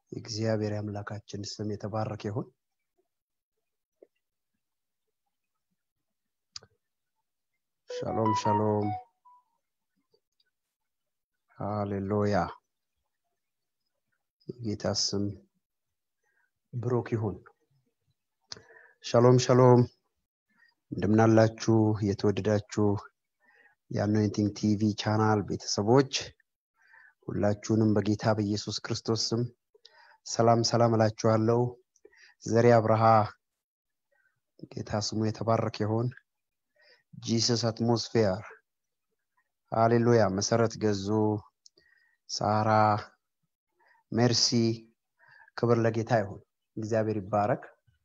የእግዚአብሔር የአምላካችን ስም የተባረከ ይሁን ሻሎም ሻሎም ሃሌሉያ የጌታ ስም ብሩክ ይሁን ሻሎም ሻሎም እንደምናላችሁ የተወደዳችሁ የአኖይንቲንግ ቲቪ ቻናል ቤተሰቦች ሁላችሁንም በጌታ በኢየሱስ ክርስቶስ ስም ሰላም ሰላም እላችኋለሁ ዘሬ አብርሃ ጌታ ስሙ የተባረከ ይሆን ጂሰስ አትሞስፌር ሃሌሉያ መሰረት ገዙ ሳራ ሜርሲ ክብር ለጌታ ይሁን እግዚአብሔር ይባረክ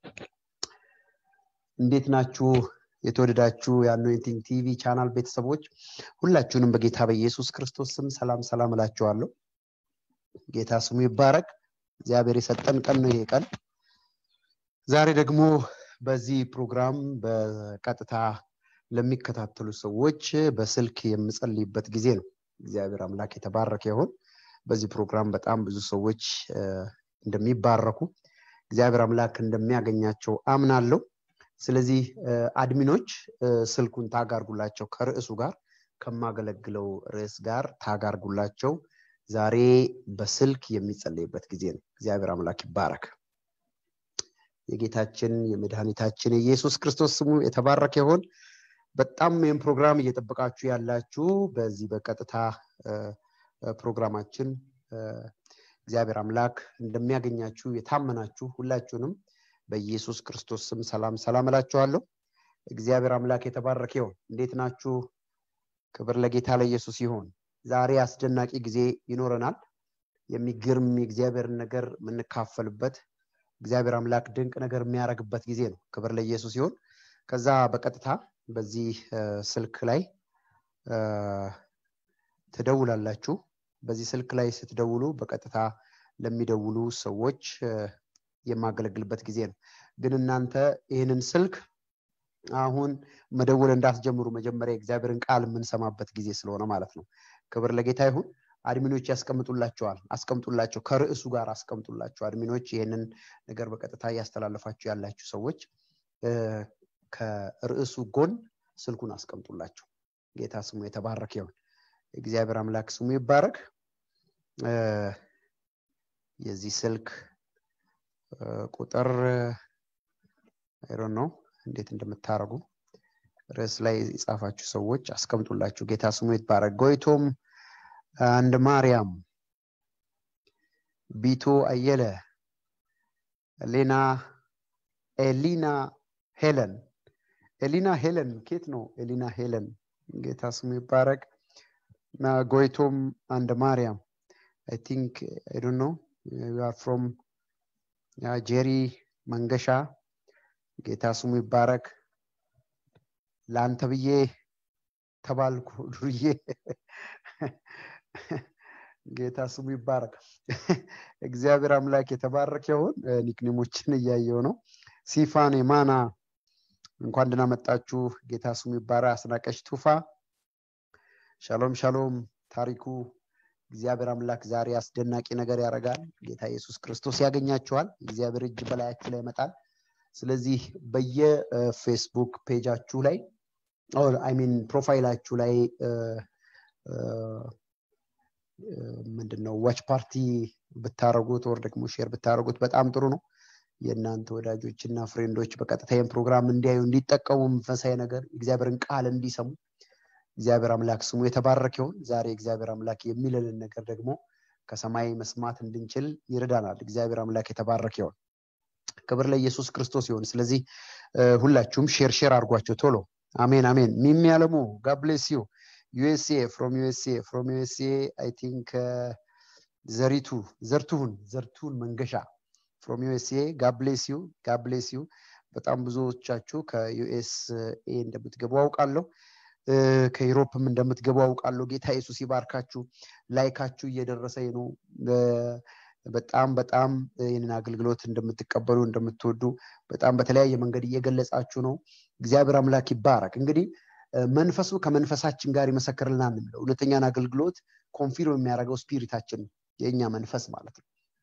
እንዴት ናችሁ የተወደዳችሁ የአኖይንቲንግ ቲቪ ቻናል ቤተሰቦች ሁላችሁንም በጌታ በኢየሱስ ክርስቶስ ስም ሰላም ሰላም እላችኋለሁ ጌታ ስሙ ይባረክ እግዚአብሔር የሰጠን ቀን ነው ይሄ ቀን ዛሬ ደግሞ በዚህ ፕሮግራም በቀጥታ ለሚከታተሉ ሰዎች በስልክ የምጸልይበት ጊዜ ነው እግዚአብሔር አምላክ የተባረከ ይሆን በዚህ ፕሮግራም በጣም ብዙ ሰዎች እንደሚባረኩ እግዚአብሔር አምላክ እንደሚያገኛቸው አምናለሁ ስለዚህ አድሚኖች ስልኩን ታጋርጉላቸው ከርዕሱ ጋር ከማገለግለው ርዕስ ጋር ታጋርጉላቸው ዛሬ በስልክ የሚጸለይበት ጊዜ ነው እግዚአብሔር አምላክ ይባረክ የጌታችን የመድኃኒታችን የኢየሱስ ክርስቶስ ስሙ የተባረከ ይሆን በጣም ይህም ፕሮግራም እየጠበቃችሁ ያላችሁ በዚህ በቀጥታ ፕሮግራማችን እግዚአብሔር አምላክ እንደሚያገኛችሁ የታመናችሁ ሁላችሁንም በኢየሱስ ክርስቶስ ስም ሰላም ሰላም እላችኋለሁ እግዚአብሔር አምላክ የተባረከ ይሆን እንዴት ናችሁ ክብር ለጌታ ለኢየሱስ ይሆን ዛሬ አስደናቂ ጊዜ ይኖረናል የሚገርም የእግዚአብሔርን ነገር የምንካፈልበት እግዚአብሔር አምላክ ድንቅ ነገር የሚያደርግበት ጊዜ ነው ክብር ለኢየሱስ ሲሆን ከዛ በቀጥታ በዚህ ስልክ ላይ ትደውላላችሁ በዚህ ስልክ ላይ ስትደውሉ በቀጥታ ለሚደውሉ ሰዎች የማገለግልበት ጊዜ ነው ግን እናንተ ይህንን ስልክ አሁን መደወል እንዳትጀምሩ መጀመሪያ የእግዚአብሔርን ቃል የምንሰማበት ጊዜ ስለሆነ ማለት ነው ክብር ለጌታ ይሁን አድሚኖች ያስቀምጡላቸዋል አስቀምጡላቸው ከርዕሱ ጋር አስቀምጡላቸው አድሚኖች ይህንን ነገር በቀጥታ እያስተላለፋችሁ ያላችሁ ሰዎች ከርዕሱ ጎን ስልኩን አስቀምጡላቸው ጌታ ስሙ የተባረከ ይሁን እግዚአብሔር አምላክ ስሙ ይባረክ የዚህ ስልክ ቁጥር አይሮን ነው እንዴት እንደምታደረጉ ርዕስ ላይ የጻፋችሁ ሰዎች አስቀምጡላችሁ ጌታ ስሙ ይባረክ ጎይቶም አንድ ማርያም ቢቶ አየለ ሌና ኤሊና ሄለን ኤሊና ሄለን ኬት ነው ኤሊና ሄለን ጌታ ስሙ ይባረክ ጎይቶም አንድ ማርያም አይ ቲንክ አይ ዶንት ኖ ዩ አር ፍሮም ጄሪ መንገሻ ጌታ ስሙ ይባረክ ለአንተ ብዬ ተባልኩ ዱርዬ ጌታ ስሙ ይባረክ እግዚአብሔር አምላክ የተባረክ ይሁን ኒክኔሞችን እያየው ነው ሲፋን የማና እንኳን ደህና መጣችሁ ጌታ ስሙ ይባረክ አስናቀሽ ቱፋ ሻሎም ሻሎም ታሪኩ እግዚአብሔር አምላክ ዛሬ አስደናቂ ነገር ያደርጋል ጌታ ኢየሱስ ክርስቶስ ያገኛቸዋል እግዚአብሔር እጅ በላያችሁ ላይ ይመጣል ስለዚህ በየፌስቡክ ፔጃችሁ ላይ አይሚን ፕሮፋይላችሁ ላይ ምንድነው ዋች ፓርቲ ብታረጉት ወር ደግሞ ሼር ብታረጉት በጣም ጥሩ ነው የእናንተ ወዳጆች እና ፍሬንዶች በቀጥታ ይህን ፕሮግራም እንዲያዩ እንዲጠቀሙ መንፈሳዊ ነገር እግዚአብሔርን ቃል እንዲሰሙ እግዚአብሔር አምላክ ስሙ የተባረክ ይሆን ዛሬ እግዚአብሔር አምላክ የሚለንን ነገር ደግሞ ከሰማይ መስማት እንድንችል ይረዳናል እግዚአብሔር አምላክ የተባረክ ይሆን ክብር ለኢየሱስ ክርስቶስ ይሆን ስለዚህ ሁላችሁም ሼር ሼር አድርጓቸው ቶሎ አሜን አሜን ሚሚ ያለሙ ጋብሌስ ዩ ዩኤስኤ ፍሮም ዩኤስኤ ፍሮም ዩኤስኤ አይ ቲንክ ዘሪቱ ዘርቱሁን ዘርቱን መንገሻ ፍሮም ዩኤስኤ ጋብሌስ ዩ ጋብሌስ ዩ በጣም ብዙዎቻችሁ ከዩኤስኤ እንደምትገቡ አውቃለሁ ከዩሮፕም እንደምትገቡ አውቃለሁ ጌታ ኢየሱስ ይባርካችሁ ላይካችሁ እየደረሰኝ ነው በጣም በጣም ይህንን አገልግሎት እንደምትቀበሉ እንደምትወዱ በጣም በተለያየ መንገድ እየገለጻችሁ ነው እግዚአብሔር አምላክ ይባረክ እንግዲህ መንፈሱ ከመንፈሳችን ጋር ይመሰክርልናል የሚለው እውነተኛን አገልግሎት ኮንፊርም የሚያደርገው ስፒሪታችን የእኛ መንፈስ ማለት ነው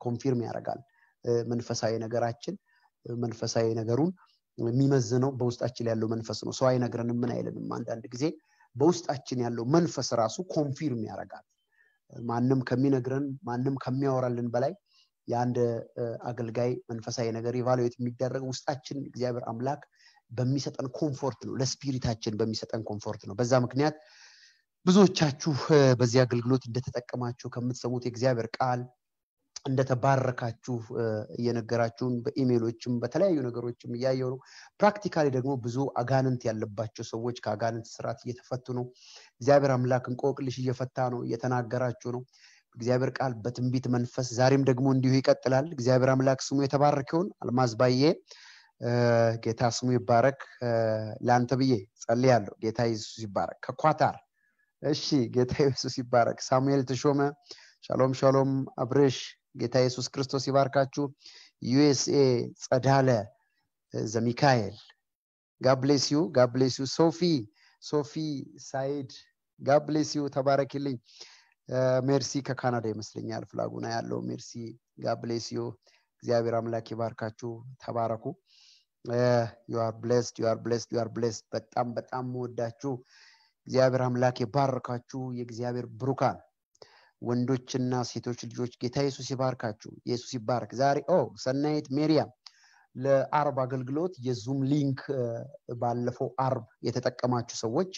ኮንፊርም ያደርጋል መንፈሳዊ ነገራችን መንፈሳዊ ነገሩን የሚመዝነው በውስጣችን ያለው መንፈስ ነው ሰው አይነግረንም ምን አይልንም አንዳንድ ጊዜ በውስጣችን ያለው መንፈስ ራሱ ኮንፊርም ያደርጋል ማንም ከሚነግረን ማንም ከሚያወራልን በላይ የአንድ አገልጋይ መንፈሳዊ ነገር ኢቫሉዌት የሚደረግ ውስጣችን እግዚአብሔር አምላክ በሚሰጠን ኮምፎርት ነው ለስፒሪታችን በሚሰጠን ኮምፎርት ነው በዛ ምክንያት ብዙዎቻችሁ በዚህ አገልግሎት እንደተጠቀማችሁ ከምትሰሙት የእግዚአብሔር ቃል እንደተባረካችሁ እየነገራችሁን በኢሜሎችም በተለያዩ ነገሮችም እያየው ነው ፕራክቲካሊ ደግሞ ብዙ አጋንንት ያለባቸው ሰዎች ከአጋንንት ስርዓት እየተፈቱ ነው እግዚአብሔር አምላክ እንቆቅልሽ እየፈታ ነው እየተናገራችሁ ነው እግዚአብሔር ቃል በትንቢት መንፈስ ዛሬም ደግሞ እንዲሁ ይቀጥላል እግዚአብሔር አምላክ ስሙ የተባረከውን አልማዝ ባዬ ጌታ ስሙ ይባረክ ለአንተ ብዬ ጸልያለሁ ጌታ ኢየሱስ ይባረክ ከኳታር እሺ ጌታ ኢየሱስ ይባረክ ሳሙኤል ተሾመ ሻሎም ሻሎም አብርሽ ጌታ ኢየሱስ ክርስቶስ ይባርካችሁ ዩኤስኤ ጸዳለ ዘሚካኤል ጋብሌስዩ ጋብሌስዩ ሶፊ ሶፊ ሳይድ ጋብሌስዩ ተባረኪልኝ ሜርሲ ከካናዳ ይመስለኛል ፍላጉና ያለው ሜርሲ ጋብሌስዩ እግዚአብሔር አምላክ ይባርካችሁ ተባረኩ ዩአር ብሌስድ ዩአር ብሌስድ ዩአር ብሌስድ በጣም በጣም መወዳችሁ እግዚአብሔር አምላክ የባርካችሁ የእግዚአብሔር ብሩካን ወንዶችና ሴቶች ልጆች ጌታ ኢየሱስ ይባርካችሁ ኢየሱስ ይባርክ ዛሬ ኦ ሰናይት ሜሪያም ለአርብ አገልግሎት የዙም ሊንክ ባለፈው አርብ የተጠቀማችሁ ሰዎች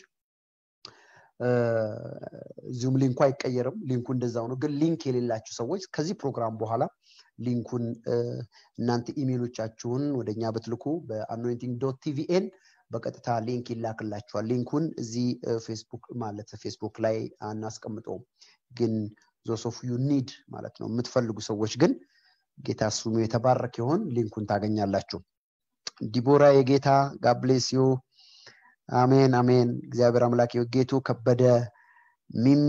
ዙም ሊንኩ አይቀየርም ሊንኩ እንደዛው ነው ግን ሊንክ የሌላችሁ ሰዎች ከዚህ ፕሮግራም በኋላ ሊንኩን እናንተ ኢሜሎቻችሁን ወደኛ ብትልኩ በአኖይንቲንግ ዶት ቲቪኤን በቀጥታ ሊንክ ይላክላችኋል ሊንኩን እዚህ ፌስቡክ ማለት ፌስቡክ ላይ አናስቀምጠውም ግን ዞሶፍ ዩ ኒድ ማለት ነው የምትፈልጉ ሰዎች ግን ጌታ ስሙ የተባረክ ይሆን ሊንኩን ታገኛላችሁ ዲቦራ የጌታ ጋብሌሲዮ አሜን አሜን እግዚአብሔር አምላክ ጌቱ ከበደ ሚሚ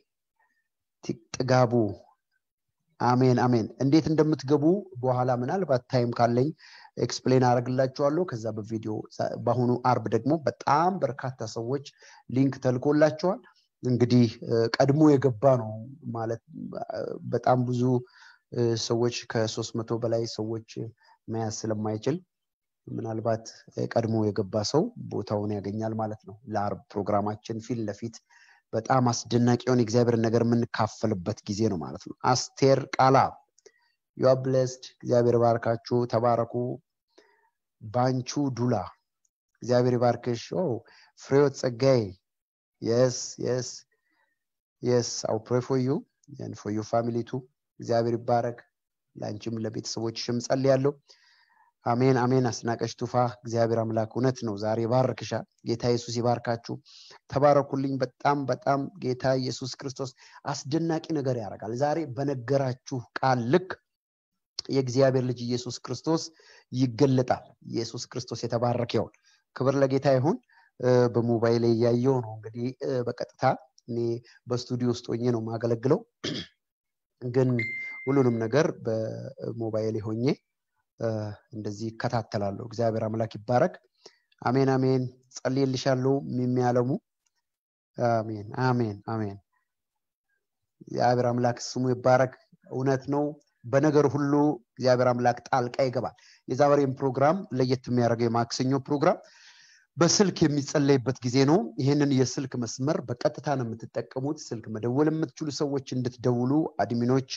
ጥጋቡ አሜን አሜን እንዴት እንደምትገቡ በኋላ ምናልባት ታይም ካለኝ ኤክስፕሌን አደረግላችኋለሁ ከዛ በቪዲዮ በአሁኑ አርብ ደግሞ በጣም በርካታ ሰዎች ሊንክ ተልኮላቸዋል እንግዲህ ቀድሞ የገባ ነው ማለት በጣም ብዙ ሰዎች ከሶስት መቶ በላይ ሰዎች መያዝ ስለማይችል ምናልባት ቀድሞ የገባ ሰው ቦታውን ያገኛል ማለት ነው ለአርብ ፕሮግራማችን ፊት ለፊት በጣም አስደናቂ የሆነ እግዚአብሔር ነገር የምንካፈልበት ጊዜ ነው ማለት ነው አስቴር ቃላ ዩአ ብሌስድ እግዚአብሔር ባርካችሁ ተባረኩ ባንቹ ዱላ እግዚአብሔር ባርክሽ ፍሬዎት ጸጋይ የስ የስ የስ አው ፕሬ ፎር ዩ ን ፎር ዩ ፋሚሊ ቱ እግዚአብሔር ይባረክ ለአንቺም ለቤተሰቦችሽም ጸልያለሁ አሜን አሜን አስናቀሽ ቱፋ እግዚአብሔር አምላክ እውነት ነው ዛሬ ይባርክሻል ጌታ ኢየሱስ ይባርካችሁ ተባረኩልኝ በጣም በጣም ጌታ ኢየሱስ ክርስቶስ አስደናቂ ነገር ያደርጋል ዛሬ በነገራችሁ ቃል ልክ የእግዚአብሔር ልጅ ኢየሱስ ክርስቶስ ይገለጣል ኢየሱስ ክርስቶስ የተባረከ ይሆን ክብር ለጌታ ይሁን በሞባይል እያየው ነው እንግዲህ በቀጥታ እኔ በስቱዲዮ ውስጥ ሆኜ ነው ማገለግለው ግን ሁሉንም ነገር በሞባይል ሆኜ እንደዚህ ይከታተላለሁ እግዚአብሔር አምላክ ይባረክ አሜን አሜን ጸልይልሻለሁ የሚያለሙ አሜን አሜን አሜን እግዚአብሔር አምላክ ስሙ ይባረክ እውነት ነው በነገር ሁሉ እግዚአብሔር አምላክ ጣልቃ ይገባል የዛሬም ፕሮግራም ለየት የሚያደርገው የማክሰኞ ፕሮግራም በስልክ የሚጸለይበት ጊዜ ነው ይህንን የስልክ መስመር በቀጥታ ነው የምትጠቀሙት ስልክ መደወል የምትችሉ ሰዎች እንድትደውሉ አድሚኖች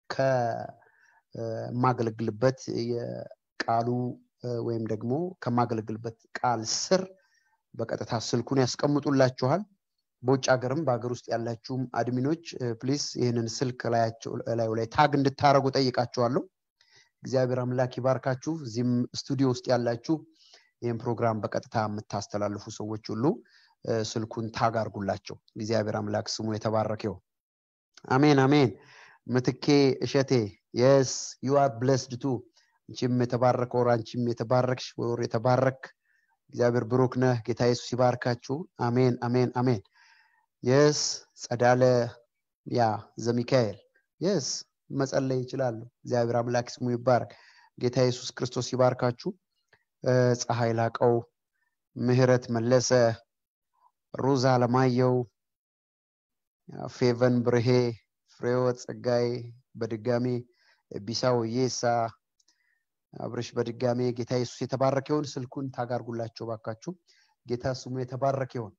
ከማገለግልበት የቃሉ ወይም ደግሞ ከማገለግልበት ቃል ስር በቀጥታ ስልኩን ያስቀምጡላችኋል በውጭ ሀገርም በሀገር ውስጥ ያላችሁም አድሚኖች ፕሊስ ይህንን ስልክ ላዩ ላይ ታግ እንድታደረጉ ጠይቃችኋለሁ እግዚአብሔር አምላክ ይባርካችሁ እዚህም ስቱዲዮ ውስጥ ያላችሁ ይህን ፕሮግራም በቀጥታ የምታስተላልፉ ሰዎች ሁሉ ስልኩን ታግ አርጉላቸው እግዚአብሔር አምላክ ስሙ የተባረከው አሜን አሜን ምትኬ እሸቴ የስ ዩ አር ብለስድ ቱ አንቺም የተባረከ ወር አንቺም የተባረክሽ ወር የተባረክ እግዚአብሔር ብሩክ ነህ ጌታ ኢየሱስ ይባርካችሁ አሜን አሜን አሜን የስ ጸዳለ ያ ዘሚካኤል የስ መጸለይ ይችላሉ እግዚአብሔር አምላክ ስሙ ይባረክ ጌታ ኢየሱስ ክርስቶስ ይባርካችሁ ፀሐይ ላቀው ምህረት መለሰ ሩዛ አለማየው ፌቨን ብርሄ ፍሬወት ጸጋይ በድጋሚ ቢሳው የሳ አብረሽ በድጋሜ ጌታ ኢየሱስ የተባረከ ይሆን ስልኩን ታጋርጉላቸው ባካችሁ ጌታ ስሙ የተባረከ ይሆን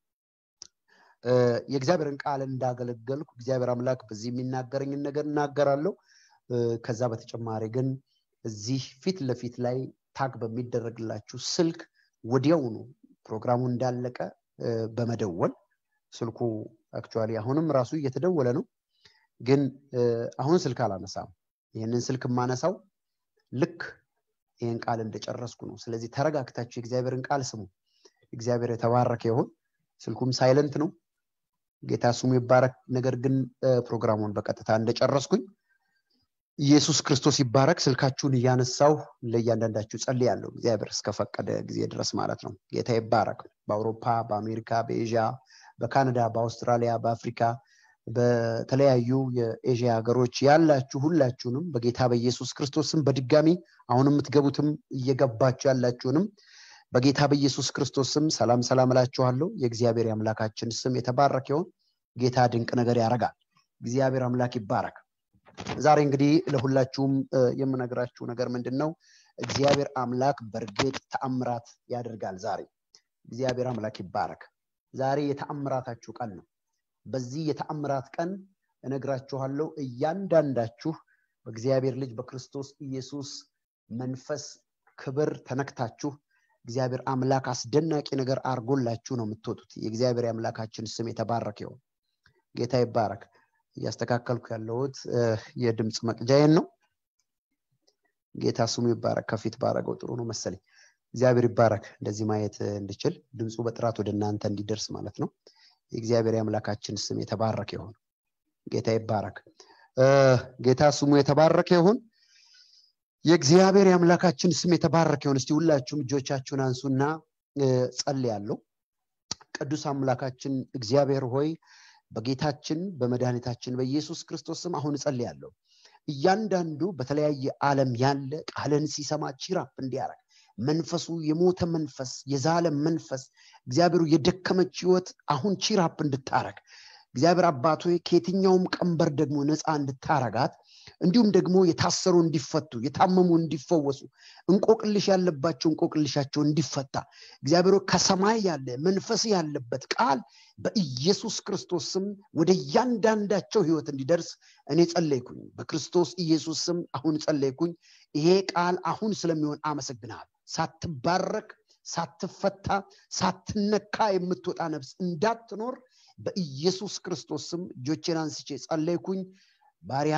የእግዚአብሔርን ቃል እንዳገለገልኩ እግዚአብሔር አምላክ በዚህ የሚናገረኝን ነገር እናገራለሁ ከዛ በተጨማሪ ግን እዚህ ፊት ለፊት ላይ ታግ በሚደረግላችሁ ስልክ ወዲያውኑ ፕሮግራሙ እንዳለቀ በመደወል ስልኩ አክቹዋሊ አሁንም ራሱ እየተደወለ ነው ግን አሁን ስልክ አላነሳም ይህንን ስልክ የማነሳው ልክ ይህን ቃል እንደጨረስኩ ነው ስለዚህ ተረጋግታችሁ የእግዚአብሔርን ቃል ስሙ እግዚአብሔር የተባረከ ይሆን ስልኩም ሳይለንት ነው ጌታ ስሙ ይባረክ ነገር ግን ፕሮግራሙን በቀጥታ እንደጨረስኩኝ ኢየሱስ ክርስቶስ ይባረክ ስልካችሁን እያነሳው ለእያንዳንዳችሁ ጸልያለሁ እግዚአብሔር እስከፈቀደ ጊዜ ድረስ ማለት ነው ጌታ ይባረክ በአውሮፓ በአሜሪካ በኤዥያ በካናዳ በአውስትራሊያ በአፍሪካ በተለያዩ የኤዥያ ሀገሮች ያላችሁ ሁላችሁንም በጌታ በኢየሱስ ክርስቶስም በድጋሚ አሁን የምትገቡትም እየገባችሁ ያላችሁንም በጌታ በኢየሱስ ክርስቶስም ሰላም ሰላም እላችኋለሁ የእግዚአብሔር የአምላካችን ስም የተባረክ ይሆን ጌታ ድንቅ ነገር ያደርጋል እግዚአብሔር አምላክ ይባረክ ዛሬ እንግዲህ ለሁላችሁም የምነግራችሁ ነገር ምንድን ነው እግዚአብሔር አምላክ በእርግጥ ተአምራት ያደርጋል ዛሬ እግዚአብሔር አምላክ ይባረክ ዛሬ የተአምራታችሁ ቀን ነው በዚህ የተአምራት ቀን እነግራችኋለሁ እያንዳንዳችሁ በእግዚአብሔር ልጅ በክርስቶስ ኢየሱስ መንፈስ ክብር ተነክታችሁ እግዚአብሔር አምላክ አስደናቂ ነገር አርጎላችሁ ነው የምትወጡት የእግዚአብሔር የአምላካችን ስም የተባረክ ይሆን ጌታ ይባረክ እያስተካከልኩ ያለሁት የድምፅ መቅጃዬን ነው ጌታ ስሙ ይባረክ ከፊት ባረገው ጥሩ ነው መሰለኝ እግዚአብሔር ይባረክ እንደዚህ ማየት እንድችል ድምፁ በጥራት ወደ እናንተ እንዲደርስ ማለት ነው የእግዚአብሔር የአምላካችን ስም የተባረከ ይሆን ጌታ ይባረክ ጌታ ስሙ የተባረከ ይሁን የእግዚአብሔር የአምላካችን ስም የተባረከ ይሁን እስቲ ሁላችሁም እጆቻችሁን አንሱና ጸልያለሁ ቅዱስ አምላካችን እግዚአብሔር ሆይ በጌታችን በመድኃኒታችን በኢየሱስ ክርስቶስ ስም አሁን እጸልያለሁ እያንዳንዱ በተለያየ ዓለም ያለ ቃልን ሲሰማ ቺራፕ እንዲያረግ መንፈሱ የሞተ መንፈስ የዛለ መንፈስ እግዚአብሔሩ የደከመች ህይወት አሁን ቺራፕ እንድታረግ እግዚአብሔር አባቶ ከየትኛውም ቀንበር ደግሞ ነፃ እንድታረጋት እንዲሁም ደግሞ የታሰሩ እንዲፈቱ የታመሙ እንዲፈወሱ እንቆቅልሽ ያለባቸው እንቆቅልሻቸው እንዲፈታ እግዚአብሔሮ ከሰማይ ያለ መንፈስ ያለበት ቃል በኢየሱስ ክርስቶስ ስም ወደ እያንዳንዳቸው ህይወት እንዲደርስ እኔ ጸለይኩኝ በክርስቶስ ኢየሱስ ስም አሁን ጸለይኩኝ ይሄ ቃል አሁን ስለሚሆን አመሰግናል ሳትባረክ ሳትፈታ ሳትነካ የምትወጣ ነፍስ እንዳትኖር በኢየሱስ ክርስቶስ ስም እጆቼን አንስቼ ጸለይኩኝ ባሪያ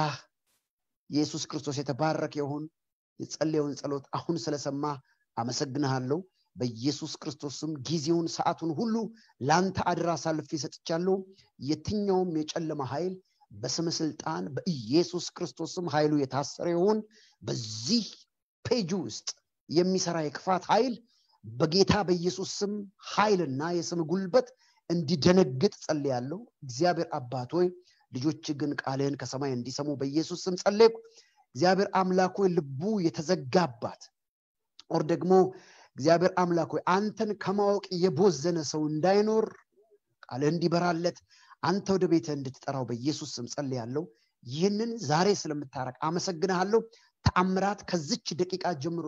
ኢየሱስ ክርስቶስ የተባረከ የሆን የጸለየውን ጸሎት አሁን ስለሰማ አመሰግንሃለሁ በኢየሱስ ክርስቶስም ጊዜውን ሰዓቱን ሁሉ ለአንተ አድራ አሳልፌ ሰጥቻለሁ የትኛውም የጨለማ ኃይል በስም ስልጣን በኢየሱስ ክርስቶስም ኃይሉ የታሰረ ይሆን በዚህ ፔጅ ውስጥ የሚሰራ የክፋት ኃይል በጌታ በኢየሱስ ስም ኃይልና የስም ጉልበት እንዲደነግጥ ጸልያለሁ እግዚአብሔር አባት ሆይ ልጆች ግን ቃልህን ከሰማይ እንዲሰሙ በኢየሱስ ስም ጸለይኩ እግዚአብሔር አምላክ ሆይ ልቡ የተዘጋባት ኦር ደግሞ እግዚአብሔር አምላክ ሆይ አንተን ከማወቅ የቦዘነ ሰው እንዳይኖር ቃልህ እንዲበራለት አንተ ወደ ቤተ እንድትጠራው በኢየሱስ ስም ጸልያለሁ ይህንን ዛሬ ስለምታረቅ አመሰግንሃለሁ ተአምራት ከዝች ደቂቃ ጀምሮ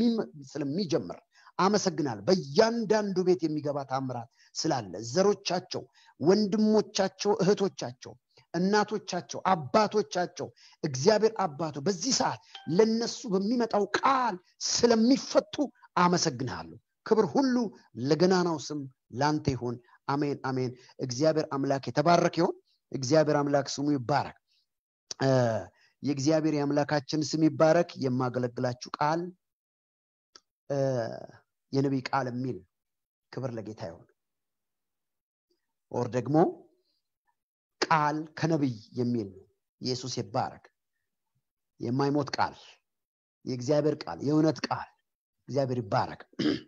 ስለሚጀምር አመሰግናል በእያንዳንዱ ቤት የሚገባ ታምራት ስላለ ዘሮቻቸው ወንድሞቻቸው እህቶቻቸው እናቶቻቸው አባቶቻቸው እግዚአብሔር አባቶ በዚህ ሰዓት ለነሱ በሚመጣው ቃል ስለሚፈቱ አመሰግንሃለሁ ክብር ሁሉ ለገናናው ስም ላንተ ይሁን አሜን አሜን እግዚአብሔር አምላክ የተባረክ ይሆን እግዚአብሔር አምላክ ስሙ ይባረክ የእግዚአብሔር የአምላካችን ስም ይባረክ የማገለግላችሁ ቃል የነቢይ ቃል የሚል ክብር ለጌታ ይሆን ኦር ደግሞ ቃል ከነቢይ የሚል ኢየሱስ ይባረክ የማይሞት ቃል የእግዚአብሔር ቃል የእውነት ቃል እግዚአብሔር ይባረክ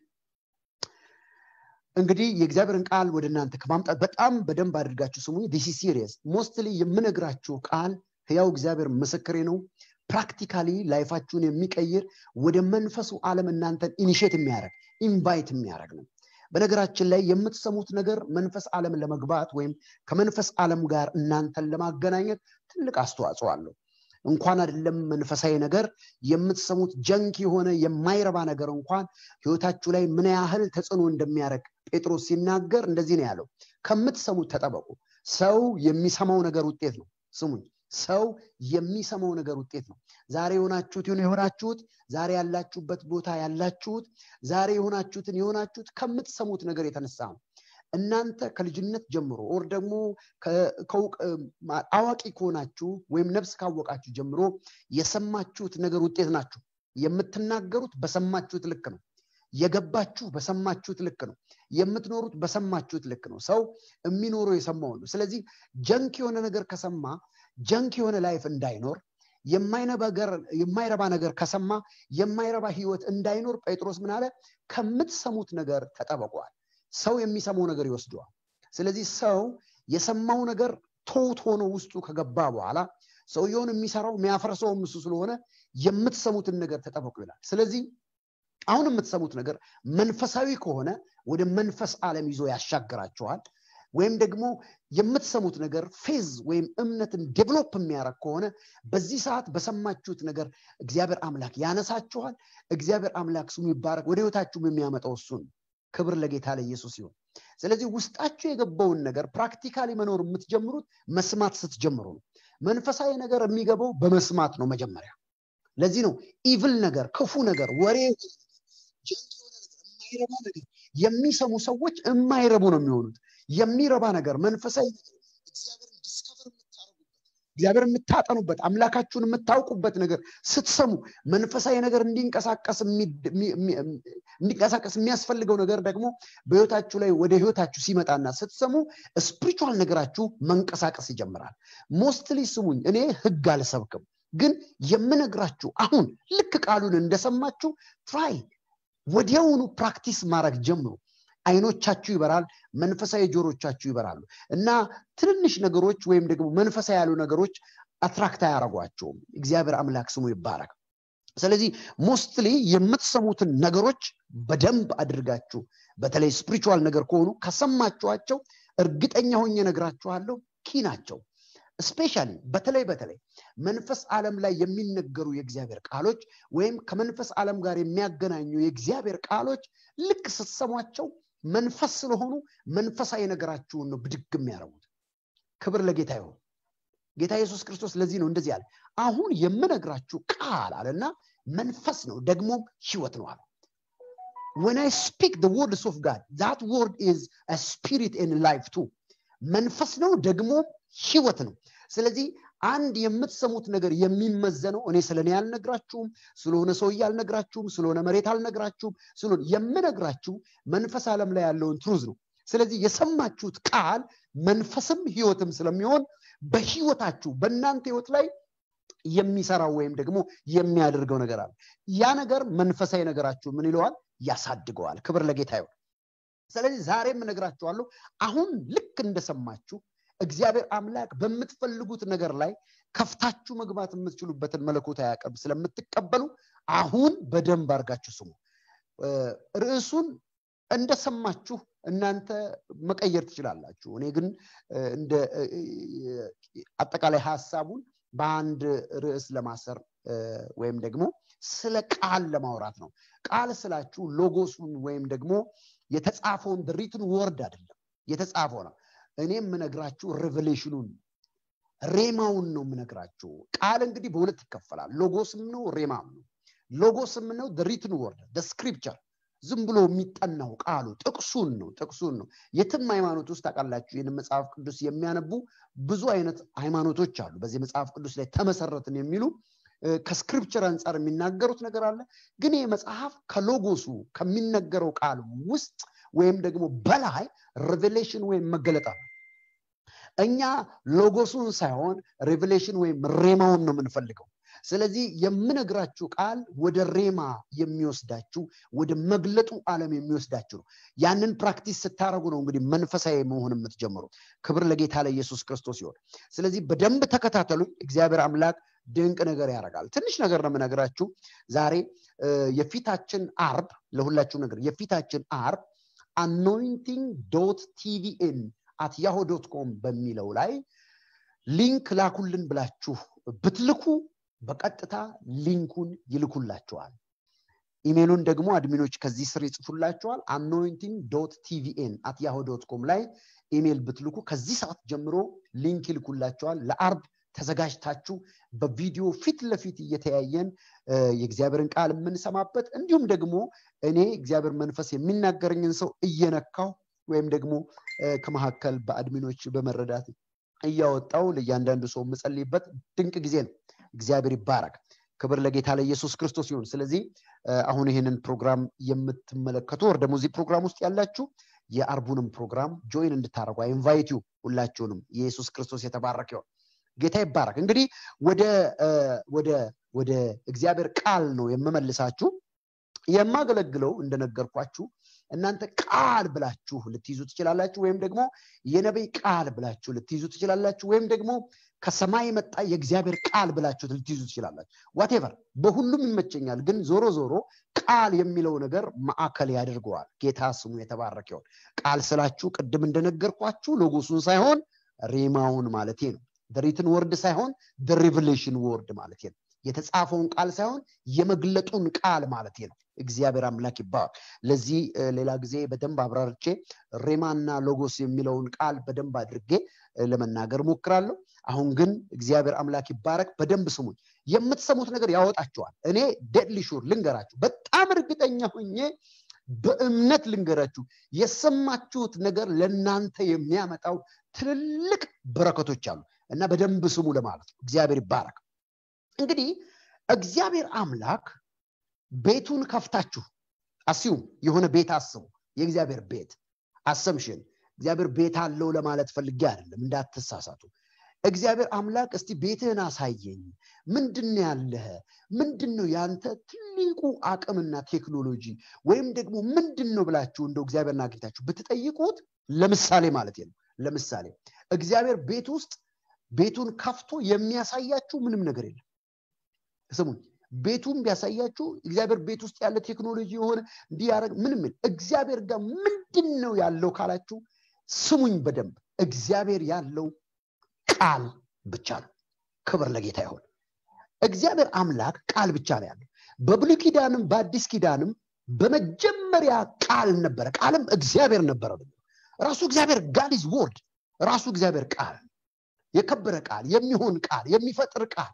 እንግዲህ የእግዚአብሔርን ቃል ወደ እናንተ ከማምጣት በጣም በደንብ አድርጋችሁ ስሙ ዲሲ ሲሪየስ ሞስትሊ የምነግራችሁ ቃል ህያው እግዚአብሔር ምስክሬ ነው ፕራክቲካሊ ላይፋችሁን የሚቀይር ወደ መንፈሱ ዓለም እናንተን ኢኒሽት የሚያደርግ ኢንቫይት የሚያደርግ ነው በነገራችን ላይ የምትሰሙት ነገር መንፈስ ዓለም ለመግባት ወይም ከመንፈስ ዓለም ጋር እናንተን ለማገናኘት ትልቅ አስተዋጽኦ አለው እንኳን አይደለም መንፈሳዊ ነገር የምትሰሙት ጀንክ የሆነ የማይረባ ነገር እንኳን ህይወታችሁ ላይ ምን ያህል ተጽዕኖ እንደሚያደርግ ጴጥሮስ ሲናገር እንደዚህ ነው ያለው ከምትሰሙት ተጠበቁ ሰው የሚሰማው ነገር ውጤት ነው ስሙኝ ሰው የሚሰማው ነገር ውጤት ነው ዛሬ የሆናችሁት ይሁን የሆናችሁት ዛሬ ያላችሁበት ቦታ ያላችሁት ዛሬ የሆናችሁትን የሆናችሁት ከምትሰሙት ነገር የተነሳ ነው እናንተ ከልጅነት ጀምሮ ኦር ደግሞ አዋቂ ከሆናችሁ ወይም ነፍስ ካወቃችሁ ጀምሮ የሰማችሁት ነገር ውጤት ናችሁ የምትናገሩት በሰማችሁት ልክ ነው የገባችሁ በሰማችሁት ልክ ነው የምትኖሩት በሰማችሁት ልክ ነው ሰው የሚኖረው የሰማውን ነው ስለዚህ ጀንክ የሆነ ነገር ከሰማ ጀንክ የሆነ ላይፍ እንዳይኖር የማይረባ ነገር ከሰማ የማይረባ ህይወት እንዳይኖር ጴጥሮስ ምን አለ ከምትሰሙት ነገር ተጠበቋል ሰው የሚሰማው ነገር ይወስደዋል ስለዚህ ሰው የሰማው ነገር ቶት ሆኖ ውስጡ ከገባ በኋላ ሰውየውን የሚሰራው የሚያፈርሰውም እሱ ስለሆነ የምትሰሙትን ነገር ተጠበቁ ይላል ስለዚህ አሁን የምትሰሙት ነገር መንፈሳዊ ከሆነ ወደ መንፈስ ዓለም ይዞ ያሻግራችኋል ወይም ደግሞ የምትሰሙት ነገር ፌዝ ወይም እምነትን ዴቨሎፕ የሚያደረግ ከሆነ በዚህ ሰዓት በሰማችሁት ነገር እግዚአብሔር አምላክ ያነሳችኋል እግዚአብሔር አምላክ ስሙ ይባረክ ወደ ህይወታችሁም የሚያመጣው እሱን ክብር ለጌታ ለኢየሱስ ይሁን ስለዚህ ውስጣችሁ የገባውን ነገር ፕራክቲካሊ መኖር የምትጀምሩት መስማት ስትጀምሩ ነው መንፈሳዊ ነገር የሚገባው በመስማት ነው መጀመሪያ ለዚህ ነው ኢቭል ነገር ክፉ ነገር ወሬ የማይረባ ነገር የሚሰሙ ሰዎች የማይረቡ ነው የሚሆኑት የሚረባ ነገር መንፈሳዊ ነገር እግዚአብሔርን ዲስከቨር የምታደርጉበት እግዚአብሔር የምታጠኑበት አምላካችሁን የምታውቁበት ነገር ስትሰሙ መንፈሳዊ ነገር እንዲንቀሳቀስ የሚያስፈልገው ነገር ደግሞ በህይወታችሁ ላይ ወደ ህይወታችሁ ሲመጣና ስትሰሙ ስፒሪቹዋል ነገራችሁ መንቀሳቀስ ይጀምራል ሞስትሊ ስሙኝ እኔ ህግ አልሰብክም ግን የምነግራችሁ አሁን ልክ ቃሉን እንደሰማችሁ ትራይ ወዲያውኑ ፕራክቲስ ማድረግ ጀምሩ አይኖቻችሁ ይበራል መንፈሳዊ ጆሮቻችሁ ይበራሉ እና ትንንሽ ነገሮች ወይም ደግሞ መንፈሳዊ ያሉ ነገሮች አትራክት አያረጓቸውም እግዚአብሔር አምላክ ስሙ ይባረክ ስለዚህ ሞስትሊ የምትሰሙትን ነገሮች በደንብ አድርጋችሁ በተለይ ስፒሪቹዋል ነገር ከሆኑ ከሰማችኋቸው እርግጠኛ ሆኜ ነግራችኋለሁ ኪ ናቸው ስፔሻሊ በተለይ በተለይ መንፈስ ዓለም ላይ የሚነገሩ የእግዚአብሔር ቃሎች ወይም ከመንፈስ ዓለም ጋር የሚያገናኙ የእግዚአብሔር ቃሎች ልክ ስትሰሟቸው መንፈስ ስለሆኑ መንፈሳዊ ነገራችሁን ነው ብድግ የሚያደርጉት ክብር ለጌታ ይሆን ጌታ ኢየሱስ ክርስቶስ ለዚህ ነው እንደዚህ አለ አሁን የምነግራችሁ ቃል አለና መንፈስ ነው ደግሞም ህይወት ነው አለ when i speak the words of god that word is a spirit and life too መንፈስ ነው ደግሞ ህይወት ነው ስለዚህ አንድ የምትሰሙት ነገር የሚመዘነው እኔ ስለ እኔ አልነግራችሁም ስለሆነ ሰውዬ አልነግራችሁም ስለሆነ መሬት አልነግራችሁም ስለሆነ የምነግራችሁ መንፈስ ዓለም ላይ ያለውን ትሩዝ ነው ስለዚህ የሰማችሁት ቃል መንፈስም ህይወትም ስለሚሆን በህይወታችሁ በእናንተ ህይወት ላይ የሚሰራው ወይም ደግሞ የሚያደርገው ነገር አለ ያ ነገር መንፈሳዊ ነገራችሁ ምን ይለዋል ያሳድገዋል ክብር ለጌታ ይሆን ስለዚህ ዛሬም እነግራችኋለሁ አሁን ልክ እንደሰማችሁ እግዚአብሔር አምላክ በምትፈልጉት ነገር ላይ ከፍታችሁ መግባት የምትችሉበትን መለኮታዊ አቅም ስለምትቀበሉ አሁን በደንብ አድርጋችሁ ስሙ ርዕሱን እንደሰማችሁ እናንተ መቀየር ትችላላችሁ እኔ ግን እንደ አጠቃላይ ሀሳቡን በአንድ ርዕስ ለማሰር ወይም ደግሞ ስለ ቃል ለማውራት ነው ቃል ስላችሁ ሎጎሱን ወይም ደግሞ የተጻፈውን ሪትን ወርድ አይደለም የተጻፈው ነው እኔ የምነግራችሁ ሬቨሌሽኑን ሬማውን ነው የምነግራችሁ ቃል እንግዲህ በሁለት ይከፈላል ሎጎስም ነው ሬማም ነው ሎጎስም ነው ሪትን ወርድ ስክሪፕቸር ዝም ብሎ የሚጠናው ቃሉ ጥቅሱን ነው ጥቅሱን ነው የትም ሃይማኖት ውስጥ ታውቃላችሁ ይህን መጽሐፍ ቅዱስ የሚያነቡ ብዙ አይነት ሃይማኖቶች አሉ በዚህ መጽሐፍ ቅዱስ ላይ ተመሰረትን የሚሉ ከስክሪፕቸር አንጻር የሚናገሩት ነገር አለ ግን ይህ መጽሐፍ ከሎጎሱ ከሚነገረው ቃል ውስጥ ወይም ደግሞ በላይ ሬቬሌሽን ወይም መገለጣ እኛ ሎጎሱን ሳይሆን ሬቬሌሽን ወይም ሬማውን ነው የምንፈልገው ስለዚህ የምነግራችሁ ቃል ወደ ሬማ የሚወስዳችሁ ወደ መግለጡ ዓለም የሚወስዳችሁ ነው ያንን ፕራክቲስ ስታደረጉ ነው እንግዲህ መንፈሳዊ መሆን የምትጀምሩት ክብር ለጌታ ለኢየሱስ ክርስቶስ ይሆን ስለዚህ በደንብ ተከታተሉ እግዚአብሔር አምላክ ድንቅ ነገር ያደርጋል ትንሽ ነገር ነው የምነግራችሁ ዛሬ የፊታችን አርብ ለሁላችሁ ነገር የፊታችን አርብ አኖይንቲንግ ዶት ቲቪኤን አት ያሆ ዶት ኮም በሚለው ላይ ሊንክ ላኩልን ብላችሁ ብትልኩ በቀጥታ ሊንኩን ይልኩላቸዋል ኢሜሉን ደግሞ አድሚኖች ከዚህ ስር ይጽፉላቸዋል አኖይንቲንግ ዶት ቲቪኤን አት ያሆ ዶት ኮም ላይ ኢሜል ብትልኩ ከዚህ ሰዓት ጀምሮ ሊንክ ይልኩላቸዋል ለአርብ ተዘጋጅታችሁ በቪዲዮ ፊት ለፊት እየተያየን የእግዚአብሔርን ቃል የምንሰማበት እንዲሁም ደግሞ እኔ እግዚአብሔር መንፈስ የሚናገረኝን ሰው እየነካው ወይም ደግሞ ከመካከል በአድሚኖች በመረዳት እያወጣው ለእያንዳንዱ ሰው የምጸልይበት ድንቅ ጊዜ ነው እግዚአብሔር ይባረክ ክብር ለጌታ ለኢየሱስ ክርስቶስ ይሁን ስለዚህ አሁን ይህንን ፕሮግራም የምትመለከቱ ወር ደግሞ እዚህ ፕሮግራም ውስጥ ያላችሁ የአርቡንም ፕሮግራም ጆይን እንድታደረጉ ኢንቫይት ዩ ሁላችሁንም የኢየሱስ ክርስቶስ የተባረክ ይሆን ጌታ ይባረክ እንግዲህ ወደ ወደ ወደ እግዚአብሔር ቃል ነው የምመልሳችሁ የማገለግለው እንደነገርኳችሁ እናንተ ቃል ብላችሁ ልትይዙ ትችላላችሁ ወይም ደግሞ የነቢይ ቃል ብላችሁ ልትይዙ ትችላላችሁ ወይም ደግሞ ከሰማይ መጣ የእግዚአብሔር ቃል ብላችሁ ልትይዙ ትችላላችሁ ዋቴቨር በሁሉም ይመቸኛል ግን ዞሮ ዞሮ ቃል የሚለው ነገር ማዕከል ያደርገዋል ጌታ ስሙ የተባረክ ይሆን ቃል ስላችሁ ቅድም እንደነገርኳችሁ ሎጎሱን ሳይሆን ሬማውን ማለት ነው ሪትን ወርድ ሳይሆን ሪቨሌሽን ወርድ ማለት ነው የተጻፈውን ቃል ሳይሆን የመግለጡን ቃል ማለት ነው እግዚአብሔር አምላክ ይባላል ለዚህ ሌላ ጊዜ በደንብ አብራርቼ ሬማና ሎጎስ የሚለውን ቃል በደንብ አድርጌ ለመናገር ሞክራለሁ አሁን ግን እግዚአብሔር አምላክ ይባረክ በደንብ ስሙኝ የምትሰሙት ነገር ያወጣችኋል እኔ ደድሊ ሹር ልንገራችሁ በጣም እርግጠኛ ሆኜ በእምነት ልንገራችሁ የሰማችሁት ነገር ለእናንተ የሚያመጣው ትልልቅ በረከቶች አሉ እና በደንብ ስሙ ለማለት ነው እግዚአብሔር ይባረክ እንግዲህ እግዚአብሔር አምላክ ቤቱን ከፍታችሁ አስዩም የሆነ ቤት አስቡ የእግዚአብሔር ቤት አሰምሽን እግዚአብሔር ቤት አለው ለማለት ፈልጌ አይደለም እንዳትሳሳቱ እግዚአብሔር አምላክ እስቲ ቤትህን አሳየኝ ምንድን ያለህ ምንድን ነው ያንተ ትልቁ አቅምና ቴክኖሎጂ ወይም ደግሞ ምንድን ነው ብላችሁ እንደው እግዚአብሔርን አግኝታችሁ ብትጠይቁት ለምሳሌ ማለት ነው ለምሳሌ እግዚአብሔር ቤት ውስጥ ቤቱን ከፍቶ የሚያሳያችሁ ምንም ነገር የለም ስሙኝ ቤቱን ቢያሳያችሁ እግዚአብሔር ቤት ውስጥ ያለ ቴክኖሎጂ የሆነ እንዲያደረግ ምንም እግዚአብሔር ጋር ምንድን ነው ያለው ካላችሁ ስሙኝ በደንብ እግዚአብሔር ያለው ቃል ብቻ ነው ክብር ለጌታ ይሆን እግዚአብሔር አምላክ ቃል ብቻ ነው ያለው በብሉ ኪዳንም በአዲስ ኪዳንም በመጀመሪያ ቃል ነበረ ቃልም እግዚአብሔር ነበረ ራሱ እግዚአብሔር ጋድ ኢዝ ወርድ ራሱ እግዚአብሔር ቃል የከበረ ቃል የሚሆን ቃል የሚፈጥር ቃል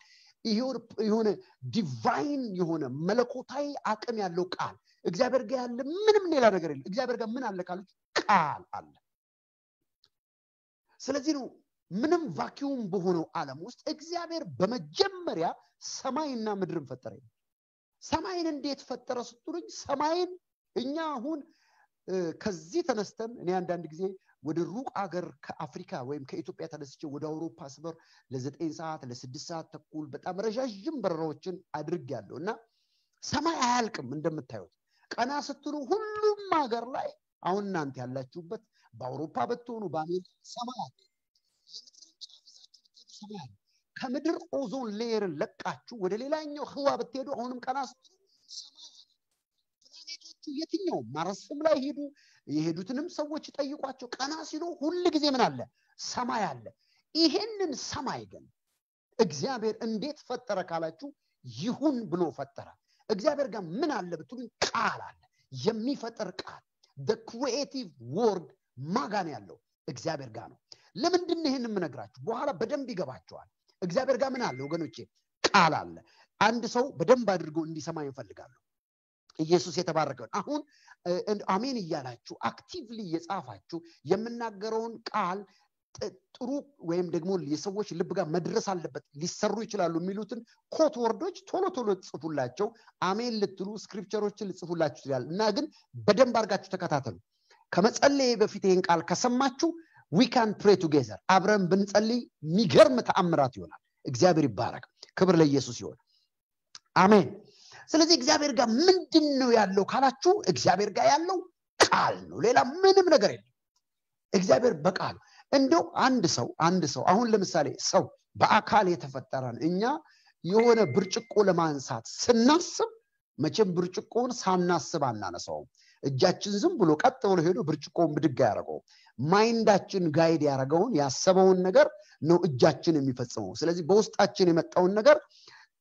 የሆነ ዲቫይን የሆነ መለኮታዊ አቅም ያለው ቃል እግዚአብሔር ጋር ያለ ምንም ሌላ ነገር የለም እግዚአብሔር ጋር ምን አለ ካለች ቃል አለ ስለዚህ ነው ምንም ቫኪዩም በሆነው ዓለም ውስጥ እግዚአብሔር በመጀመሪያ ሰማይና ምድርን ፈጠረ ሰማይን እንዴት ፈጠረ ስትሉኝ ሰማይን እኛ አሁን ከዚህ ተነስተን እኔ አንዳንድ ጊዜ ወደ ሩቅ አገር ከአፍሪካ ወይም ከኢትዮጵያ ተነስቼ ወደ አውሮፓ ስበር ለዘጠኝ ሰዓት ለስድስት ሰዓት ተኩል በጣም ረዣዥም በረራዎችን አድርግ ያለው እና ሰማይ አያልቅም እንደምታዩት ቀና ስትሉ ሁሉም ሀገር ላይ አሁን እናንተ ያላችሁበት በአውሮፓ ብትሆኑ በአሜሪካ ሰማይ አለ ሰማይ ከምድር ኦዞን ሌየርን ለቃችሁ ወደ ሌላኛው ህዋ ብትሄዱ አሁንም ቀና ስትሉ ሰማይ ፕላኔቶቹ የትኛውም ማረስም ላይ ሄዱ የሄዱትንም ሰዎች ጠይቋቸው ቀና ሲሉ ሁል ጊዜ ምን አለ ሰማይ አለ ይሄንን ሰማይ ግን እግዚአብሔር እንዴት ፈጠረ ካላችሁ ይሁን ብሎ ፈጠረ እግዚአብሔር ጋር ምን አለ ብትሉኝ ቃል አለ የሚፈጥር ቃል ክሪኤቲቭ ወርድ ማጋን ያለው እግዚአብሔር ጋር ነው ለምንድን ይህን የምነግራችሁ በኋላ በደንብ ይገባቸዋል እግዚአብሔር ጋር ምን አለ ወገኖቼ ቃል አለ አንድ ሰው በደንብ አድርጎ እንዲሰማ ይፈልጋለሁ ኢየሱስ የተባረከውን አሁን አሜን እያላችሁ አክቲቭሊ እየጻፋችሁ የምናገረውን ቃል ጥሩ ወይም ደግሞ የሰዎች ልብ ጋር መድረስ አለበት ሊሰሩ ይችላሉ የሚሉትን ኮት ወርዶች ቶሎ ቶሎ ጽፉላቸው አሜን ልትሉ ስክሪፕቸሮችን ልጽፉላችሁ ይችላል እና ግን በደንብ አድርጋችሁ ተከታተሉ ከመጸለይ በፊት ይህን ቃል ከሰማችሁ ዊካን ፕሬ ቱጌዘር አብረን ብንጸልይ የሚገርም ተአምራት ይሆናል እግዚአብሔር ይባረክ ክብር ለኢየሱስ ይሆን አሜን ስለዚህ እግዚአብሔር ጋር ምንድን ነው ያለው ካላችሁ እግዚአብሔር ጋር ያለው ቃል ነው ሌላ ምንም ነገር የለም እግዚአብሔር በቃሉ እንደው አንድ ሰው አንድ ሰው አሁን ለምሳሌ ሰው በአካል የተፈጠረን እኛ የሆነ ብርጭቆ ለማንሳት ስናስብ መቼም ብርጭቆውን ሳናስብ አናነሳውም እጃችን ዝም ብሎ ቀጥ ብሎ ሄዶ ብርጭቆውን ብድግ ያደረገው ማይንዳችን ጋይድ ያደረገውን ያሰበውን ነገር ነው እጃችን የሚፈጽመው ስለዚህ በውስጣችን የመጣውን ነገር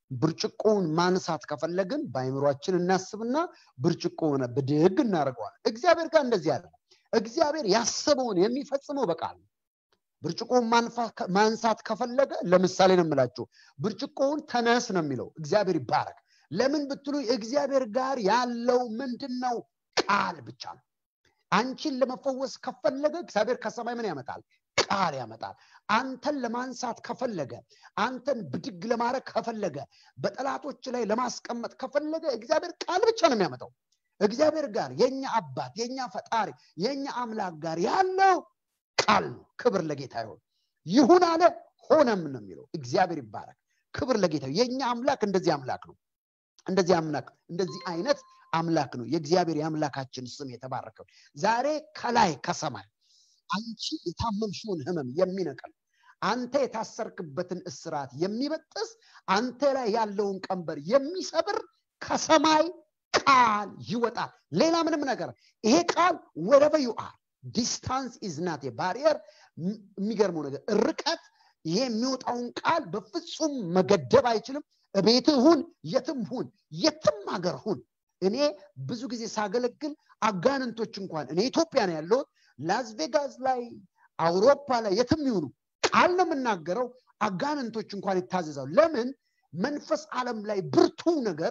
ብርጭቆውን ማንሳት ከፈለግን በአይምሯችን እናስብና ብርጭቆውን ብድግ እናደርገዋለን እግዚአብሔር ጋር እንደዚህ ያለ እግዚአብሔር ያሰበውን የሚፈጽመው በቃል ብርጭቆውን ማንሳት ከፈለገ ለምሳሌ ነው የምላችሁ ብርጭቆውን ተነስ ነው የሚለው እግዚአብሔር ይባረክ ለምን ብትሉ እግዚአብሔር ጋር ያለው ምንድን ነው ቃል ብቻ ነው አንቺን ለመፈወስ ከፈለገ እግዚአብሔር ከሰማይ ምን ያመጣል ቃል ያመጣል አንተን ለማንሳት ከፈለገ አንተን ብድግ ለማድረግ ከፈለገ በጠላቶች ላይ ለማስቀመጥ ከፈለገ እግዚአብሔር ቃል ብቻ ነው የሚያመጣው እግዚአብሔር ጋር የኛ አባት የኛ ፈጣሪ የኛ አምላክ ጋር ያለው ቃል ነው ክብር ለጌታ ይሆን ይሁን አለ ሆነም ነው የሚለው እግዚአብሔር ይባረክ ክብር ለጌታ የኛ አምላክ እንደዚህ አምላክ ነው እንደዚህ አምላክ እንደዚህ አይነት አምላክ ነው የእግዚአብሔር የአምላካችን ስም የተባረከው ዛሬ ከላይ ከሰማይ አንቺ የታመምሽውን ህመም የሚነቅል አንተ የታሰርክበትን እስራት የሚበጥስ አንተ ላይ ያለውን ቀንበር የሚሰብር ከሰማይ ቃል ይወጣል ሌላ ምንም ነገር ይሄ ቃል ወረበ ዩ አር ዲስታንስ ኢዝ ናት ባሪየር የሚገርመው ነገር ርቀት ይሄ የሚወጣውን ቃል በፍጹም መገደብ አይችልም እቤት ሁን የትም ሁን የትም ሀገር ሁን እኔ ብዙ ጊዜ ሳገለግል አጋንንቶች እንኳን እኔ ኢትዮጵያ ነው ያለሁት ላስ ቬጋስ ላይ አውሮፓ ላይ የትም ይሁኑ ቃል ነው የምናገረው አጋንንቶች እንኳን ይታዘዛሉ ለምን መንፈስ ዓለም ላይ ብርቱ ነገር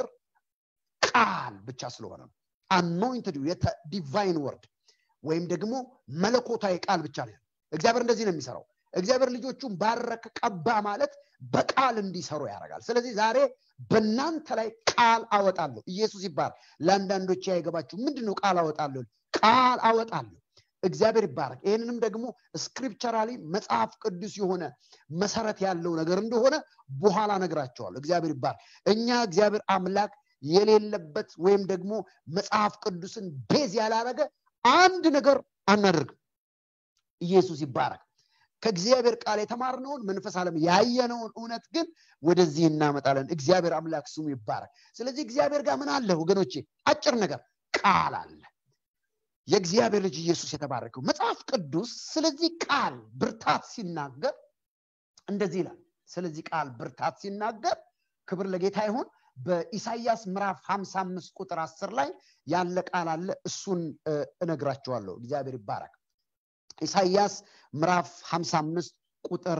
ቃል ብቻ ስለሆነ ነው አኖይንትድ ዲቫይን ወርድ ወይም ደግሞ መለኮታዊ ቃል ብቻ ነው እግዚአብሔር እንደዚህ ነው የሚሰራው እግዚአብሔር ልጆቹን ባረከ ቀባ ማለት በቃል እንዲሰሩ ያደርጋል ስለዚህ ዛሬ በእናንተ ላይ ቃል አወጣለሁ ኢየሱስ ይባል ለአንዳንዶች ያይገባችሁ ምንድን ነው ቃል አወጣለሁ ቃል አወጣለሁ እግዚአብሔር ይባረክ ይህንንም ደግሞ ስክሪፕቸራሊ መጽሐፍ ቅዱስ የሆነ መሰረት ያለው ነገር እንደሆነ በኋላ ነግራቸዋለሁ እግዚአብሔር ይባረክ እኛ እግዚአብሔር አምላክ የሌለበት ወይም ደግሞ መጽሐፍ ቅዱስን ቤዝ ያላረገ አንድ ነገር አናደርግም ኢየሱስ ይባረክ ከእግዚአብሔር ቃል የተማርነውን መንፈስ ዓለም ያየነውን እውነት ግን ወደዚህ እናመጣለን እግዚአብሔር አምላክ ስሙ ይባረክ ስለዚህ እግዚአብሔር ጋር ምን አለ ወገኖቼ አጭር ነገር ቃል አለ የእግዚአብሔር ልጅ ኢየሱስ የተባረከው መጽሐፍ ቅዱስ ስለዚህ ቃል ብርታት ሲናገር እንደዚህ ይላል ስለዚህ ቃል ብርታት ሲናገር ክብር ለጌታ ይሁን በኢሳይያስ ምዕራፍ 55 ቁጥር 10 ላይ ያለ ቃል አለ እሱን እነግራቸዋለሁ እግዚአብሔር ይባረክ ኢሳይያስ ምዕራፍ 55 ቁጥር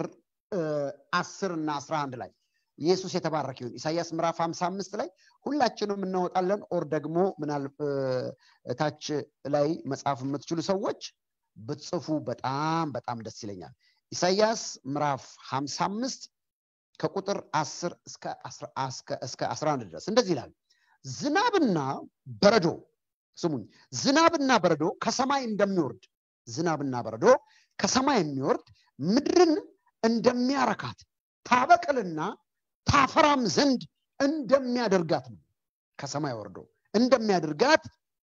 10 እና 11 ላይ ኢየሱስ የተባረክ ይሁን ኢሳያስ ምዕራፍ 55 ላይ ሁላችንም እናወጣለን ኦር ደግሞ ምናል ታች ላይ መጽሐፍ የምትችሉ ሰዎች ብትጽፉ በጣም በጣም ደስ ይለኛል ኢሳያስ ምዕራፍ 55 ከቁጥር 10 እስከ 11 ድረስ እንደዚህ ይላል ዝናብና በረዶ ስሙኝ ዝናብና በረዶ ከሰማይ እንደሚወርድ ዝናብና በረዶ ከሰማይ የሚወርድ ምድርን እንደሚያረካት ታበቅልና ታፈራም ዘንድ እንደሚያደርጋት ነው ከሰማይ ወርዶ እንደሚያደርጋት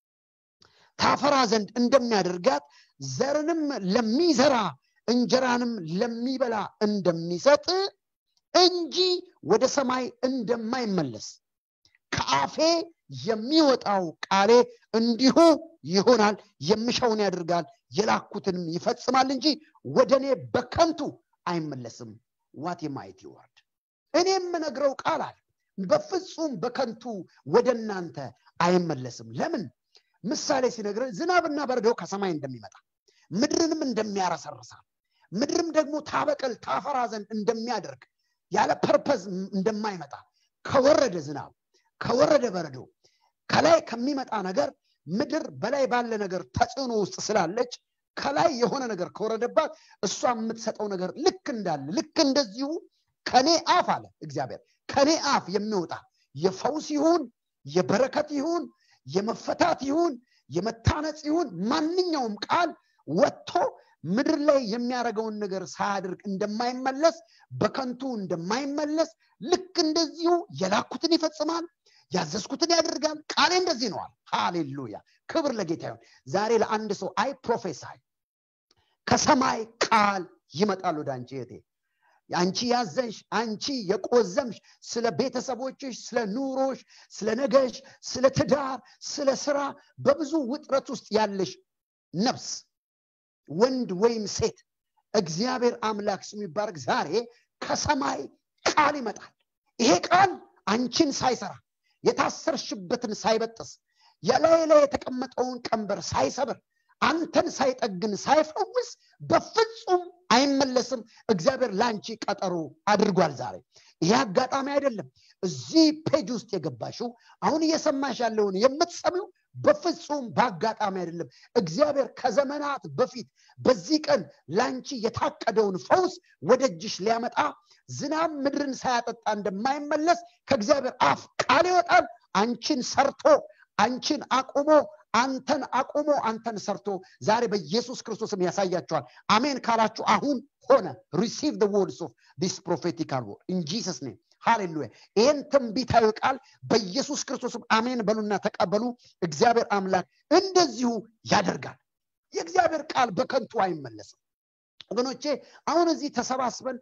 ታፈራ ዘንድ እንደሚያደርጋት ዘርንም ለሚዘራ እንጀራንም ለሚበላ እንደሚሰጥ እንጂ ወደ ሰማይ እንደማይመለስ ከአፌ የሚወጣው ቃሌ እንዲሁ ይሆናል የምሻውን ያደርጋል የላኩትንም ይፈጽማል እንጂ ወደ እኔ በከንቱ አይመለስም ዋት የማየት ይወርድ እኔ የምነግረው ቃል አለ በፍጹም በከንቱ ወደ እናንተ አይመለስም ለምን ምሳሌ ሲነግር ዝናብና በረዶ ከሰማይ እንደሚመጣ ምድርንም እንደሚያረሰርሳል ምድርም ደግሞ ታበቀል ታፈራ ዘንድ እንደሚያደርግ ያለ ፐርፐዝ እንደማይመጣ ከወረደ ዝናብ ከወረደ በረዶ ከላይ ከሚመጣ ነገር ምድር በላይ ባለ ነገር ተጽዕኖ ውስጥ ስላለች ከላይ የሆነ ነገር ከወረደባት እሷ የምትሰጠው ነገር ልክ እንዳለ ልክ እንደዚሁ ከኔ አፍ አለ እግዚአብሔር ከኔ አፍ የሚወጣ የፈውስ ይሁን የበረከት ይሁን የመፈታት ይሁን የመታነጽ ይሁን ማንኛውም ቃል ወጥቶ ምድር ላይ የሚያደርገውን ነገር ሳያደርግ እንደማይመለስ በከንቱ እንደማይመለስ ልክ እንደዚሁ የላኩትን ይፈጽማል ያዘዝኩትን ያደርጋል ቃሌ እንደዚህ ነዋል ሃሌሉያ ክብር ለጌታ ይሁን ዛሬ ለአንድ ሰው አይ ፕሮፌሳይ ከሰማይ ቃል ይመጣል ወደ አንቺ እህቴ አንቺ ያዘንሽ አንቺ የቆዘምሽ ስለ ቤተሰቦችሽ ስለ ኑሮሽ ስለ ነገሽ ስለ ትዳር ስለ ስራ በብዙ ውጥረት ውስጥ ያለሽ ነፍስ ወንድ ወይም ሴት እግዚአብሔር አምላክ ስሙ ይባረክ ዛሬ ከሰማይ ቃል ይመጣል ይሄ ቃል አንቺን ሳይሰራ የታሰርሽበትን ሳይበጥስ የላይ ላይ የተቀመጠውን ቀንበር ሳይሰብር አንተን ሳይጠግን ሳይፈውስ በፍጹም አይመለስም እግዚአብሔር ለአንቺ ቀጠሮ አድርጓል ዛሬ ይሄ አጋጣሚ አይደለም እዚህ ፔጅ ውስጥ የገባሽው አሁን እየሰማሽ ያለውን የምትሰሚው በፍጹም በአጋጣሚ አይደለም እግዚአብሔር ከዘመናት በፊት በዚህ ቀን ላንቺ የታቀደውን ፈውስ ወደ እጅሽ ሊያመጣ ዝናብ ምድርን ሳያጠጣ እንደማይመለስ ከእግዚአብሔር አፍ ቃል ይወጣል አንቺን ሰርቶ አንቺን አቁሞ አንተን አቁሞ አንተን ሰርቶ ዛሬ በኢየሱስ ክርስቶስም ያሳያቸዋል አሜን ካላችሁ አሁን ሆነ ሪሲቭ ደ ወርድስ ኦፍ ዲስ ፕሮፌቲካል ወርድ ኢን ጂሰስ ኔም ሃሌሉያ ይህን ትንቢታዊ ቃል በኢየሱስ ክርስቶስም አሜን በሉና ተቀበሉ እግዚአብሔር አምላክ እንደዚሁ ያደርጋል የእግዚአብሔር ቃል በከንቱ አይመለስም ወገኖቼ አሁን እዚህ ተሰባስበን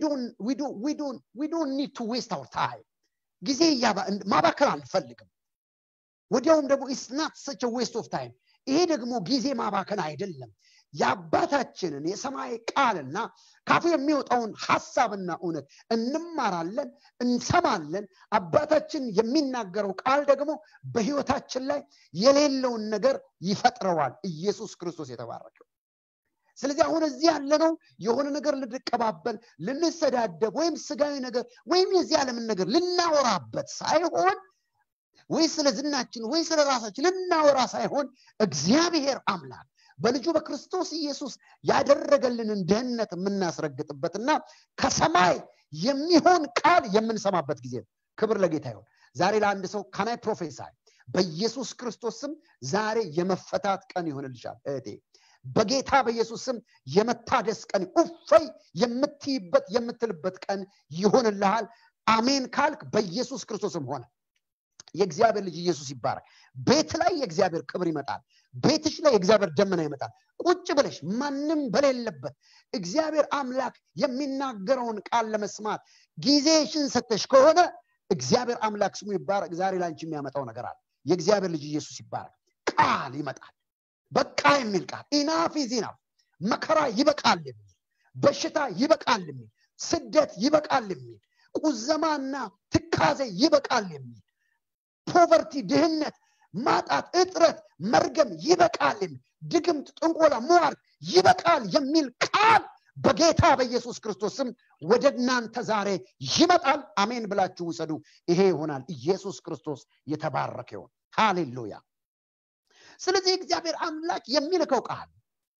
ዊዶን ኒድ ቱ ዌስት አውር ታይም ጊዜ ማባከል አንፈልግም ወዲያውም ደግሞ ኢስ ናት ሰች ዌስት ኦፍ ታይም ይሄ ደግሞ ጊዜ ማባከን አይደለም የአባታችንን የሰማይ ቃልና ካፉ የሚወጣውን ሀሳብና እውነት እንማራለን እንሰማለን አባታችን የሚናገረው ቃል ደግሞ በህይወታችን ላይ የሌለውን ነገር ይፈጥረዋል ኢየሱስ ክርስቶስ የተባረከው ስለዚህ አሁን እዚህ ያለነው የሆነ ነገር ልንቀባበል ልንሰዳደብ ወይም ስጋዊ ነገር ወይም የዚህ ዓለምን ነገር ልናወራበት ሳይሆን ወይ ስለ ዝናችን ወይ ስለ ራሳችን ልናወራ ሳይሆን እግዚአብሔር አምላክ በልጁ በክርስቶስ ኢየሱስ ያደረገልንን ድህነት የምናስረግጥበትና ከሰማይ የሚሆን ቃል የምንሰማበት ጊዜ ነው ክብር ለጌታ ይሆን ዛሬ ለአንድ ሰው ካናይ ፕሮፌሳይ በኢየሱስ ክርስቶስ ስም ዛሬ የመፈታት ቀን ይሆንልሻል እህቴ በጌታ በኢየሱስ ስም የመታደስ ቀን እፈይ የምትይበት የምትልበት ቀን ይሆንልሃል አሜን ካልክ በኢየሱስ ክርስቶስም ሆነ የእግዚአብሔር ልጅ ኢየሱስ ይባረክ ቤት ላይ የእግዚአብሔር ክብር ይመጣል ቤትሽ ላይ የእግዚአብሔር ደመና ይመጣል ቁጭ ብለሽ ማንም በሌለበት እግዚአብሔር አምላክ የሚናገረውን ቃል ለመስማት ጊዜሽን ሰተሽ ከሆነ እግዚአብሔር አምላክ ስሙ ይባረክ ዛሬ ላንቺ የሚያመጣው ነገር አለ የእግዚአብሔር ልጅ ኢየሱስ ይባረክ ቃል ይመጣል በቃ የሚል ቃል ኢናፍ ዚናፍ መከራ ይበቃል የሚል በሽታ ይበቃል የሚል ስደት ይበቃል የሚል ቁዘማና ትካዜ ይበቃል የሚል ፖቨርቲ ድህነት ማጣት እጥረት መርገም ይበቃል የሚል ድግምት ጥንቆላ ሟርት ይበቃል የሚል ቃል በጌታ በኢየሱስ ክርስቶስ ስም ወደ እናንተ ዛሬ ይመጣል አሜን ብላችሁ ውሰዱ ይሄ ይሆናል ኢየሱስ ክርስቶስ የተባረከ ይሆን ሃሌሉያ ስለዚህ እግዚአብሔር አምላክ የሚልከው ቃል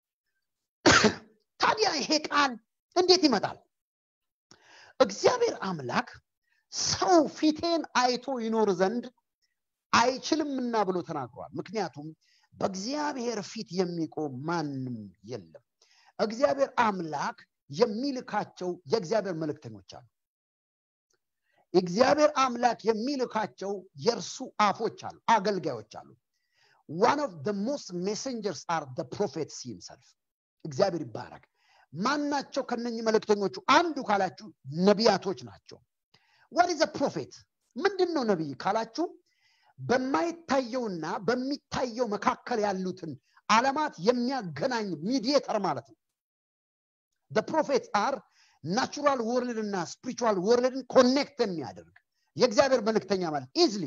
ታዲያ ይሄ ቃል እንዴት ይመጣል እግዚአብሔር አምላክ ሰው ፊቴን አይቶ ይኖር ዘንድ አይችልምና ብሎ ተናግሯል ምክንያቱም በእግዚአብሔር ፊት የሚቆም ማንም የለም እግዚአብሔር አምላክ የሚልካቸው የእግዚአብሔር መልእክተኞች አሉ እግዚአብሔር አምላክ የሚልካቸው የእርሱ አፎች አሉ አገልጋዮች አሉ ዋን ኦፍ ሞስት ሜሰንጀርስ አር ፕሮፌትስ ሂምሰልፍ እግዚአብሔር ይባረክ ማናቸው ከነኚህ መልእክተኞቹ አንዱ ካላችሁ ነቢያቶች ናቸው ዋት ኢዝ ፕሮፌት ምንድን ነው ነቢይ ካላችሁ በማይታየውና በሚታየው መካከል ያሉትን አለማት የሚያገናኝ ሚዲየተር ማለት ነው ፕሮፌት አር ናቹራል ወርልድ እና ስፒሪቹዋል ወርልድን ኮኔክት የሚያደርግ የእግዚአብሔር መልእክተኛ ማለት ኢዝሊ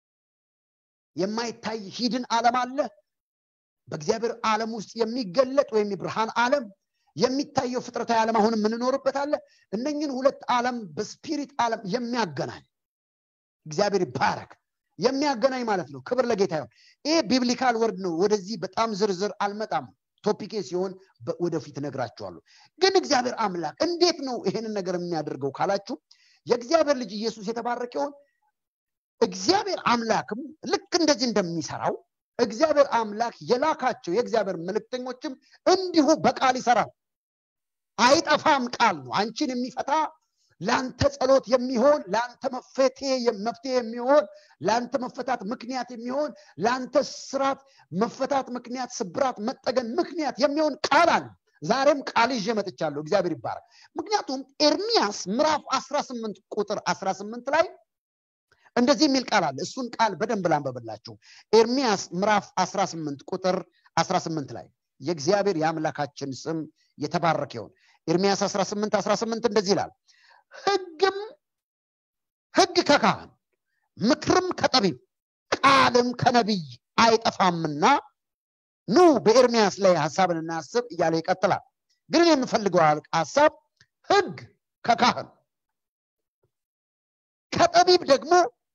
የማይታይ ሂድን ዓለም አለ በእግዚአብሔር ዓለም ውስጥ የሚገለጥ ወይም የብርሃን ዓለም የሚታየው ፍጥረታዊ ዓለም አሁን የምንኖርበት አለ እነኝን ሁለት ዓለም በስፒሪት ዓለም የሚያገናኝ እግዚአብሔር ይባረክ የሚያገናኝ ማለት ነው ክብር ለጌታ ይሆን ይሄ ቢብሊካል ወርድ ነው ወደዚህ በጣም ዝርዝር አልመጣም ቶፒኬ ሲሆን ወደፊት ነግራችኋለሁ ግን እግዚአብሔር አምላክ እንዴት ነው ይሄንን ነገር የሚያደርገው ካላችሁ የእግዚአብሔር ልጅ ኢየሱስ የተባረከ ይሆን እግዚአብሔር አምላክም ልክ እንደዚህ እንደሚሰራው እግዚአብሔር አምላክ የላካቸው የእግዚአብሔር መልእክተኞችም እንዲሁ በቃል ይሰራል አይጠፋም ቃል ነው አንቺን የሚፈታ ለአንተ ጸሎት የሚሆን ለአንተ መፍትሄ የሚሆን ለአንተ መፈታት ምክንያት የሚሆን ለአንተ ስራት መፈታት ምክንያት ስብራት መጠገን ምክንያት የሚሆን ቃል አለ ዛሬም ቃል ይዤ መጥቻለሁ እግዚአብሔር ይባረክ ምክንያቱም ኤርሚያስ ምዕራፍ 18 ቁጥር 18 ላይ እንደዚህ የሚል ቃል አለ እሱን ቃል በደንብ ላንበብላችሁ ኤርሚያስ ምዕራፍ 18 ቁጥር 18 ላይ የእግዚአብሔር የአምላካችን ስም የተባረከ ይሆን ኤርሚያስ 18 18 እንደዚህ ይላል ህግም ህግ ከካህን ምክርም ከጠቢብ ቃልም ከነቢይ አይጠፋምና ኑ በኤርሚያስ ላይ ሀሳብን እናስብ እያለ ይቀጥላል ግን እኔ የምፈልገው ሀሳብ ህግ ከካህን ከጠቢብ ደግሞ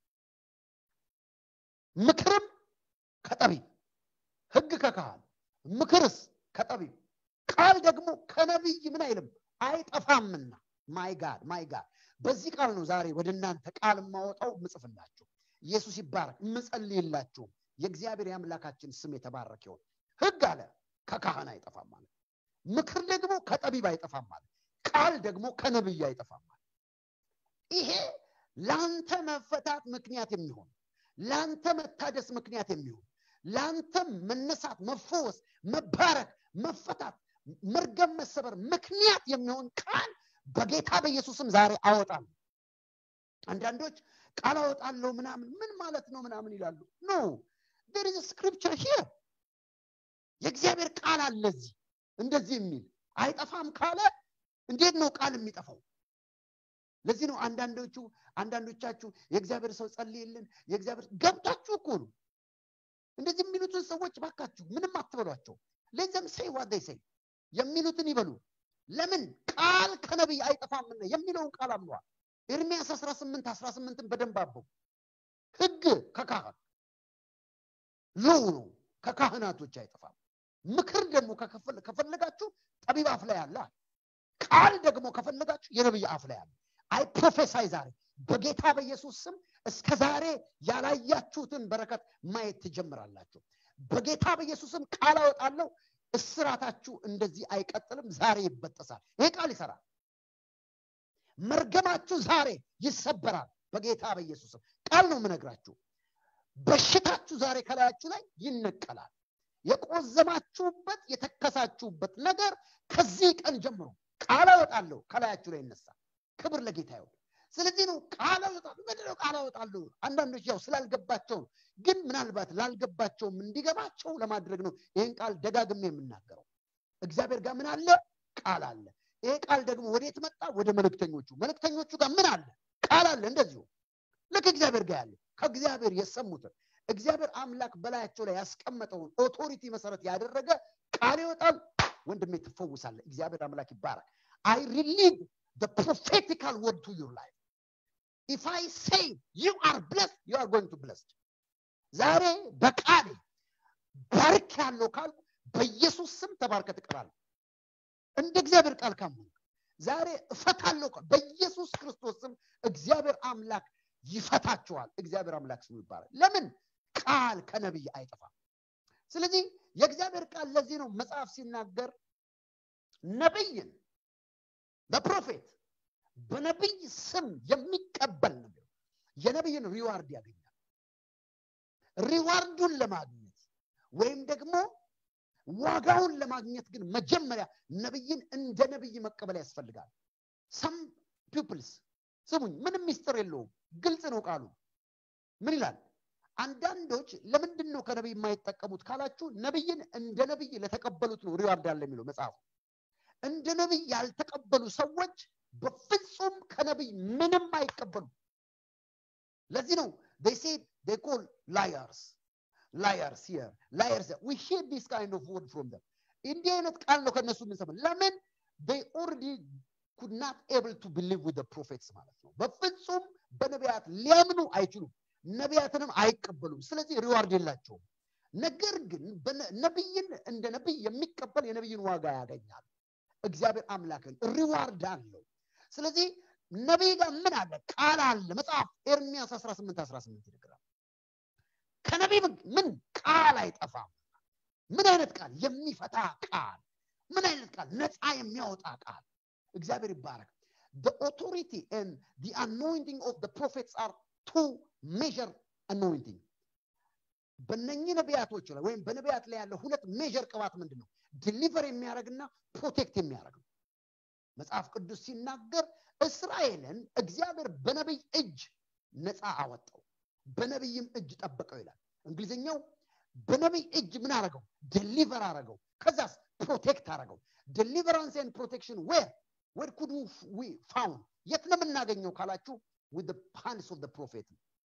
ምክርም ከጠቢብ ህግ ከካህን ምክርስ ከጠቢብ ቃል ደግሞ ከነቢይ ምን አይልም አይጠፋምና ማይ ጋድ ማይ ጋድ በዚህ ቃል ነው ዛሬ ወደ እናንተ ቃል የማወጣው ምጽፍላችሁ ኢየሱስ ይባረክ ምጸልይላችሁ የእግዚአብሔር የአምላካችን ስም የተባረክ ይሆን ህግ አለ ከካህን አይጠፋም ማለት ምክር ደግሞ ከጠቢብ አይጠፋም ማለት ቃል ደግሞ ከነብይ አይጠፋም ማለት ይሄ ለአንተ መፈታት ምክንያት የሚሆን ለአንተ መታደስ ምክንያት የሚሆን ለአንተ መነሳት መፈወስ መባረክ መፈታት መርገም መሰበር ምክንያት የሚሆን ቃል በጌታ በኢየሱስም ዛሬ አወጣለሁ አንዳንዶች ቃል አወጣለሁ ምናምን ምን ማለት ነው ምናምን ይላሉ ኖ ዴር ኢዝ ስክሪፕቸር ሂር የእግዚአብሔር ቃል አለ እዚህ እንደዚህ የሚል አይጠፋም ካለ እንዴት ነው ቃል የሚጠፋው ለዚህ ነው አንዳንዶቹ አንዳንዶቻችሁ የእግዚአብሔር ሰው ጸልይልን የእግዚአብሔር ገብታችሁ እኮ ነው እንደዚህ የሚሉትን ሰዎች ባካችሁ ምንም አትበሏቸው ለዚም ሰይ ዋዳይ ሰይ የሚሉትን ይበሉ ለምን ቃል ከነቢይ አይጠፋምና የሚለውን ቃል አምነዋል ኤርሚያስ 18 18ን በደንብ አበው ህግ ከካህን ሎው ነው ከካህናቶች አይጠፋም ምክር ደግሞ ከፈለጋችሁ ጠቢብ አፍ ላይ አለ ቃል ደግሞ ከፈለጋችሁ የነብይ አፍ ላይ አለ አይ ፕሮፌሳይ ዛሬ በጌታ በኢየሱስ ስም እስከ ዛሬ ያላያችሁትን በረከት ማየት ትጀምራላችሁ በጌታ በኢየሱስም ቃል አወጣለሁ እስራታችሁ እንደዚህ አይቀጥልም ዛሬ ይበጠሳል ይሄ ቃል ይሰራል መርገማችሁ ዛሬ ይሰበራል በጌታ በኢየሱስም ቃል ነው የምነግራችሁ በሽታችሁ ዛሬ ከላያችሁ ላይ ይነቀላል የቆዘማችሁበት የተከሳችሁበት ነገር ከዚህ ቀን ጀምሮ ቃል አወጣለሁ ከላያችሁ ላይ ይነሳል ክብር ለጌታ ይሁን ስለዚህ ነው ቃል አወጣለሁ ምንድነው ቃል አወጣለሁ አንዳንዶች ያው ስላልገባቸው ነው ግን ምናልባት ላልገባቸውም እንዲገባቸው ለማድረግ ነው ይህን ቃል ደጋግሜ የምናገረው እግዚአብሔር ጋር ምን አለ ቃል አለ ይሄ ቃል ደግሞ ወዴት መጣ ወደ መልእክተኞቹ መልእክተኞቹ ጋር ምን አለ ቃል አለ እንደዚሁ ልክ እግዚአብሔር ጋር ያለ ከእግዚአብሔር የሰሙትን እግዚአብሔር አምላክ በላያቸው ላይ ያስቀመጠውን ኦቶሪቲ መሰረት ያደረገ ቃል ይወጣል ወንድሜ ትፈውሳለ እግዚአብሔር አምላክ ይባረክ አይ ሪሊቭ the prophetical word to your life if i say you are blessed you are going to blessed ዛሬ በቃሌ ባርክ ያለው ካልኩ በኢየሱስ ስም ተባርከ ትቀራለ እንደ እግዚአብሔር ቃል ካመንክ ዛሬ እፈታለሁ በኢየሱስ ክርስቶስ ስም እግዚአብሔር አምላክ ይፈታችኋል እግዚአብሔር አምላክ ስሙ ይባላል ለምን ቃል ከነቢይ አይጠፋም ስለዚህ የእግዚአብሔር ቃል ለዚህ ነው መጽሐፍ ሲናገር ነብይን በፕሮፌት በነቢይ ስም የሚቀበል ነው የነቢይን ሪዋርድ ያገኛል ሪዋርዱን ለማግኘት ወይም ደግሞ ዋጋውን ለማግኘት ግን መጀመሪያ ነብይን እንደ ነብይ መቀበል ያስፈልጋል ሰም ፒፕልስ ስሙኝ ምንም ሚስጥር የለውም ግልጽ ነው ቃሉ ምን ይላል አንዳንዶች ለምንድን ነው ከነቢይ የማይጠቀሙት ካላችሁ ነብይን እንደ ነብይ ለተቀበሉት ነው ሪዋርድ ያለ የሚለው መጽሐፉ እንደ ነቢይ ያልተቀበሉ ሰዎች በፍጹም ከነቢይ ምንም አይቀበሉ ለዚህ ነው they say they call liars liars here liars there. we hear this kind of word from them እንዲህ አይነት ቃል ነው ከነሱ የምንሰማ ለምን they already could not able to believe with the prophets ማለት ነው በፍጹም በነቢያት ሊያምኑ አይችሉም ነቢያትንም አይቀበሉም ስለዚህ ሪዋርድ የላቸውም ነገር ግን ነቢይን እንደ ነቢይ የሚቀበል የነቢይን ዋጋ ያገኛል እግዚአብሔር አምላክን ሪዋርድ አለው ስለዚህ ነቢይ ጋር ምን አለ ቃል አለ መጽሐፍ ኤርሚያስ 18 18 ይነግራል ከነቢይ ምን ቃል አይጠፋም ምን አይነት ቃል የሚፈታ ቃል ምን አይነት ቃል ነፃ የሚያወጣ ቃል እግዚአብሔር ይባረክ the authority and the anointing of the prophets are two measure anointing በነኚህ ነቢያቶች ላይ ወይም በነቢያት ላይ ያለ ሁለት ሜጀር ቅባት ምንድን ነው ዲሊቨር የሚያደርግና ፕሮቴክት የሚያደርግ ነው መጽሐፍ ቅዱስ ሲናገር እስራኤልን እግዚአብሔር በነቢይ እጅ ነፃ አወጣው በነቢይም እጅ ጠበቀው ይላል እንግሊዝኛው በነቢይ እጅ ምን አረገው ዴሊቨር አረገው ከዛስ ፕሮቴክት አረገው ዴሊቨራንስ ኤንድ ፕሮቴክሽን ዌር ዌር ኩድ ዊ ፋውንድ የት ነው የምናገኘው ካላችሁ with the hands of the prophet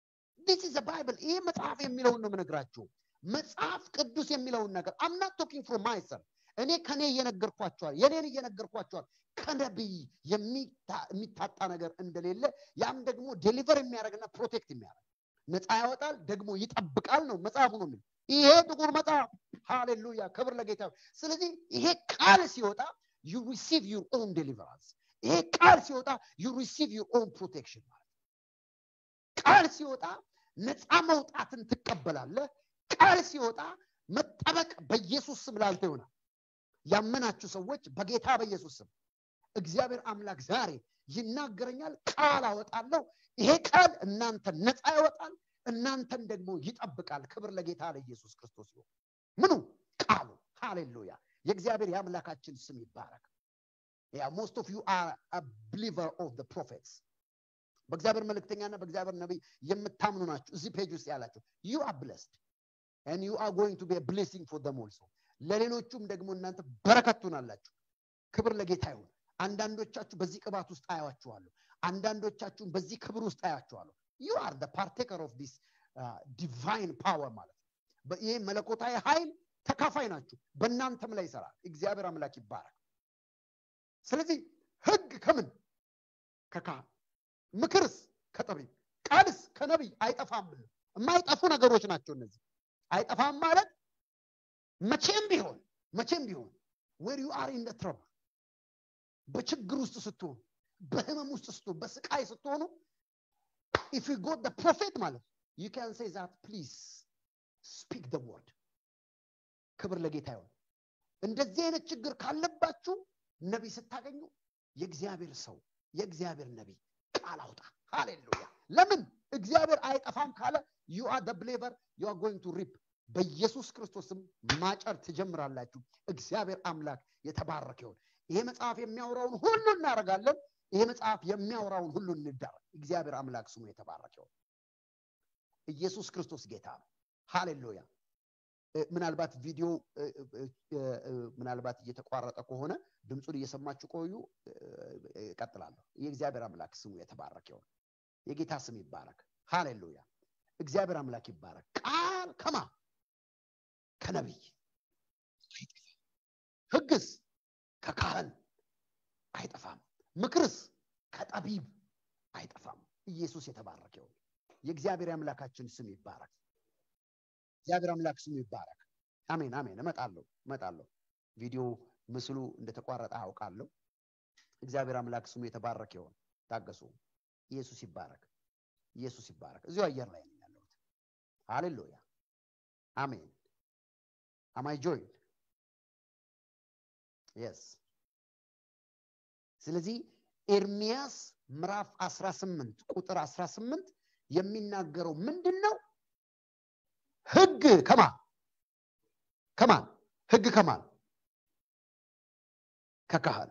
ዲስ ኢዝ ባይብል ይሄ መጽሐፍ የሚለውን ነው የምነግራችሁ መጽሐፍ ቅዱስ የሚለውን ነገር አምናት ቶኪንግ ፍሮም ማይሰልፍ እኔ ከኔ እየነገርኳቸዋል የኔን እየነገርኳቸዋል ከነቢይ የሚታጣ ነገር እንደሌለ ያም ደግሞ ዴሊቨር የሚያደርግና ፕሮቴክት የሚያደርግ ነፃ ያወጣል ደግሞ ይጠብቃል ነው መጽሐፉ ነው የሚለው ይሄ ጥቁር መጽሐፍ ሃሌሉያ ክብር ለጌታ ስለዚህ ይሄ ቃል ሲወጣ ዩ ሪሲቭ ዩር ኦን ዴሊቨራንስ ይሄ ቃል ሲወጣ ዩ ሪሲቭ ዩር ኦን ፕሮቴክሽን ማለት ቃል ሲወጣ ነፃ መውጣትን ትቀበላለህ ቃል ሲወጣ መጠበቅ በኢየሱስ ስም ላንተ ይሆናል ያመናችሁ ሰዎች በጌታ በኢየሱስ ስም እግዚአብሔር አምላክ ዛሬ ይናገረኛል ቃል አወጣለሁ ይሄ ቃል እናንተን ነፃ ያወጣል እናንተን ደግሞ ይጠብቃል ክብር ለጌታ ለኢየሱስ ክርስቶስ ይሁን ምኑ ቃሉ ሃሌሉያ የእግዚአብሔር የአምላካችን ስም ይባረክ ያ ሞስት ኦፍ ዩ አር ብሊቨር ኦፍ ደ ፕሮፌትስ በእግዚአብሔር መልእክተኛና በእግዚአብሔር ነቢይ የምታምኑ ናችሁ እዚህ ፔጅ ውስጥ ያላችሁ ዩ አር ብለስድ and you are going to be a blessing for them also ለሌሎቹም ደግሞ እናንተ በረከት ትሆናላችሁ ክብር ለጌታ ይሁን አንዳንዶቻችሁ በዚህ ቅባት ውስጥ አያዋችኋለሁ አንዳንዶቻችሁን በዚህ ክብር ውስጥ አያችኋለሁ ዩ አር ደ ፓርቴከር ኦፍ ዲስ ዲቫይን ፓወር ማለት ነው ይህ መለኮታዊ ኃይል ተካፋይ ናችሁ በእናንተም ላይ ይሰራል እግዚአብሔር አምላክ ይባረክ ስለዚህ ህግ ከምን ከካህን ምክርስ ከጠቢብ ቃልስ ከነቢይ አይጠፋም የማይጠፉ ነገሮች ናቸው እነዚህ አይጠፋም ማለት መቼም ቢሆን መቼም ቢሆን ዌር ዩ አር ኢን ትረብል በችግር ውስጥ ስትሆኑ በህመም ውስጥ ስትሆኑ በስቃይ ስትሆኑ ኢፍ ዩ ጎት ፕሮፌት ማለት ዩ ካን ሴይ ዛት ፕሊዝ ስፒክ ደ ወርድ ክብር ለጌታ ይሆን እንደዚህ አይነት ችግር ካለባችሁ ነቢይ ስታገኙ የእግዚአብሔር ሰው የእግዚአብሔር ነቢይ ቃል አውጣ ሃሌሉያ ለምን እግዚአብሔር አይጠፋም ካለ ዩ አር ብሌቨር ዩ አር ጎይንግ ቱ ሪፕ በኢየሱስ ክርስቶስም ማጨር ትጀምራላችሁ እግዚአብሔር አምላክ የተባረከ ይሆን ይሄ መጽሐፍ የሚያወራውን ሁሉ እናደርጋለን ይሄ መጽሐፍ የሚያወራውን ሁሉ እንዳረግ እግዚአብሔር አምላክ ስሙ የተባረከ ይሆን ኢየሱስ ክርስቶስ ጌታ ነው ሃሌሉያ ምናልባት ቪዲዮ ምናልባት እየተቋረጠ ከሆነ ድምፁን እየሰማችሁ ቆዩ እቀጥላለሁ የእግዚአብሔር አምላክ ስሙ የተባረከ ይሆን የጌታ ስም ይባረክ ሃሌሉያ እግዚአብሔር አምላክ ይባረክ ቃል ከማ ከነቢይ ህግስ ከካህን አይጠፋም ምክርስ ከጠቢብ አይጠፋም ኢየሱስ የተባረከ ይሁን የእግዚአብሔር አምላካችን ስም ይባረክ እግዚአብሔር አምላክ ስሙ ይባረክ አሜን አሜን እመጣለሁ እመጣለሁ ቪዲዮ ምስሉ እንደተቋረጠ አውቃለሁ እግዚአብሔር አምላክ ስሙ የተባረከ ይሆን ታገሱ ኢየሱስ ይባረክ ኢየሱስ ይባረክ እዚሁ አየር ላይ ነው ያለሁት ሃሌሉያ አሜን አማይ ጆይን የስ ስለዚህ ኤርሚያስ ምዕራፍ 18 ቁጥር 18 የሚናገረው ምንድን ነው ህግ ከማን ከማን ህግ ከማን ከካህን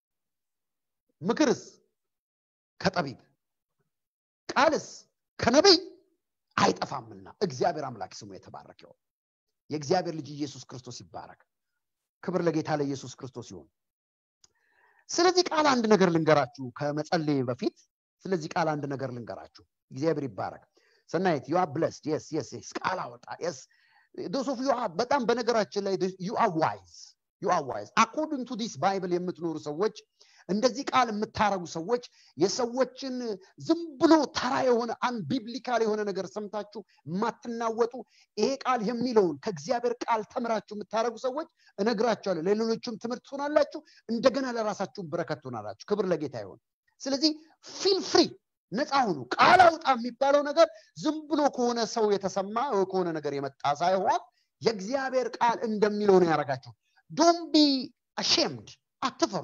ምክርስ ከጠቢብ ቃልስ ከነቢይ አይጠፋምና እግዚአብሔር አምላክ ስሙ የተባረክ ይሆን የእግዚአብሔር ልጅ ኢየሱስ ክርስቶስ ይባረክ ክብር ለጌታ ለኢየሱስ ክርስቶስ ይሆን ስለዚህ ቃል አንድ ነገር ልንገራችሁ ከመጸለይ በፊት ስለዚህ ቃል አንድ ነገር ልንገራችሁ እግዚአብሔር ይባረክ ሰናይት ዩ አር ብለስድ የስ የስ የስ ቃል አወጣ የስ ዶስ ኦፍ ዩ በጣም በነገራችን ላይ ዩ አር ዋይዝ ዩ አር ዋይዝ አኮርዲንግ ቱ ዲስ ባይብል የምትኖሩ ሰዎች እንደዚህ ቃል የምታረጉ ሰዎች የሰዎችን ዝም ብሎ ተራ የሆነ አንቢብሊካል የሆነ ነገር ሰምታችሁ የማትናወጡ ይሄ ቃል የሚለውን ከእግዚአብሔር ቃል ተምራችሁ የምታደረጉ ሰዎች እነግራችኋለሁ ለሌሎችም ትምህርት ትሆናላችሁ እንደገና ለራሳችሁም በረከት ትሆናላችሁ ክብር ለጌታ ይሆን ስለዚህ ፊል ፍሪ ነፃ ሁኑ ቃል አውጣ የሚባለው ነገር ዝም ብሎ ከሆነ ሰው የተሰማ ከሆነ ነገር የመጣ ሳይሆን የእግዚአብሔር ቃል እንደሚለው ነው ያደረጋቸው ዶን ቢ አሼምድ አትፈሩ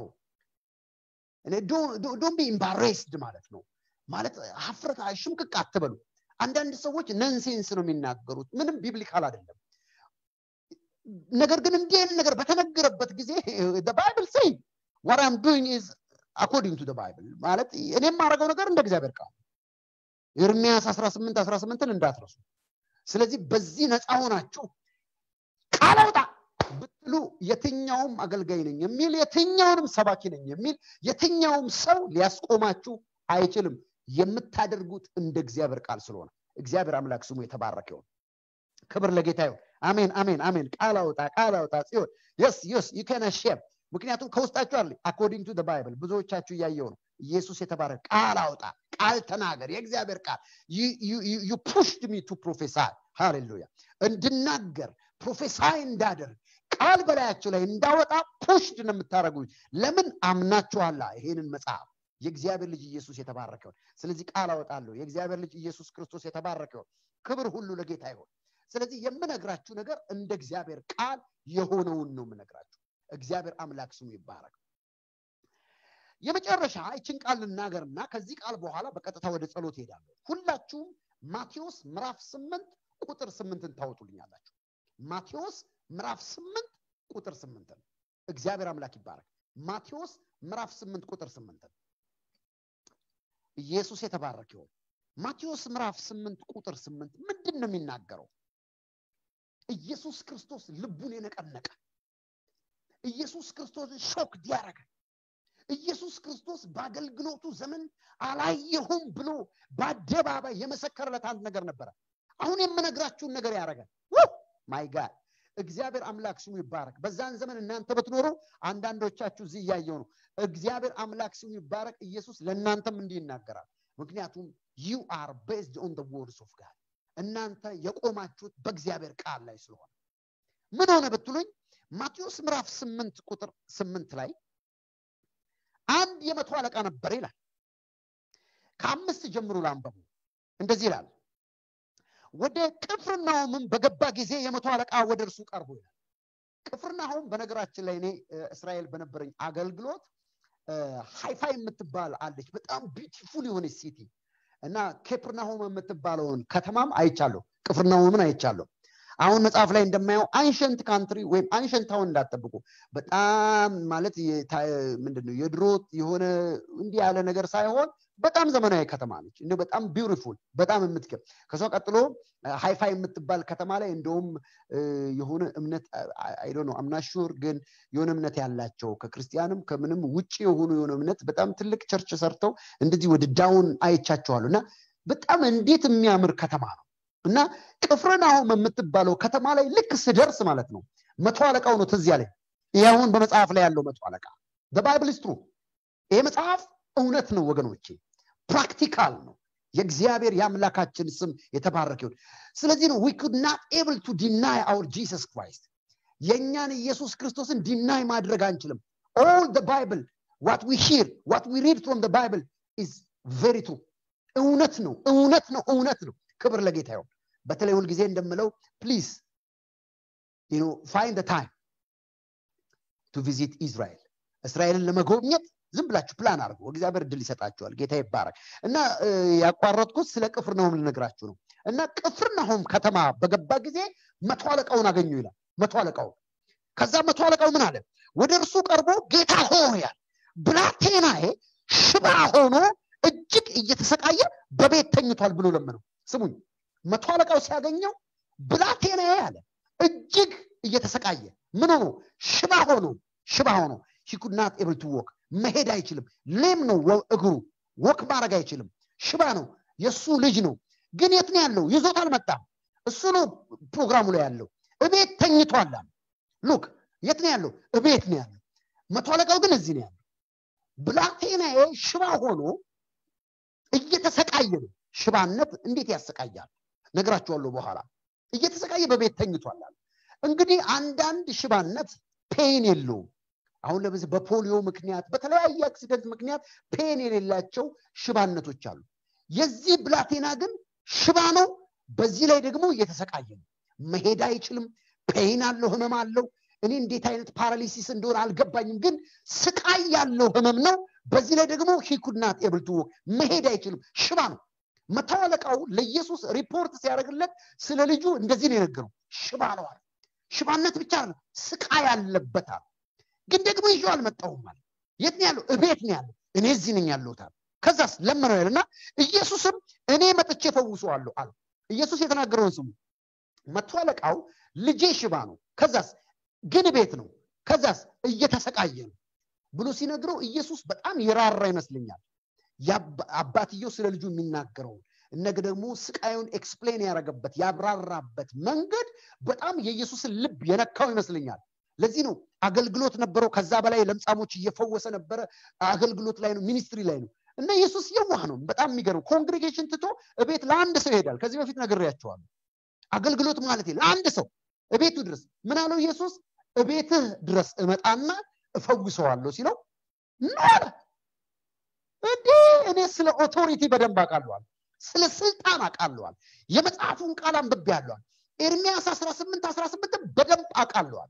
ዶን ቢ ኢምባሬስድ ማለት ነው ማለት ሀፍረት ሽምቅቅ አትበሉ አንዳንድ ሰዎች ነንሴንስ ነው የሚናገሩት ምንም ቢብሊካል አይደለም ነገር ግን እንዲህ አይነት ነገር በተነገረበት ጊዜ ባይብል ሰይ what I'm doing is according to the Bible ማለት እኔ የማደርገው ነገር እንደ እግዚአብሔር ቃል ኤርሚያስ 18 18ን እንዳትረሱ ስለዚህ በዚህ ነፃ ሆናችሁ ቃል አውጣ ብትሉ የትኛውም አገልጋይ ነኝ የሚል የትኛውንም ሰባኪ ነኝ የሚል የትኛውም ሰው ሊያስቆማችሁ አይችልም የምታደርጉት እንደ እግዚአብሔር ቃል ስለሆነ እግዚአብሔር አምላክ ስሙ የተባረከ ይሁን ክብር ለጌታ ይሁን አሜን አሜን አሜን ቃል አውጣ ቃል አውጣ ጽዮን የስ የስ ዩከነ ሼም ምክንያቱም ከውስጣችሁ አለ አኮርዲንግ ቱ ባይብል ብዙዎቻችሁ እያየው ነው ኢየሱስ የተባረከ ቃል አውጣ ቃል ተናገር የእግዚአብሔር ቃል ዩ ፑሽድ ሚ ቱ ፕሮፌሳይ ሃሌሉያ እንድናገር ፕሮፌሳይ እንዳደርግ ቃል በላያቸው ላይ እንዳወጣ ፑሽድ ነው የምታደረጉት ለምን አምናችኋላ ይሄንን መጽሐፍ የእግዚአብሔር ልጅ ኢየሱስ የተባረከውን ስለዚህ ቃል አወጣለሁ የእግዚአብሔር ልጅ ኢየሱስ ክርስቶስ የተባረከውን ክብር ሁሉ ለጌታ ይሆን ስለዚህ የምነግራችሁ ነገር እንደ እግዚአብሔር ቃል የሆነውን ነው የምነግራችሁ እግዚአብሔር አምላክ ስሙ ይባረክ የመጨረሻ ይችን ቃል ልናገርና ከዚህ ቃል በኋላ በቀጥታ ወደ ጸሎት ሄዳለሁ ሁላችሁም ማቴዎስ ምዕራፍ ስምንት ቁጥር ስምንትን ታወጡልኛላችሁ ማቴዎስ ምዕራፍ ስምንት ቁጥር ስምንትን እግዚአብሔር አምላክ ይባረክ ማቴዎስ ምዕራፍ ስምንት ቁጥር ስምንትን ኢየሱስ የተባረክ ይሆን ማቴዎስ ምዕራፍ ስምንት ቁጥር ስምንት ምንድን ነው የሚናገረው ኢየሱስ ክርስቶስ ልቡን የነቀነቀ ኢየሱስ ክርስቶስን ሾክ ዲያረገ ኢየሱስ ክርስቶስ በአገልግሎቱ ዘመን አላየሁም ብሎ በአደባባይ የመሰከረለት አንድ ነገር ነበረ አሁን የምነግራችሁን ነገር ያደረገ ማይ ጋድ እግዚአብሔር አምላክ ስሙ ይባረክ በዛን ዘመን እናንተ ብትኖሩ አንዳንዶቻችሁ እዚህ እያየው ነው እግዚአብሔር አምላክ ስሙ ይባረክ ኢየሱስ ለእናንተም እንዲህ ይናገራል ምክንያቱም ዩ አር ቤዝድ ኦን ወርድስ ኦፍ ጋድ እናንተ የቆማችሁት በእግዚአብሔር ቃል ላይ ስለሆነ ምን ሆነ ብትሉኝ ማቴዎስ ምዕራፍ ስምንት ቁጥር ስምንት ላይ አንድ የመቶ አለቃ ነበር ይላል ከአምስት ጀምሮ ላንበቡ እንደዚህ ይላል ወደ ቅፍርናሆምም በገባ ጊዜ የመቶ አለቃ ወደ እርሱ ቀርቦ ይላል ቅፍርናሆም በነገራችን ላይ እኔ እስራኤል በነበረኝ አገልግሎት ሃይፋይ የምትባል አለች በጣም ቢዩቲፉል የሆነች ሲቲ እና ኬፕርናሆም የምትባለውን ከተማም አይቻለሁ ቅፍርናሆምን አይቻለሁ አሁን መጽሐፍ ላይ እንደማየው አንሸንት ካንትሪ ወይም አንሸንት ታውን እንዳጠብቁ በጣም ማለት ምንድነው የድሮ የሆነ እንዲህ ያለ ነገር ሳይሆን በጣም ዘመናዊ ከተማ ነች እንደ በጣም ቢውቲፉል በጣም የምትገብ ከሷ ቀጥሎ ሃይፋ የምትባል ከተማ ላይ እንደውም የሆነ እምነት አይዶ ነው አምናሹር ግን የሆነ እምነት ያላቸው ከክርስቲያንም ከምንም ውጭ የሆኑ የሆነ እምነት በጣም ትልቅ ቸርች ሰርተው እንደዚህ ወደ ዳውን አይቻቸዋሉ እና በጣም እንዴት የሚያምር ከተማ ነው እና ቅፍርናሆም የምትባለው ከተማ ላይ ልክ ስደርስ ማለት ነው መቶ አለቃው ነው ትዝ ያለኝ ይህ አሁን በመጽሐፍ ላይ ያለው መቶ አለቃ ባይብል ስትሩ ይሄ መጽሐፍ እውነት ነው ወገኖቼ ፕራክቲካል ነው የእግዚአብሔር የአምላካችን ስም የተባረከ ይሁን ስለዚህ ነው ዊ ኩድ ናት ኤብል ቱ ዲናይ አውር ጂሰስ ክራይስት የእኛን ኢየሱስ ክርስቶስን ዲናይ ማድረግ አንችልም ኦል ባይብል ዋት ዊ ሂር ዋት ዊ ሪድ ፍሮም ባይብል ኢዝ ቬሪ ትሩ እውነት ነው እውነት ነው እውነት ነው ክብር ለጌታ ይሁን በተለይ ሁልጊዜ እንደምለው ፕሊዝ ፋይንድ ታይም ቱ ቪዚት ኢዝራኤል እስራኤልን ለመጎብኘት ዝም ብላችሁ ፕላን አድርጉ እግዚአብሔር እድል ይሰጣችኋል ጌታ ይባረክ እና ያቋረጥኩት ስለ ቅፍርናሆም ልነግራችሁ ነው እና ቅፍርናሆም ከተማ በገባ ጊዜ መቶ አለቃውን አገኙ ይላል መቶ አለቃውን ከዛ መቶ አለቃው ምን አለ ወደ እርሱ ቀርቦ ጌታ ሆያል ብላቴናዬ ሽባ ሆኖ እጅግ እየተሰቃየ በቤት ተኝቷል ብሎ ለመነው ስሙኝ መቶ አለቃው ሲያገኘው ብላቴናዬ አለ እጅግ እየተሰቃየ ምን ሆኖ ሽባ ሆኖ ሽባ ሆኖ ሂኩድናት ኤብል ቱ ወክ መሄድ አይችልም ሌም ነው እግሩ ወክ ማድረግ አይችልም ሽባ ነው የእሱ ልጅ ነው ግን የት ነው ያለው ይዞት አልመጣም እሱ ነው ፕሮግራሙ ላይ ያለው እቤት ተኝቷል ሉክ የት ነው ያለው እቤት ነው ያለው መቶ አለቃው ግን እዚህ ነው ያለው ብላቴናዬ ሽባ ሆኖ እየተሰቃየ ነው ሽባነት እንዴት ያሰቃያል ነግራችኋለሁ በኋላ እየተሰቃየ በቤት ተኝቷል እንግዲህ አንዳንድ ሽባነት ፔን የለውም አሁን ለምሳሌ በፖሊዮ ምክንያት በተለያየ አክሲደንት ምክንያት ፔን የሌላቸው ሽባነቶች አሉ የዚህ ብላቴና ግን ሽባ ነው በዚህ ላይ ደግሞ እየተሰቃየ ነው መሄድ አይችልም ፔን አለው ህመም አለው እኔ እንዴት አይነት ፓራሊሲስ እንደሆነ አልገባኝም ግን ስቃይ ያለው ህመም ነው በዚህ ላይ ደግሞ ሂኩድናት ኤብልቱ መሄድ አይችልም ሽባ ነው መቶ አለቃው ለኢየሱስ ሪፖርት ሲያደርግለት ስለ ልጁ እንደዚህ ነው የነገረው ሽባ ነው አለ ሽባነት ብቻ ነው ስቃይ አለበታል ግን ደግሞ ይዤው አልመጣሁም አለ የት ነው ያለው እቤት ነው ያለው እኔ እዚህ ነኝ ያለሁት አለ ከዛስ ለመነው ያለና ኢየሱስም እኔ መጥቼ ፈውሰዋለሁ አለ ኢየሱስ የተናገረውን ስሙ መቶ አለቃው ልጄ ሽባ ነው ከዛስ ግን ቤት ነው ከዛስ እየተሰቃየ ነው ብሎ ሲነግረው ኢየሱስ በጣም የራራ ይመስለኛል አባትየው ስለ ልጁ የሚናገረውን እነግ ደግሞ ስቃዩን ኤክስፕሌን ያደረገበት ያብራራበት መንገድ በጣም የኢየሱስን ልብ የነካው ይመስለኛል ለዚህ ነው አገልግሎት ነበረው ከዛ በላይ ለምጻሞች እየፈወሰ ነበረ አገልግሎት ላይ ነው ሚኒስትሪ ላይ ነው እና ኢየሱስ የዋህ ነው በጣም የሚገርም ኮንግሬጌሽን ትቶ እቤት ለአንድ ሰው ይሄዳል ከዚህ በፊት ነግሬያቸዋለሁ አገልግሎት ማለት ለአንድ ሰው እቤቱ ድረስ ምን አለው ኢየሱስ እቤትህ ድረስ እመጣና እፈውሰዋለሁ ሲለው ኖረ እንዴ እኔ ስለ ኦቶሪቲ በደንብ አውቃለዋል ስለ ስልጣን አውቃለዋል የመጽሐፉን ቃል አንብቤ ያለዋል ኤርሚያስ 18 18 በደንብ አውቃለዋል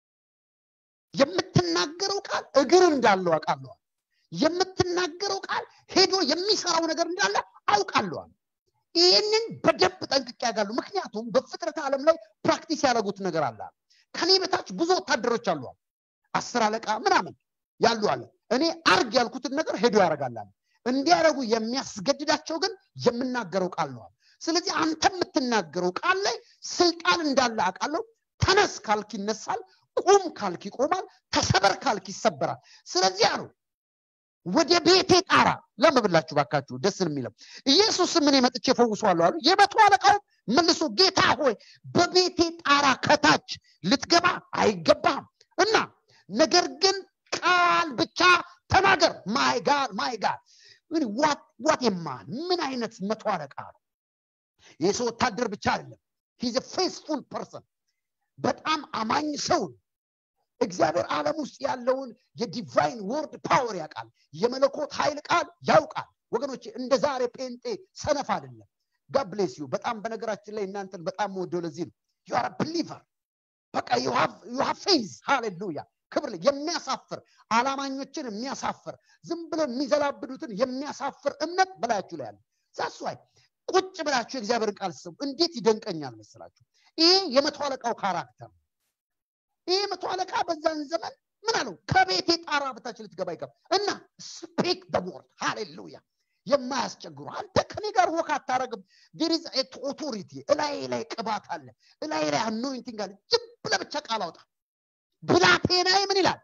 የምትናገረው ቃል እግር እንዳለው አውቃለዋል የምትናገረው ቃል ሄዶ የሚሰራው ነገር እንዳለ አውቃለዋል ይህንን በደንብ ጠንቅቅ ያጋሉ ምክንያቱም በፍጥረት ዓለም ላይ ፕራክቲስ ያደረጉት ነገር አለ ከኔ በታች ብዙ ወታደሮች አሏል አስር አለቃ ምናምን ያሉ አለ እኔ አርግ ያልኩትን ነገር ሄዶ ያደርጋላል እንዲያደረጉ የሚያስገድዳቸው ግን የምናገረው ቃል ነዋል ስለዚህ አንተ የምትናገረው ቃል ላይ ስልጣን እንዳለ አውቃለሁ ተነስ ካልክ ይነሳል ቁም ካልክ ይቆማል ተሰበር ካልክ ይሰበራል ስለዚህ አሉ ወደ ቤቴ ጣራ ለምብላችሁ ባካችሁ ደስ የሚለው ኢየሱስ ምን መጥቼ ፈውሰዋለሁ አሉ የመቶ አለቃው መልሶ ጌታ ሆይ በቤቴ ጣራ ከታች ልትገባ አይገባም እና ነገር ግን ቃል ብቻ ተናገር ማይ ጋድ ማይ ጋድ ዋት የማን ምን አይነት መቶ አለቃ ነው ይህ ሰው ወታደር ብቻ አይደለም ሂዝ ፌስፉል ፐርሰን በጣም አማኝ ሰው እግዚአብሔር ዓለም ውስጥ ያለውን የዲቫይን ወርድ ፓወር ያውቃል የመለኮት ኃይል ቃል ያውቃል ወገኖች እንደ ዛሬ ጴንጤ ሰነፍ አይደለም ጋብሌስ ዩ በጣም በነገራችን ላይ እናንተን በጣም ወደው ለዚህ ነው ዩ አር ብሊቨር በቃ ዩ ፌዝ ሃሌሉያ ክብር የሚያሳፍር አላማኞችን የሚያሳፍር ዝም ብሎ የሚዘላብዱትን የሚያሳፍር እምነት በላያችሁ ላይ አለ ዛስዋይ ቁጭ ብላችሁ የእግዚአብሔርን ቃል ስሙ እንዴት ይደንቀኛል መስላችሁ ይሄ የመቶ አለቃው ካራክተር ይህ መቶ አለቃ በዛን ዘመን ምን አለው ከቤቴ ጣራ በታች ልትገባ ይገባ እና ስፔክ ደወርድ ሃሌሉያ የማያስቸግሩ አንተ ከኔ ጋር ወክ አታረግም ዴሪዝ ኦቶሪቲ እላይ ላይ ቅባት አለ እላይ ላይ አኖይንቲንግ አለ ጅብ ለብቻ ቃል አውጣ ብላቴናዬ ምን ይላል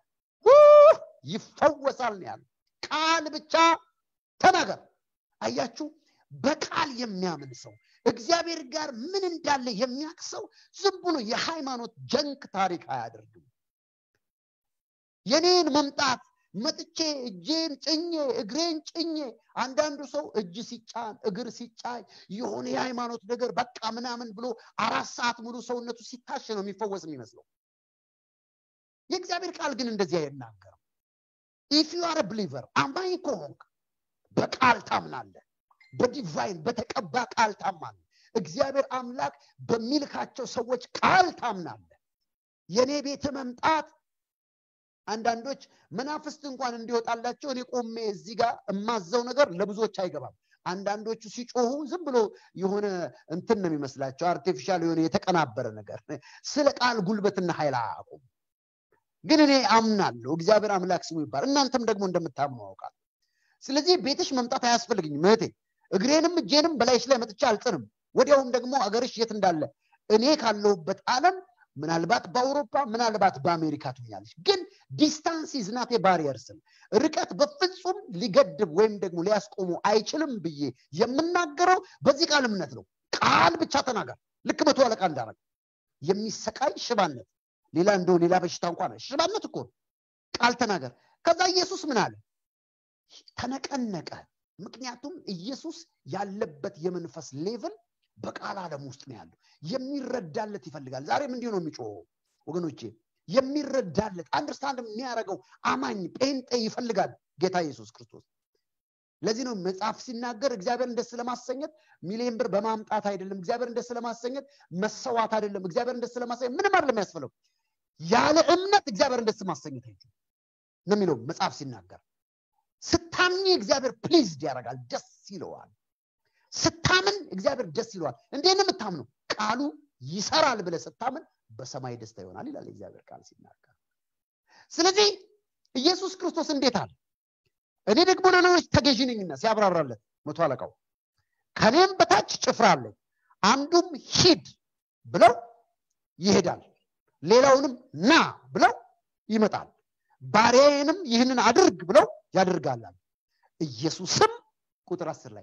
ይፈወሳል ነው ያለ ቃል ብቻ ተናገር አያችሁ በቃል የሚያምን ሰው እግዚአብሔር ጋር ምን እንዳለ የሚያቅ ሰው ዝም ብሎ የሃይማኖት ጀንክ ታሪክ አያደርግም የኔን መምጣት መጥቼ እጄን ጭኜ እግሬን ጭኜ አንዳንዱ ሰው እጅ ሲጫን እግር ሲጫይ የሆነ የሃይማኖት ነገር በቃ ምናምን ብሎ አራት ሰዓት ሙሉ ሰውነቱ ሲታሽ ነው የሚፈወስ የሚመስለው የእግዚአብሔር ቃል ግን እንደዚህ አይናገርም ኢፍ ዩ አር ብሊቨር አማኝ ከሆንክ በቃል ታምናለህ በዲቫይን በተቀባ ቃል ታማለ እግዚአብሔር አምላክ በሚልካቸው ሰዎች ቃል ታምናለ የእኔ ቤት መምጣት አንዳንዶች መናፍስት እንኳን እንዲወጣላቸው እኔ ቆሜ እዚህ ጋር የማዘው ነገር ለብዙዎች አይገባም አንዳንዶቹ ሲጮሁ ዝም ብሎ የሆነ እንትን ነው የሚመስላቸው አርቲፊሻል የሆነ የተቀናበረ ነገር ስለ ቃል ጉልበትና ኃይል አያውቁም ግን እኔ አምናለሁ እግዚአብሔር አምላክ ስሙ ይባል እናንተም ደግሞ እንደምታምኑ አውቃል ስለዚህ ቤትሽ መምጣት አያስፈልግኝም እህቴ እግሬንም እጄንም በላይሽ ላይ መጥቻ አልጥንም ወዲያውም ደግሞ አገርሽ የት እንዳለ እኔ ካለሁበት ዓለም ምናልባት በአውሮፓ ምናልባት በአሜሪካ ትሆኛለች ግን ዲስታንስ ይዝናቴ ባሪየር ስል ርቀት በፍጹም ሊገድብ ወይም ደግሞ ሊያስቆሙ አይችልም ብዬ የምናገረው በዚህ ቃል እምነት ነው ቃል ብቻ ተናገር ልክ መቶ አለቃ እንዳረግ የሚሰቃይ ሽባነት ሌላ እንደው ሌላ በሽታ እንኳን ሽባነት እኮ ቃል ተናገር ከዛ ኢየሱስ ምን አለ ተነቀነቀ ምክንያቱም ኢየሱስ ያለበት የመንፈስ ሌቭል በቃል ዓለም ውስጥ ነው ያለው የሚረዳለት ይፈልጋል ዛሬም እንዲሁ ነው የሚጮኸው ወገኖቼ የሚረዳለት አንደርስታንድ የሚያደርገው አማኝ ጴንጤ ይፈልጋል ጌታ ኢየሱስ ክርስቶስ ለዚህ ነው መጽሐፍ ሲናገር እግዚአብሔርን ደስ ለማሰኘት ሚሊዮን ብር በማምጣት አይደለም እግዚአብሔርን ደስ ለማሰኘት መሰዋት አይደለም እግዚአብሔርን ደስ ለማሰኘት ምንም አይደለም ያስፈለው ያለ እምነት እግዚአብሔርን ደስ ማሰኘት አይችል ነው የሚለው መጽሐፍ ሲናገር ስታምኝ እግዚአብሔር ፕሊዝድ ያደርጋል ደስ ይለዋል ስታምን እግዚአብሔር ደስ ይለዋል እንዴት ነው የምታምነው ቃሉ ይሰራል ብለ ስታምን በሰማይ ደስታ ይሆናል ይላል እግዚአብሔር ቃል ሲናገር ስለዚህ ኢየሱስ ክርስቶስ እንዴት አለ እኔ ደግሞ ለሌሎች ተገዥ ነኝና ሲያብራራለት መቶ አለቃው ከኔም በታች ጭፍራ አለኝ አንዱም ሂድ ብለው ይሄዳል ሌላውንም ና ብለው ይመጣል ባሪያዬንም ይህንን አድርግ ብለው ያደርጋላል ኢየሱስም ቁጥር አስር ላይ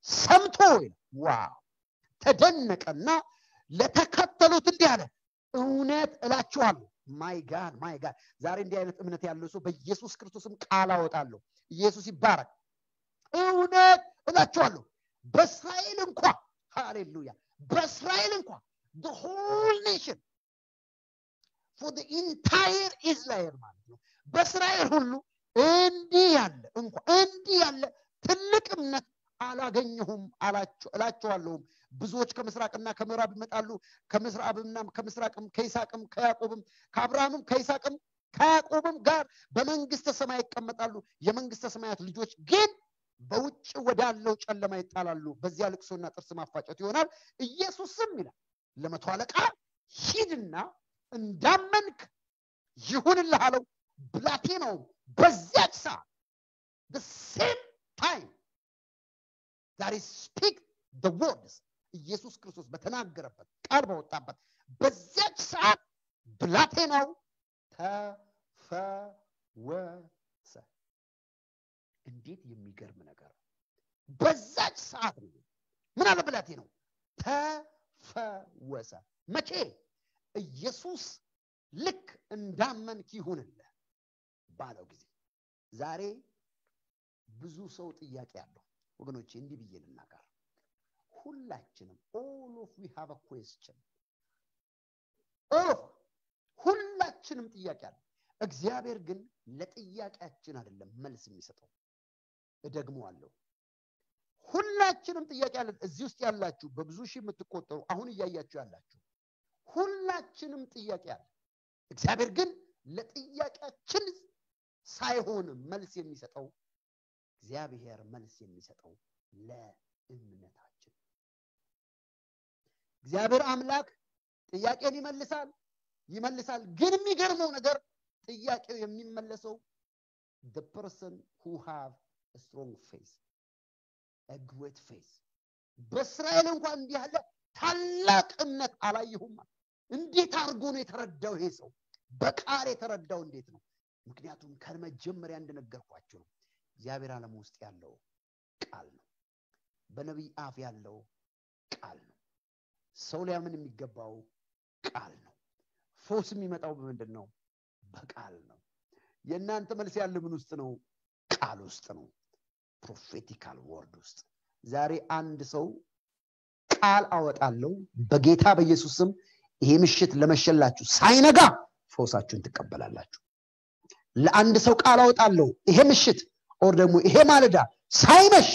ሰምቶ ዋው ተደነቀና ለተከተሉት እንዲህ አለ እውነት እላችኋለሁ ማይ ጋድ ማይ ጋድ ዛሬ እንዲህ አይነት እምነት ያለው ሰው በኢየሱስ ክርስቶስም ቃል አወጣለሁ ኢየሱስ ይባረክ እውነት እላችኋለሁ በእስራኤል እንኳ ሃሌሉያ በእስራኤል እንኳ the whole nation for the entire Israel ማለት ነው በእስራኤል ሁሉ እንዲህ ያለ እንኳ እንዲህ ያለ ትልቅ እምነት አላገኘሁም እላቸዋለሁም ብዙዎች ከምስራቅና ከምዕራብ ይመጣሉ ከምዕራብና ከምስራቅም ከይስቅም ከያዕቆብም ከአብርሃምም ከይስቅም ከያዕቆብም ጋር በመንግስተ ሰማይ ይቀመጣሉ የመንግስተ ሰማያት ልጆች ግን በውጭ ወዳለው ጨለማ ይጣላሉ በዚያ ልቅሶና ጥርስ ማፋጨት ይሆናል ኢየሱስም ይላል ለመቶ አለቃ ሂድና እንዳመንክ ይሁንልህ አለው ብላቴናውም በዚያች ሰዓት the same time that he speak the words ኢየሱስ ክርስቶስ በተናገረበት ቃል በወጣበት በዚያች ሰዓት ብላቴናው ተፈወሰ እንዴት የሚገርም ነገር በዛች ሰዓት ነው ምን አለ ብላቴናው ተፈወሰ መቼ ኢየሱስ ልክ እንዳመንክ ይሁንልህ ባለው ጊዜ ዛሬ ብዙ ሰው ጥያቄ አለው ወገኖቼ እንዲህ ብዬ ልናገር ሁላችንም ኦል ኦፍ ዊ ሃቭ ኩዌስችን ኦል ሁላችንም ጥያቄ አለ እግዚአብሔር ግን ለጥያቄያችን አይደለም መልስ የሚሰጠው እደግመዋለሁ ሁላችንም ጥያቄ አለን እዚህ ውስጥ ያላችሁ በብዙ ሺህ የምትቆጠሩ አሁን እያያችሁ ያላችሁ ሁላችንም ጥያቄ አለ እግዚአብሔር ግን ለጥያቄያችን ሳይሆን መልስ የሚሰጠው እግዚአብሔር መልስ የሚሰጠው ለእምነታችን እግዚአብሔር አምላክ ጥያቄን ይመልሳል ይመልሳል ግን የሚገርመው ነገር ጥያቄው የሚመለሰው the person who have a strong faith a great faith በእስራኤል እንኳን እንዲህ ያለ ታላቅ እምነት አላየሁም እንዴት አድርጎ ነው የተረዳው ይሄ ሰው በቃል የተረዳው እንዴት ነው ምክንያቱም ከመጀመሪያ እንደነገርኳቸው ነው እግዚአብሔር ዓለም ውስጥ ያለው ቃል ነው በነቢይ አፍ ያለው ቃል ነው ሰው ሊያምን የሚገባው ቃል ነው ፎስ የሚመጣው በምንድን ነው በቃል ነው የእናንተ መልስ ያለ ምን ውስጥ ነው ቃል ውስጥ ነው ፕሮፌቲካል ወርድ ውስጥ ዛሬ አንድ ሰው ቃል አወጣለሁ በጌታ በኢየሱስ ስም ይሄ ምሽት ለመሸላችሁ ሳይነጋ ፈውሳችሁን ትቀበላላችሁ ለአንድ ሰው ቃል አወጣለሁ ይሄ ምሽት ኦር ደግሞ ይሄ ማለዳ ሳይመሽ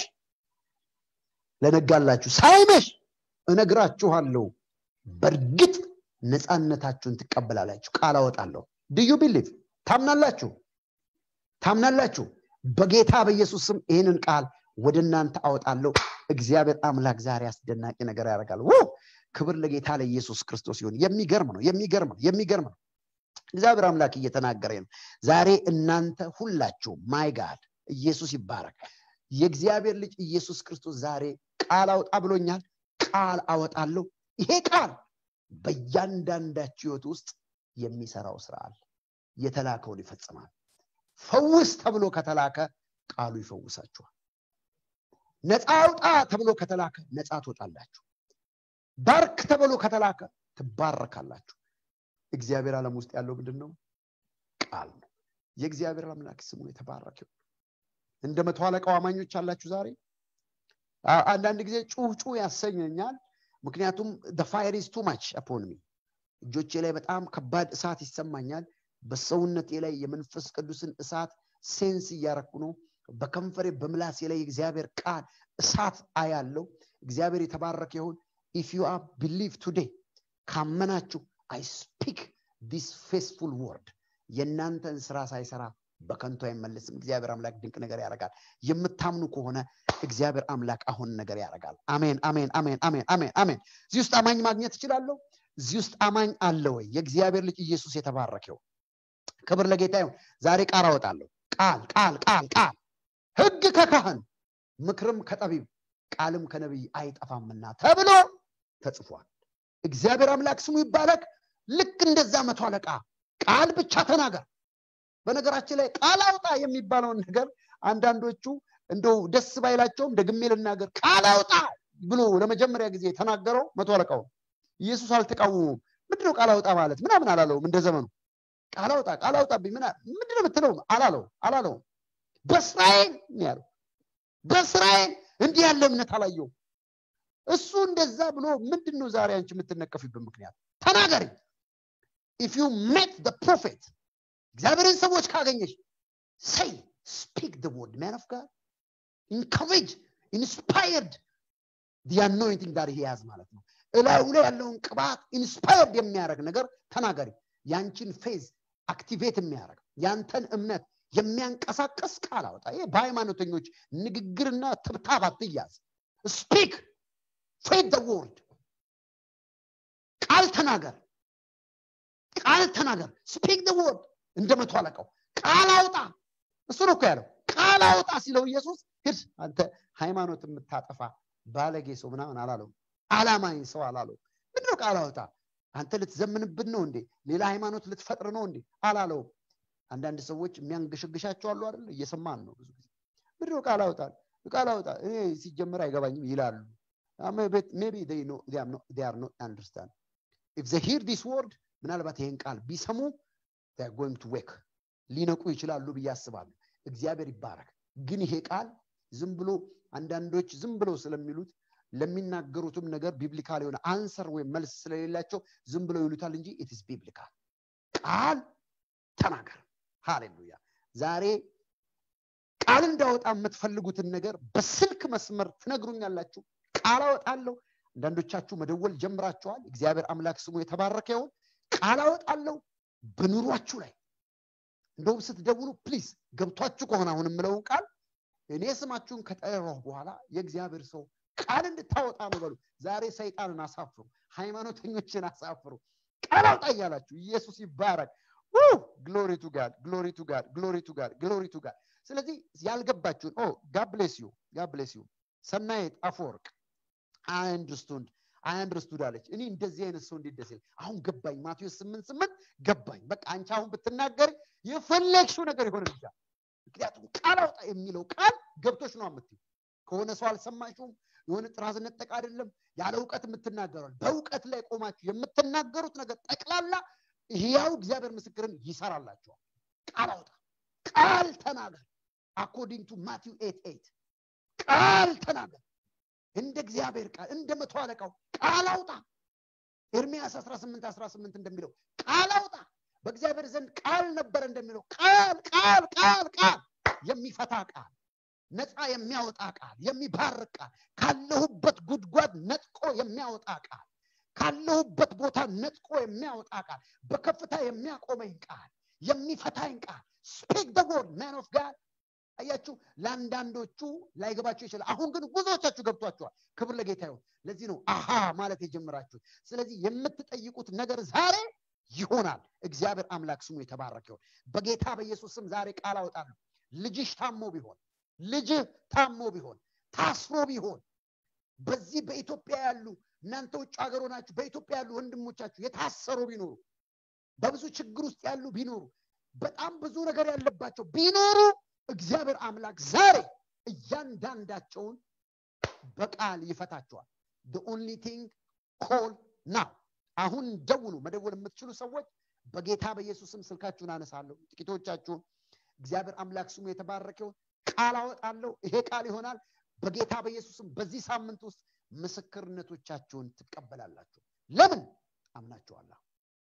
ለነጋላችሁ ሳይመሽ እነግራችኋለሁ በእርግጥ ነፃነታችሁን ትቀበላላችሁ ቃል አወጣለሁ ድዩ ቢሊቭ ታምናላችሁ ታምናላችሁ በጌታ በኢየሱስ ስም ይህንን ቃል ወደ እናንተ አወጣለሁ እግዚአብሔር አምላክ ዛሬ አስደናቂ ነገር ያደርጋል ክብር ለጌታ ለኢየሱስ ክርስቶስ ይሁን የሚገርም ነው የሚገርም ነው የሚገርም ነው እግዚአብሔር አምላክ እየተናገረ ነው ዛሬ እናንተ ሁላችሁ ማይ ጋድ ኢየሱስ ይባረክ የእግዚአብሔር ልጅ ኢየሱስ ክርስቶስ ዛሬ ቃል አውጣ ብሎኛል ቃል አወጣለሁ ይሄ ቃል በእያንዳንዳችሁ ህይወት ውስጥ የሚሰራው ስራ አለ የተላከውን ይፈጽማል ፈውስ ተብሎ ከተላከ ቃሉ ይፈውሳችኋል ነፃ አውጣ ተብሎ ከተላከ ነፃ ትወጣላችሁ ባርክ ተብሎ ከተላከ ትባረካላችሁ እግዚአብሔር ዓለም ውስጥ ያለው ምንድን ነው ቃል ነው የእግዚአብሔር አምላክ ስሙ የተባረከ እንደ መቶ አለቃው አማኞች አላችሁ ዛሬ አንዳንድ ጊዜ ጩህ ጩህ ያሰኘኛል ምክንያቱም ፋይር ኢዝ ቱ ማች አፖንሚ እጆቼ ላይ በጣም ከባድ እሳት ይሰማኛል በሰውነቴ ላይ የመንፈስ ቅዱስን እሳት ሴንስ እያረኩ ነው በከንፈሬ በምላሴ ላይ የእግዚአብሔር ቃል እሳት አያለው እግዚአብሔር የተባረከ ይሁን ኢፍ ዩ አር ቢሊቭ ቱዴይ ካመናችሁ አይ ስፒክ ዲስ ፌስፉል ወርድ የእናንተን ስራ ሳይሰራ በከንቱ አይመለስም እግዚአብሔር አምላክ ድንቅ ነገር ያደርጋል የምታምኑ ከሆነ እግዚአብሔር አምላክ አሁን ነገር ያደርጋል አሜን አሜን አሜን አሜን አሜን አሜን እዚህ ውስጥ አማኝ ማግኘት ትችላለሁ እዚህ ውስጥ አማኝ አለ ወይ የእግዚአብሔር ልጅ ኢየሱስ የተባረከው ክብር ለጌታ ይሁን ዛሬ ቃል አወጣለሁ ቃል ቃል ቃል ቃል ህግ ከካህን ምክርም ከጠቢብ ቃልም ከነቢይ አይጠፋምና ተብሎ ተጽፏል እግዚአብሔር አምላክ ስሙ ይባረክ ልክ እንደዛ መቶ አለቃ ቃል ብቻ ተናገር በነገራችን ላይ ቃል አውጣ የሚባለውን ነገር አንዳንዶቹ እንደው ደስ ባይላቸውም ደግሜ ልናገር ቃል አውጣ ብሎ ለመጀመሪያ ጊዜ የተናገረው መቶ አለቃው ነው። ኢየሱስ አልተቃወሙም። ምንድነው ቃል አውጣ ማለት ምናምን አላለውም። እንደ ዘመኑ ቃል አውጣ ቃል አውጣብኝ ምና ምንድነው የምትለው አላለው አላለውም። በእስራኤል ነው ያለው። በእስራኤል እንዲህ ያለ እምነት አላየውም። እሱ እንደዛ ብሎ ምንድን ነው ዛሬ አንቺ የምትነቀፊበት ምክንያት? ተናገሪ። ኢፍ ዩ ሜት ደ ፕሮፌት እግዚአብሔርን ሰዎች ካገኘሽ ሰይ ስፒክ ደ ወርድ ማን ኦፍ ጋድ ኢንካሬጅ ኢንስፓየርድ ዲ አኖይንቲንግ ጋር ይሄ ያዝ ማለት ነው። እላዩ ላይ ያለውን ቅባት ኢንስፓየርድ የሚያደርግ ነገር ተናገሪ። ያንቺን ፌዝ አክቲቬት የሚያደርግ ያንተን እምነት የሚያንቀሳቀስ ቃል አውጣ። ይሄ በሃይማኖተኞች ንግግርና ትብታብ አትያዝ። ስፒክ ፌድ ደ ወርድ ቃል ተናገር፣ ቃል ተናገር። ስፒክ ደ ወርድ እንደ መቶ አለቃው ቃል አውጣ። እሱ ነው እኮ ያለው። ቃል አውጣ ሲለው ኢየሱስ ሂድ አንተ ሃይማኖት የምታጠፋ ባለጌ ሰው ምናምን አላለው። አላማኝ ሰው አላለው። ምንድነው ቃል አውጣ? አንተ ልትዘምንብን ነው እንዴ? ሌላ ሃይማኖት ልትፈጥር ነው እንዴ? አላለውም። አንዳንድ ሰዎች የሚያንገሸግሻቸው አሉ አይደል? እየሰማን ነው ብዙ ጊዜ። ምንድነው ቃል አውጣ? ቃል አውጣ እኔ ሲጀመር አይገባኝም ይላሉ። ሜቢ አር ኖት አንደርስታንድ ኢፍ ዘ ሂር ዲስ ወርድ ምናልባት ይሄን ቃል ቢሰሙ ጎይንግ ቱ ዌክ ሊነቁ ይችላሉ ብዬ አስባለሁ። እግዚአብሔር ይባረክ። ግን ይሄ ቃል ዝም ብሎ አንዳንዶች ዝም ብለው ስለሚሉት ለሚናገሩትም ነገር ቢብሊካል የሆነ አንሰር ወይም መልስ ስለሌላቸው ዝም ብለው ይሉታል እንጂ ኢትስ ቢብሊካል ቃል ተናገር። ሃሌሉያ። ዛሬ ቃል እንዳወጣ የምትፈልጉትን ነገር በስልክ መስመር ትነግሩኛላችሁ። ቃል አወጣለሁ። አንዳንዶቻችሁ መደወል ጀምራችኋል። እግዚአብሔር አምላክ ስሙ የተባረከ ይሁን። ቃል አወጣለሁ በኑሯችሁ ላይ እንደውም ስትደውሉ ፕሊዝ ገብቷችሁ ከሆነ አሁን የምለውን ቃል እኔ ስማችሁን ከጠራሁ በኋላ የእግዚአብሔር ሰው ቃል እንድታወጣ ነው በሉ። ዛሬ ሰይጣንን አሳፍሩ፣ ሃይማኖተኞችን አሳፍሩ። ቃል አውጣ እያላችሁ ኢየሱስ ይባረክ። ግሎሪ ቱ ጋድ ግሎሪ ቱ ጋድ ግሎሪ ቱ ጋድ ግሎሪ ቱ ጋድ። ስለዚህ ያልገባችሁን ኦ ጋብሌስ ዩ ጋብሌስ ዩ ሰናየት አፈወርቅ አንድርስቱንድ አንድርስቱድ አለች። እኔ እንደዚህ አይነት ሰው እንዴት ደስ ይላል። አሁን ገባኝ። ማቴዎስ ስምንት ስምንት ገባኝ። በቃ አንቺ አሁን ብትናገር የፈለግሽው ነገር ይሆንልሻል። ምክንያቱም ቃል አውጣ የሚለው ቃል ገብቶች ነው የምትይው። ከሆነ ሰው አልሰማችሁም። የሆነ ጥራዝ ነጠቅ አይደለም። ያለ እውቀት የምትናገረው በእውቀት ላይ ቆማችሁ የምትናገሩት ነገር ጠቅላላ ሕያው እግዚአብሔር ምስክርን ይሰራላችኋል። ቃል አውጣ፣ ቃል ተናገር። አኮርዲንግ ቱ ማቲው ኤት ኤት ቃል ተናገር። እንደ እግዚአብሔር ቃል እንደ መቶ አለቃው ቃል አውጣ። ኤርሚያስ 18 18 እንደሚለው ቃል አውጣ። በእግዚአብሔር ዘንድ ቃል ነበረ እንደሚለው ቃል ቃል ቃል ቃል የሚፈታ ቃል ነፃ የሚያወጣ ቃል የሚባርክ ቃል ካለሁበት ጉድጓድ ነጥቆ የሚያወጣ ቃል ካለሁበት ቦታ ነጥቆ የሚያወጣ ቃል በከፍታ የሚያቆመኝ ቃል የሚፈታኝ ቃል ስፒክ ደ ወርድ ማን ኦፍ ጋድ አያችሁ ለአንዳንዶቹ ላይገባቸው ይችላል አሁን ግን ብዙዎቻችሁ ገብቷቸዋል ክብር ለጌታ ይሁን ለዚህ ነው አሃ ማለት የጀመራችሁት ስለዚህ የምትጠይቁት ነገር ዛሬ ይሆናል እግዚአብሔር አምላክ ስሙ የተባረከ ይሆን በጌታ በኢየሱስ ስም ዛሬ ቃል አወጣለሁ ልጅሽ ታሞ ቢሆን ልጅህ ታሞ ቢሆን ታስሮ ቢሆን በዚህ በኢትዮጵያ ያሉ እናንተ ውጭ ሀገር ሆናችሁ በኢትዮጵያ ያሉ ወንድሞቻችሁ የታሰሩ ቢኖሩ በብዙ ችግር ውስጥ ያሉ ቢኖሩ በጣም ብዙ ነገር ያለባቸው ቢኖሩ እግዚአብሔር አምላክ ዛሬ እያንዳንዳቸውን በቃል ይፈታቸዋል ኦንሊ ቲንግ ኮል ናው አሁን ደውሉ መደወል የምትችሉ ሰዎች በጌታ በኢየሱስም ስልካችሁን አነሳለሁ ጥቂቶቻችሁን እግዚአብሔር አምላክ ስሙ የተባረከውን ቃል አወጣለሁ ይሄ ቃል ይሆናል በጌታ በኢየሱስም በዚህ ሳምንት ውስጥ ምስክርነቶቻችሁን ትቀበላላችሁ ለምን አምናችኋለሁ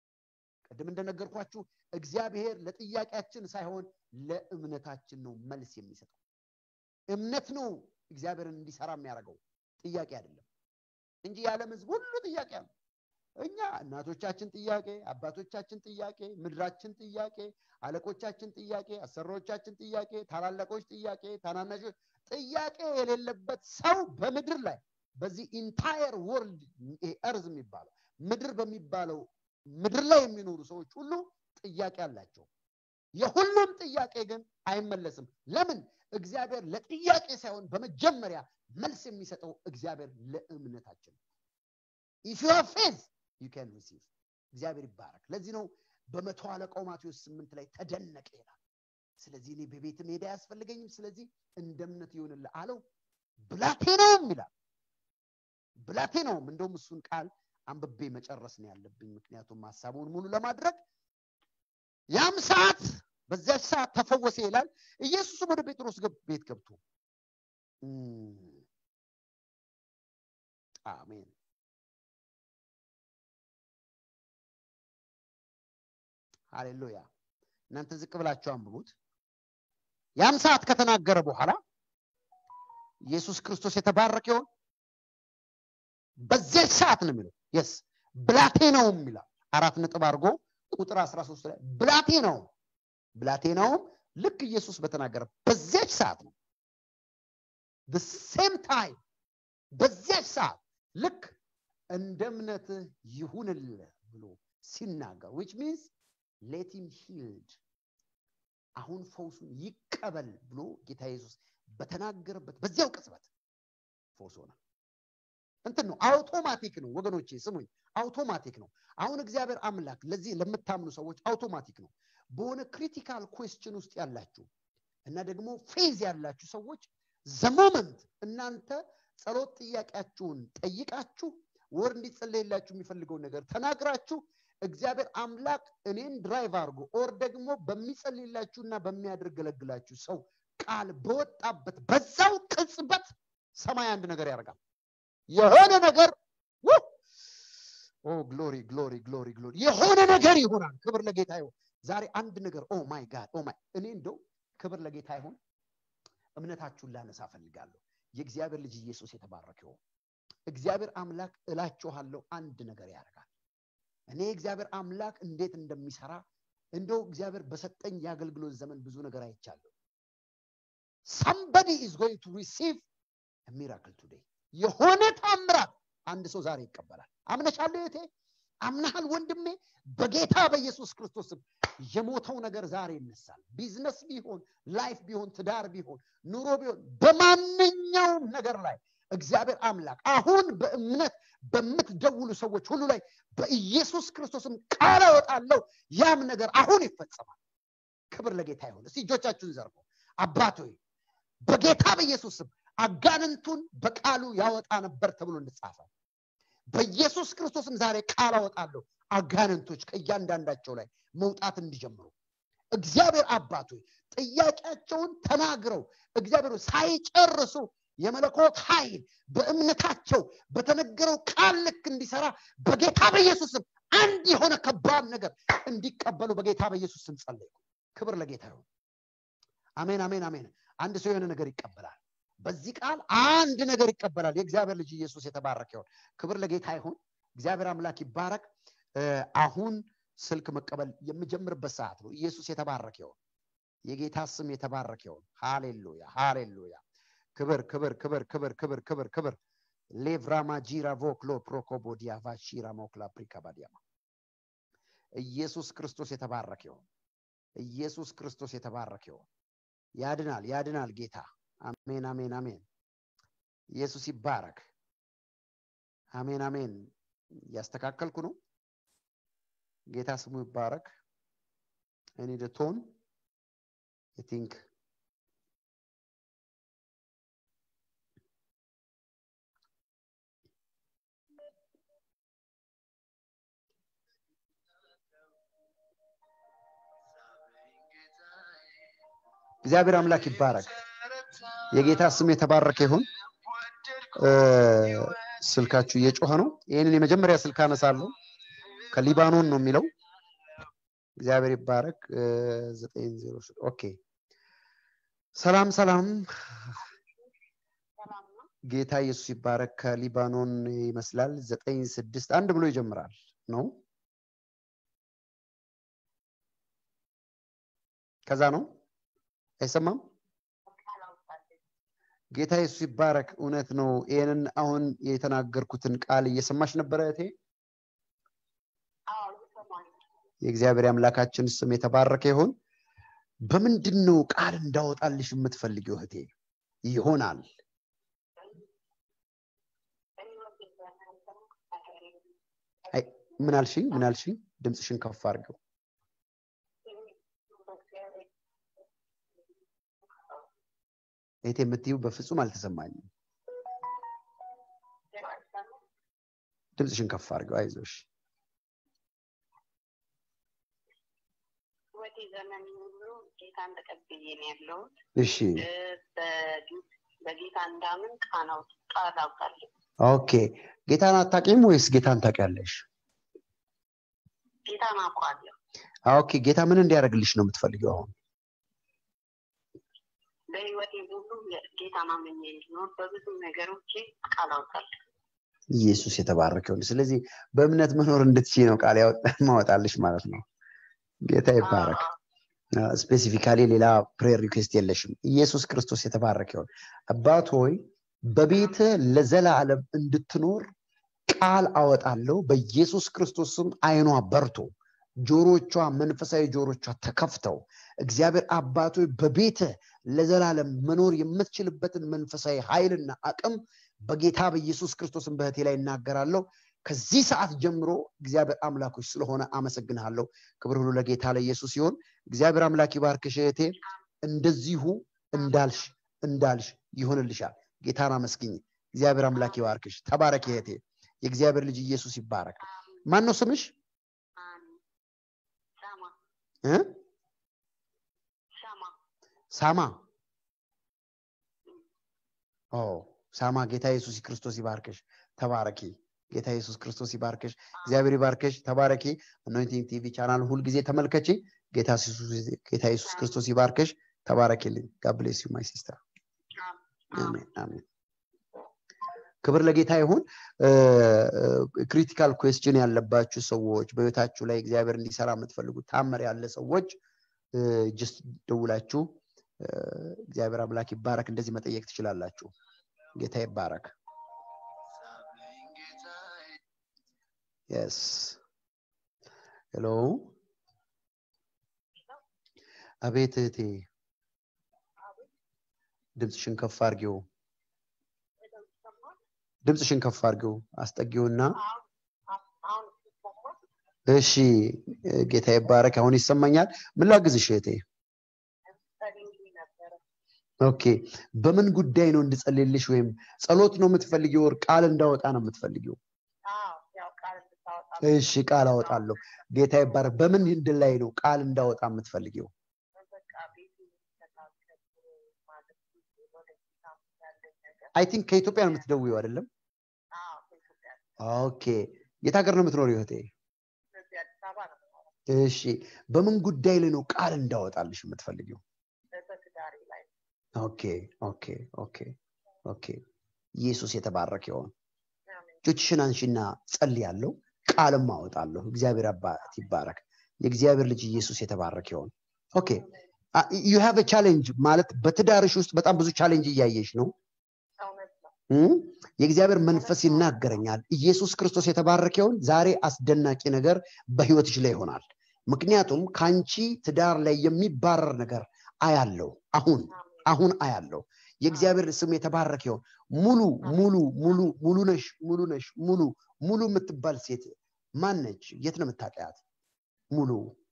ቅድም እንደነገርኳችሁ እግዚአብሔር ለጥያቄያችን ሳይሆን ለእምነታችን ነው መልስ የሚሰጠው እምነት ነው እግዚአብሔርን እንዲሰራ የሚያደርገው ጥያቄ አይደለም እንጂ የዓለም ህዝብ ሁሉ ጥያቄ አለ እኛ እናቶቻችን ጥያቄ አባቶቻችን ጥያቄ ምድራችን ጥያቄ አለቆቻችን ጥያቄ አሰሪዎቻችን ጥያቄ ታላላቆች ጥያቄ ታናናሾች ጥያቄ የሌለበት ሰው በምድር ላይ በዚህ ኢንታየር ወርልድ እርዝ የሚባለው ምድር በሚባለው ምድር ላይ የሚኖሩ ሰዎች ሁሉ ጥያቄ አላቸው የሁሉም ጥያቄ ግን አይመለስም ለምን እግዚአብሔር ለጥያቄ ሳይሆን በመጀመሪያ መልስ የሚሰጠው እግዚአብሔር ለእምነታችን ኢፍ ዩ ፌዝ ዩ ካን ሪሲቭ እግዚአብሔር ይባረክ ለዚህ ነው በመቶ አለቃው ማቴዎስ ስምንት ላይ ተደነቀ ይላል ስለዚህ እኔ በቤት መሄድ አያስፈልገኝም ስለዚህ እንደ እምነት ይሆንልህ አለው ብላቴናውም ይላል ብላቴናውም እንደውም እሱን ቃል አንብቤ መጨረስ ነው ያለብኝ ምክንያቱም ሀሳቡን ሙሉ ለማድረግ ያም ሰዓት በዚያች ሰዓት ተፈወሰ ይላል ኢየሱስም ወደ ጴጥሮስ ቤት ገብቶ አሜን ሃሌሉያ እናንተ ዝቅ ብላችሁ አንብቡት ያም ሰዓት ከተናገረ በኋላ ኢየሱስ ክርስቶስ የተባረከ ይሆን በዚያች ሰዓት ነው የሚለው የስ ብላቴናውም ይላል አራት ነጥብ አድርጎ ቁጥር 13 ላይ ብላቴናውም ብላቴናውም ልክ ኢየሱስ በተናገረ በዚያች ሰዓት ነው ሴም ታይም በዚያች ሰዓት ልክ እንደ እምነትህ ይሁንልህ ብሎ ሲናገር ዊች ሚንስ ሌቲም ሂልድ አሁን ፈውሱን ይቀበል ብሎ ጌታ ኢየሱስ በተናገረበት በዚያው ቅጽበት ፈውስ ሆነ እንትን ነው አውቶማቲክ ነው ወገኖቼ ስሙኝ አውቶማቲክ ነው አሁን እግዚአብሔር አምላክ ለዚህ ለምታምኑ ሰዎች አውቶማቲክ ነው በሆነ ክሪቲካል ኩዌስችን ውስጥ ያላችሁ እና ደግሞ ፌዝ ያላችሁ ሰዎች ዘሞመንት እናንተ ጸሎት ጥያቄያችሁን ጠይቃችሁ ወር እንዲጸለይላችሁ የሚፈልገውን ነገር ተናግራችሁ እግዚአብሔር አምላክ እኔን ድራይቭ አድርጎ ኦር ደግሞ በሚጸልይላችሁና በሚያደርገለግላችሁ ሰው ቃል በወጣበት በዛው ቅጽበት ሰማይ አንድ ነገር ያደርጋል የሆነ ነገር ኦ ግሎሪ ግሎሪ ግሎሪ ግሎሪ የሆነ ነገር ይሆናል ክብር ለጌታ ይሆን ዛሬ አንድ ነገር ኦ ማይ ጋድ ኦ ማይ እኔ እንደው ክብር ለጌታ ይሆን እምነታችሁን ላነሳ ፈልጋለሁ የእግዚአብሔር ልጅ ኢየሱስ የተባረከ ይሆን እግዚአብሔር አምላክ እላችኋለሁ አንድ ነገር ያደርጋል እኔ እግዚአብሔር አምላክ እንዴት እንደሚሰራ እንደው እግዚአብሔር በሰጠኝ የአገልግሎት ዘመን ብዙ ነገር አይቻለሁ ሳምበዲ ኢዝ ጎይንግ ቱ ሪሲቭ ሚራክል ቱዴይ የሆነ ታምራት አንድ ሰው ዛሬ ይቀበላል አምነሻለሁ እህቴ አምናሃል ወንድሜ በጌታ በኢየሱስ ክርስቶስም የሞተው ነገር ዛሬ ይነሳል ቢዝነስ ቢሆን ላይፍ ቢሆን ትዳር ቢሆን ኑሮ ቢሆን በማንኛውም ነገር ላይ እግዚአብሔር አምላክ አሁን በእምነት በምትደውሉ ሰዎች ሁሉ ላይ በኢየሱስ ክርስቶስም ቃል አወጣለሁ ያም ነገር አሁን ይፈጸማል ክብር ለጌታ ይሆን እስቲ እጆቻችሁን ዘርጎ አባት ሆይ በጌታ በኢየሱስ ስም አጋንንቱን በቃሉ ያወጣ ነበር ተብሎ እንደጻፈ በኢየሱስ ክርስቶስም ዛሬ ቃል አወጣለሁ አጋንንቶች ከእያንዳንዳቸው ላይ መውጣት እንዲጀምሩ እግዚአብሔር አባቶ ጥያቄያቸውን ተናግረው እግዚአብሔር ሳይጨርሱ የመለኮት ኃይል በእምነታቸው በተነገረው ቃል ልክ እንዲሰራ በጌታ በኢየሱስም አንድ የሆነ ከባድ ነገር እንዲቀበሉ በጌታ በኢየሱስም ጸለይኩ ክብር ለጌታ ይሁን አሜን አሜን አሜን አንድ ሰው የሆነ ነገር ይቀበላል በዚህ ቃል አንድ ነገር ይቀበላል የእግዚአብሔር ልጅ ኢየሱስ የተባረከ ይሆን ክብር ለጌታ ይሁን እግዚአብሔር አምላክ ይባረክ አሁን ስልክ መቀበል የምጀምርበት ሰዓት ነው ኢየሱስ የተባረከ ይሆን የጌታ ስም የተባረከ ይሆን ሃሌሉያ ሃሌሉያ ክብር ክብር ክብር ክብር ክብር ክብር ክብር ሌቭራማ ጂራ ቮክሎ ፕሮኮቦዲያ ቫሺራ ሞክላ ፕሪካባዲያማ ኢየሱስ ክርስቶስ የተባረከ ይሆን ኢየሱስ ክርስቶስ የተባረከ ይሆን ያድናል ያድናል ጌታ አሜን አሜን አሜን ኢየሱስ ይባረክ አሜን አሜን እያስተካከልኩ ነው ጌታ ስሙ ይባረክ እኔ ቶን ቲንክ እግዚአብሔር አምላክ ይባረክ የጌታ ስም የተባረከ ይሁን ስልካችሁ እየጮኸ ነው ይህንን የመጀመሪያ ስልክ አነሳለሁ ከሊባኖን ነው የሚለው እግዚአብሔር ይባረክ ዘጠኝ ዜሮ ኦኬ ሰላም ሰላም ጌታ ኢየሱስ ይባረክ ከሊባኖን ይመስላል ዘጠኝ ስድስት አንድ ብሎ ይጀምራል ነው ከዛ ነው አይሰማም ጌታ ኢየሱስ ይባረክ እውነት ነው ይህንን አሁን የተናገርኩትን ቃል እየሰማሽ ነበረ እቴ የእግዚአብሔር አምላካችን ስም የተባረከ ይሆን በምንድን ነው ቃል እንዳወጣልሽ የምትፈልጊው እህቴ ይሆናል ምን አልሽኝ ምን አልሽኝ ድምፅሽን ከፍ አድርገው እህቴ የምትዩ በፍጹም አልተሰማኝም ድምፅሽን ከፍ አድርገው አይዞሽ ህይወቴ ዘመን ሁሉ ጌታን ተቀብዬ ነው ያለሁት። እሺ እ፣ በጌ- በጌታ እንዳምን ቃል አውጥ- ቃል አውጣለሁ። ኦኬ ጌታን አታውቂም ወይስ ጌታን ታውቂያለሽ ጌታን አውቀዋለሁ። ኦኬ ጌታ ምን እንዲያደርግልሽ ነው የምትፈልጊው አሁን በህይወቴ ሁሉ ጌታን አምኜ እንዲኖር በብዙ ነገሮቼ ቃል አውጣለሁ። ኢየሱስ የተባረከ ይሁን ስለዚህ በእምነት መኖር እንድትችይ ነው ቃል ያወጣ- ማወጣልሽ ማለት ነው ጌታ ይባረክ አዎ፣ ስፔሲፊካሊ ሌላ ፕሬየር ሪኩዌስት የለሽም ኢየሱስ ክርስቶስ የተባረከ ይሁን አባት ሆይ በቤት ለዘላለም እንድትኖር ቃል አወጣለሁ በኢየሱስ ክርስቶስ ስም አይኗ በርቶ ጆሮቿ መንፈሳዊ ጆሮቿ ተከፍተው እግዚአብሔር አባቶ በቤት ለዘላለም መኖር የምትችልበትን መንፈሳዊ ኃይልና አቅም በጌታ በኢየሱስ ክርስቶስን በህቴ ላይ እናገራለሁ ከዚህ ሰዓት ጀምሮ እግዚአብሔር አምላኮች ስለሆነ አመሰግንሃለሁ ክብር ሁሉ ለጌታ ለኢየሱስ ሲሆን እግዚአብሔር አምላክ ይባርክሽ እህቴ እንደዚሁ እንዳልሽ እንዳልሽ ይሆንልሻል ጌታን አመስግኝ እግዚአብሔር አምላክ ይባርክሽ ተባረክ እህቴ የእግዚአብሔር ልጅ ኢየሱስ ይባረክ ማን ነው ስምሽ አሜን። ሻማ እ? ሻማ ሳማ ኦ ሳማ ጌታ ኢየሱስ ክርስቶስ ይባርክሽ ተባረኪ ጌታ ኢየሱስ ክርስቶስ ይባርክሽ እግዚአብሔር ይባርክሽ ተባረኪ አኖይንቲንግ ቲቪ ቻናል ሁልጊዜ ተመልከቺ ጌታ ኢየሱስ- ጌታ ኢየሱስ ክርስቶስ ይባርክሽ ተባረኪልኝ ጋብሌስ ዩ ማይ ሲስተር አሜን አሜን ክብር ለጌታ ይሁን ክሪቲካል ኩዌስችን ያለባችሁ ሰዎች በህይወታችሁ ላይ እግዚአብሔር እንዲሰራ የምትፈልጉ ታመር ያለ ሰዎች ጅስት ደውላችሁ እ፣ እግዚአብሔር አምላክ ይባረክ እንደዚህ መጠየቅ ትችላላችሁ ጌታ ይባረክ የስ ሄሎ አቤት እህቴ ድምፅሽን ከፍ አርጊው ድምፅሽን ከፍ አርጊው አስጠጊውና አሁን ሲሰማ እሺ ጌታ ይባረክ አሁን ይሰማኛል ምን ላግዝሽ እህቴ ጸልይ ነበረ። ኦኬ በምን ጉዳይ ነው እንድጸልልሽ ወይም ጸሎት ነው የምትፈልጊው ወር ቃል እንዳወጣ ነው የምትፈልጊው አዎ፣ ያው ቃል እንድታወጣ እሺ ቃል አወጣለሁ ጌታ ይባረክ በምን ህንድ ላይ ነው ቃል እንዳወጣ የምትፈልጊው በቃ ቤቱ የሚስተካከል ማለት ወደ ጌታ ያለኝ ነገር አይ ቲንክ ከኢትዮጵያ ነው የምትደውየው አይደለም አዎ፣ ከኢትዮጵያ ኦኬ የት ሀገር ነው የምትኖሪው እህቴ ስለዚህ አዲስ አበባ ነው የምኖረው። እሺ በምን ጉዳይ ላይ ነው ቃል እንዳወጣልሽ የምትፈልጊው በትዳሬ ላይ ኦኬ ኦኬ ኦኬ ኦኬ ኢየሱስ የተባረከ ይሆን አሜን። እጆችሽን አንሺና ጸልያለሁ ቃልም አወጣለሁ እግዚአብሔር አባት ይባረክ የእግዚአብሔር ልጅ ኢየሱስ የተባረከ ይሆን ኦኬ ዩ ሃቭ ቻሌንጅ ማለት በትዳርሽ ውስጥ በጣም ብዙ ቻሌንጅ እያየሽ ነው እውነት ነው። እም? የእግዚአብሔር መንፈስ ይናገረኛል ኢየሱስ ክርስቶስ የተባረከ ይሆን ዛሬ አስደናቂ ነገር በህይወትሽ ላይ ይሆናል ምክንያቱም ከአንቺ ትዳር ላይ የሚባረር ነገር አያለው አሁን አሜን። አሁን አያለው የእግዚአብሔር ስም የተባረከ ይሆን ሙሉ ሙሉ ሙሉ ሙሉ ነሽ ሙሉ ነሽ ሙሉ ሙሉ የምትባል ሴት ማን ነች የት ነው የምታውቂያት ሙሉ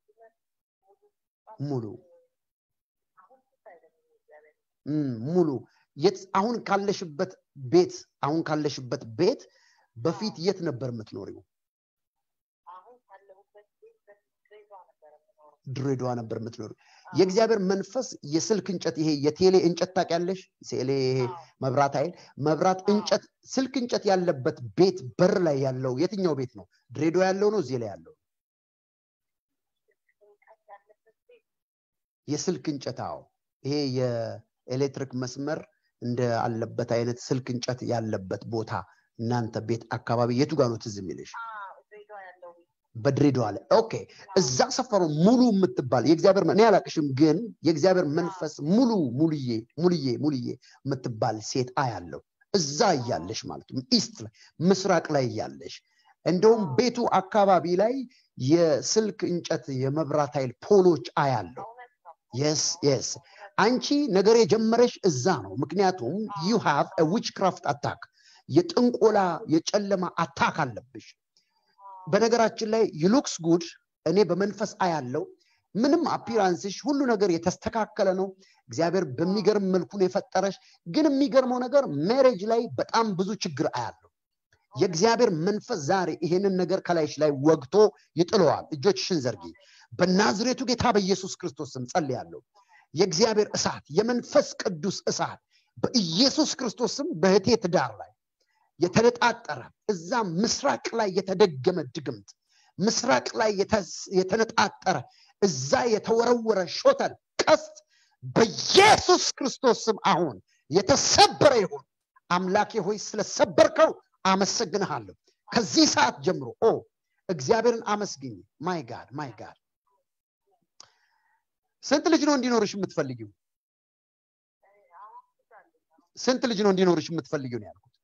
ሙሉ አሁን ፊት አይደለም እግዚአብሔር እም፣ ሙሉ የት አሁን ካለሽበት ቤት አሁን ካለሽበት ቤት በፊት የት ነበር የምትኖሪው አሁን ካለሁበት ቤት በፊት ድሬዳዋ ነበረ የምኖረው። ድሬዳዋ ነበር የምትኖሪው የእግዚአብሔር መንፈስ የስልክ እንጨት ይሄ የቴሌ እንጨት ታውቂያለሽ ቴሌ ይሄ አዎ፣ መብራት ኃይል መብራት አዎ። እንጨት ስልክ እንጨት ያለበት ቤት በር ላይ ያለው የትኛው ቤት ነው ድሬዳዋ ያለው ነው እዚህ ላይ ያለው ጭንቀት ያለበት ቤት የስልክ እንጨት አዎ ይሄ የኤሌክትሪክ መስመር እንደ አለበት አይነት ስልክ እንጨት ያለበት ቦታ እናንተ ቤት አካባቢ የቱ ጋር ነው ትዝ የሚልሽ አዎ፣ ድሬዳዋ ያለው ቤት በድሬዳዋ ላይ ኦኬ እዛ ሰፈሩ ሙሉ የምትባል የእግዚአብሔር እኔ አላቅሽም ግን የእግዚአብሔር መንፈስ ሙሉ ሙሉዬ ሙሉዬ ሙሉዬ የምትባል ሴት አያለው እዛ እያለሽ ማለት ነው ኢስት ላይ ምስራቅ ላይ እያለሽ እንደውም ቤቱ አካባቢ ላይ የስልክ እንጨት የመብራት ኃይል ፖሎች አያለው እውነት ነው። የስ የስ አንቺ ነገር የጀመረሽ እዛ ነው ምክንያቱም ዩ ሃቭ ዊች ክራፍት አታክ የጥንቆላ የጨለማ አታክ አለብሽ በነገራችን ላይ ዩሉክስ ጉድ እኔ በመንፈስ አያለው ምንም አፒራንስሽ ሁሉ ነገር የተስተካከለ ነው እግዚአብሔር በሚገርም መልኩ ነው የፈጠረሽ ግን የሚገርመው ነገር ሜሬጅ ላይ በጣም ብዙ ችግር አያለው የእግዚአብሔር መንፈስ ዛሬ ይሄንን ነገር ከላይሽ ላይ ወግቶ ይጥለዋል እጆችሽን ዘርጊ በናዝሬቱ ጌታ በኢየሱስ ክርስቶስ ስም ጸልያለሁ የእግዚአብሔር እሳት የመንፈስ ቅዱስ እሳት በኢየሱስ ክርስቶስ ስም በህቴ ትዳር ላይ የተነጣጠረ እዛ ምስራቅ ላይ የተደገመ ድግምት ምስራቅ ላይ የተነጣጠረ እዛ የተወረወረ ሾተል ቀስት በኢየሱስ ክርስቶስ ስም አሁን የተሰበረ ይሁን አምላኬ ሆይ ስለሰበርከው አመሰግንሃለሁ ከዚህ ሰዓት ጀምሮ ኦ እግዚአብሔርን አመስግኝ ማይ ጋድ ማይ ጋድ ስንት ልጅ ነው እንዲኖርሽ የምትፈልጊው ስንት ልጅ ነው እንዲኖርሽ የምትፈልጊው ነው ያልኩት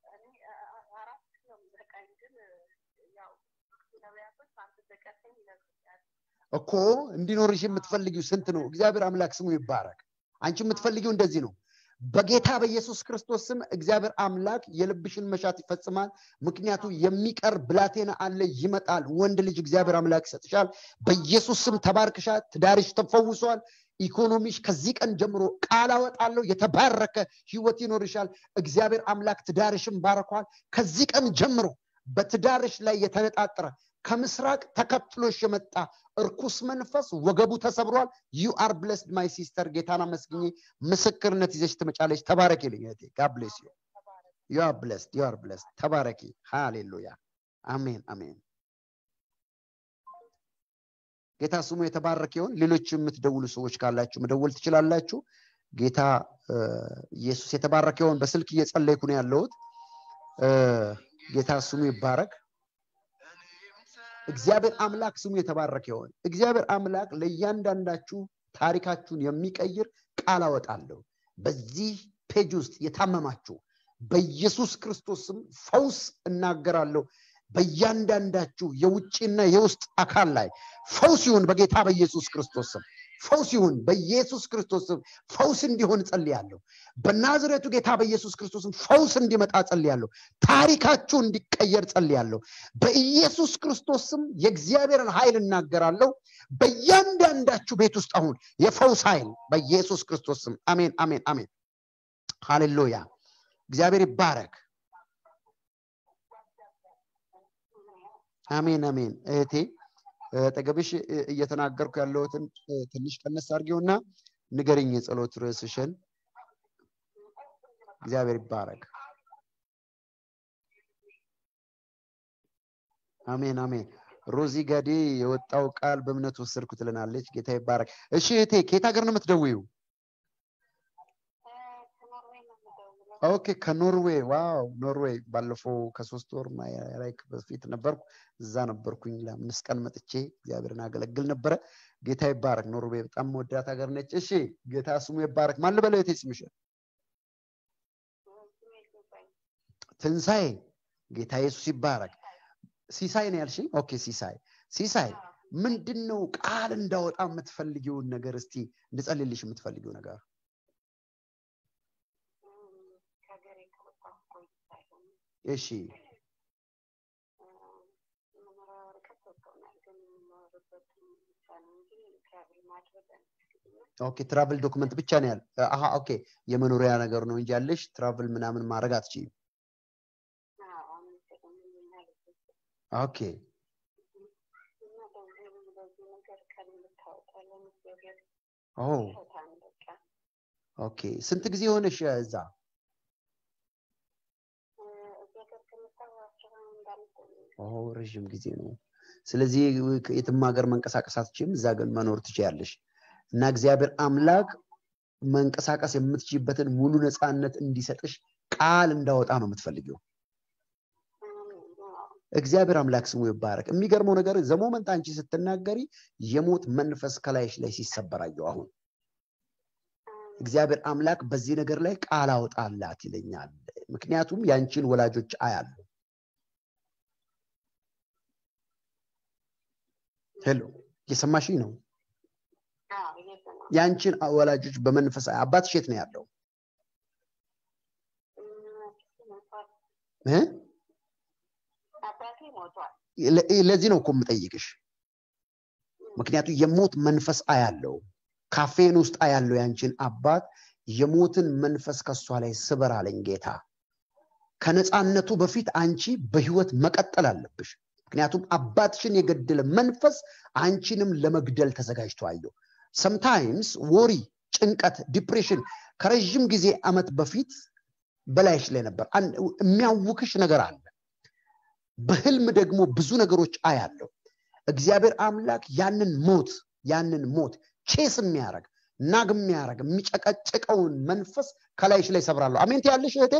እኮ እንዲኖርሽ የምትፈልጊው ስንት ነው እግዚአብሔር አምላክ ስሙ ይባረክ አንቺ የምትፈልጊው እንደዚህ ነው በጌታ በኢየሱስ ክርስቶስ ስም እግዚአብሔር አምላክ የልብሽን መሻት ይፈጽማል ምክንያቱ የሚቀር ብላቴና አለ ይመጣል ወንድ ልጅ እግዚአብሔር አምላክ ይሰጥሻል በኢየሱስ ስም ተባርክሻል ትዳርሽ ተፈውሷል ኢኮኖሚሽ ከዚህ ቀን ጀምሮ ቃል አወጣለሁ የተባረከ ህይወት ይኖርሻል እግዚአብሔር አምላክ ትዳርሽን ባረኳል ከዚህ ቀን ጀምሮ በትዳርሽ ላይ የተነጣጠረ ከምስራቅ ተከትሎሽ የመጣ እርኩስ መንፈስ ወገቡ ተሰብሯል ዩ አር ብለስድ ማይ ሲስተር ጌታን አመስግኜ ምስክርነት ይዘሽ ትመጫለች ተባረኪ ልኝ ጋብሌስ ዩ ዩ አር ብለስድ ዩ አር ብለስድ ተባረኪ ሃሌሉያ አሜን አሜን ጌታ ስሙ የተባረከ ይሆን ሌሎች የምትደውሉ ሰዎች ካላችሁ መደወል ትችላላችሁ ጌታ ኢየሱስ የተባረከ ይሆን በስልክ እየጸለይኩ ነው ያለሁት ጌታ ስሙ ይባረክ እግዚአብሔር አምላክ ስሙ የተባረከ ይሆን እግዚአብሔር አምላክ ለእያንዳንዳችሁ ታሪካችሁን የሚቀይር ቃል አወጣለሁ በዚህ ፔጅ ውስጥ የታመማችሁ በኢየሱስ ክርስቶስ ስም ፈውስ እናገራለሁ በእያንዳንዳችሁ የውጭና የውስጥ አካል ላይ ፈውስ ይሁን በጌታ በኢየሱስ ክርስቶስ ስም ፈውስ ይሁን በኢየሱስ ክርስቶስ ስም ፈውስ እንዲሆን ጸልያለሁ በናዝሬቱ ጌታ በኢየሱስ ክርስቶስም ፈውስ እንዲመጣ ጸልያለሁ ታሪካችሁ እንዲቀየር ጸልያለሁ በኢየሱስ ክርስቶስ ስም የእግዚአብሔርን ኃይል እናገራለሁ በእያንዳንዳችሁ ቤት ውስጥ አሁን የፈውስ ኃይል በኢየሱስ ክርስቶስ ስም አሜን አሜን አሜን ሃሌሉያ እግዚአብሔር ይባረክ አሜን አሜን እህቴ ጠገብሽ እየተናገርኩ ያለሁትን ትንሽ ቀነስ አድርጌውና ንገርኝ የጸሎት ርዕስሽን እግዚአብሔር ይባረክ አሜን አሜን ሮዚ ገዴ የወጣው ቃል በእምነት ወሰድኩ ትልናለች ጌታ ይባረክ እሺ እህቴ ከየት ሀገር ነው የምትደውዩ ኦኬ ከኖርዌይ ዋው ኖርዌይ ባለፈው ከሶስት ወር ላይክ በፊት ነበርኩ እዛ ነበርኩኝ ለአምስት ቀን መጥቼ እግዚአብሔርን አገለግል ነበረ ጌታ ይባረክ ኖርዌይ በጣም መወዳት ሀገር ነች እሺ ጌታ ስሙ ይባረክ ማን ልበለው የቴ ስምሽ ትንሣኤ ጌታ ኢየሱስ ይባረክ ሲሳይ ነው ያልሽኝ ኦኬ ሲሳይ ሲሳይ ምንድን ነው ቃል እንዳወጣ የምትፈልጊውን ነገር እስቲ እንድጸልልሽ የምትፈልጊው ነገር እሺ ኦኬ ትራቭል ዶክመንት ብቻ ነው ያለ አሀ ኦኬ የመኖሪያ ነገር ነው እንጂ ያለሽ ትራቭል ምናምን ማድረግ አትችይም ኦኬ ኦ ኦኬ ስንት ጊዜ ሆነሽ እዛ ረዥም ጊዜ ነው ስለዚህ የትም ሀገር መንቀሳቀስ አትችም እዛ ግን መኖር ትችያለሽ እና እግዚአብሔር አምላክ መንቀሳቀስ የምትችይበትን ሙሉ ነፃነት እንዲሰጥሽ ቃል እንዳወጣ ነው የምትፈልጊው እግዚአብሔር አምላክ ስሙ ይባረክ የሚገርመው ነገር ዘሞመንት አንቺ ስትናገሪ የሞት መንፈስ ከላይሽ ላይ ሲሰበራየው አሁን እግዚአብሔር አምላክ በዚህ ነገር ላይ ቃል አውጣላት ይለኛል ምክንያቱም ያንቺን ወላጆች አያሉ ሄሎ እየሰማሽኝ ነው ያንቺን ወላጆች በመንፈስ አባትሽ የት ነው ያለው ለዚህ ነው እኮ የምጠይቅሽ ምክንያቱም የሞት መንፈስ አያለው ካፌን ውስጥ አያለው ያንቺን አባት የሞትን መንፈስ ከእሷ ላይ ስበር አለኝ ጌታ ከነፃነቱ በፊት አንቺ በህይወት መቀጠል አለብሽ ምክንያቱም አባትሽን የገደለ መንፈስ አንቺንም ለመግደል ተዘጋጅቶ አየው ሰምታይምስ ወሪ ጭንቀት ዲፕሬሽን ከረዥም ጊዜ አመት በፊት በላይሽ ላይ ነበር የሚያውክሽ ነገር አለ በህልም ደግሞ ብዙ ነገሮች አያለው እግዚአብሔር አምላክ ያንን ሞት ያንን ሞት ቼስ የሚያደረግ ናግ የሚያደረግ የሚጨቀጭቀውን መንፈስ ከላይሽ ላይ ሰብራለሁ አሜን ያለሽ እህቴ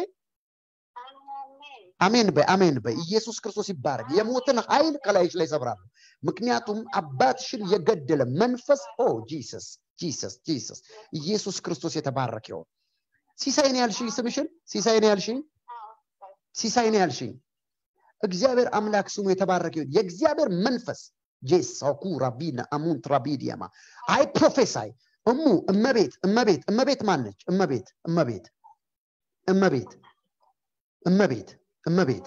አሜን በይ አሜን በይ ኢየሱስ ክርስቶስ ይባረግ የሞትን ኃይል ከላይሽ ላይ ሰብራለሁ ምክንያቱም አባትሽን የገደለ መንፈስ ኦ ጂሰስ ጂሰስ ጂሰስ ኢየሱስ ክርስቶስ የተባረክ ይሆን ሲሳይን ያልሽኝ ስምሽን ሲሳይን ያልሽኝ ሲሳይን ያልሽኝ እግዚአብሔር አምላክ ስሙ የተባረከ ይሁን የእግዚአብሔር መንፈስ ጄሳኩ ራቢና አሙንት ራቢዲያማ አይ ፕሮፌሳይ እሙ እመቤት እመቤት እመቤት ማነች እመቤት እመቤት እመቤት እመቤት እመቤት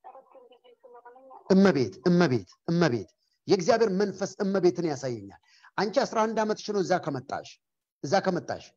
እመቤት እመቤት እመቤት የእግዚአብሔር መንፈስ እመቤትን ያሳየኛል አንቺ አስራ አንድ ዓመትሽ ነው እዛ ከመጣሽ እዛ ከመጣሽ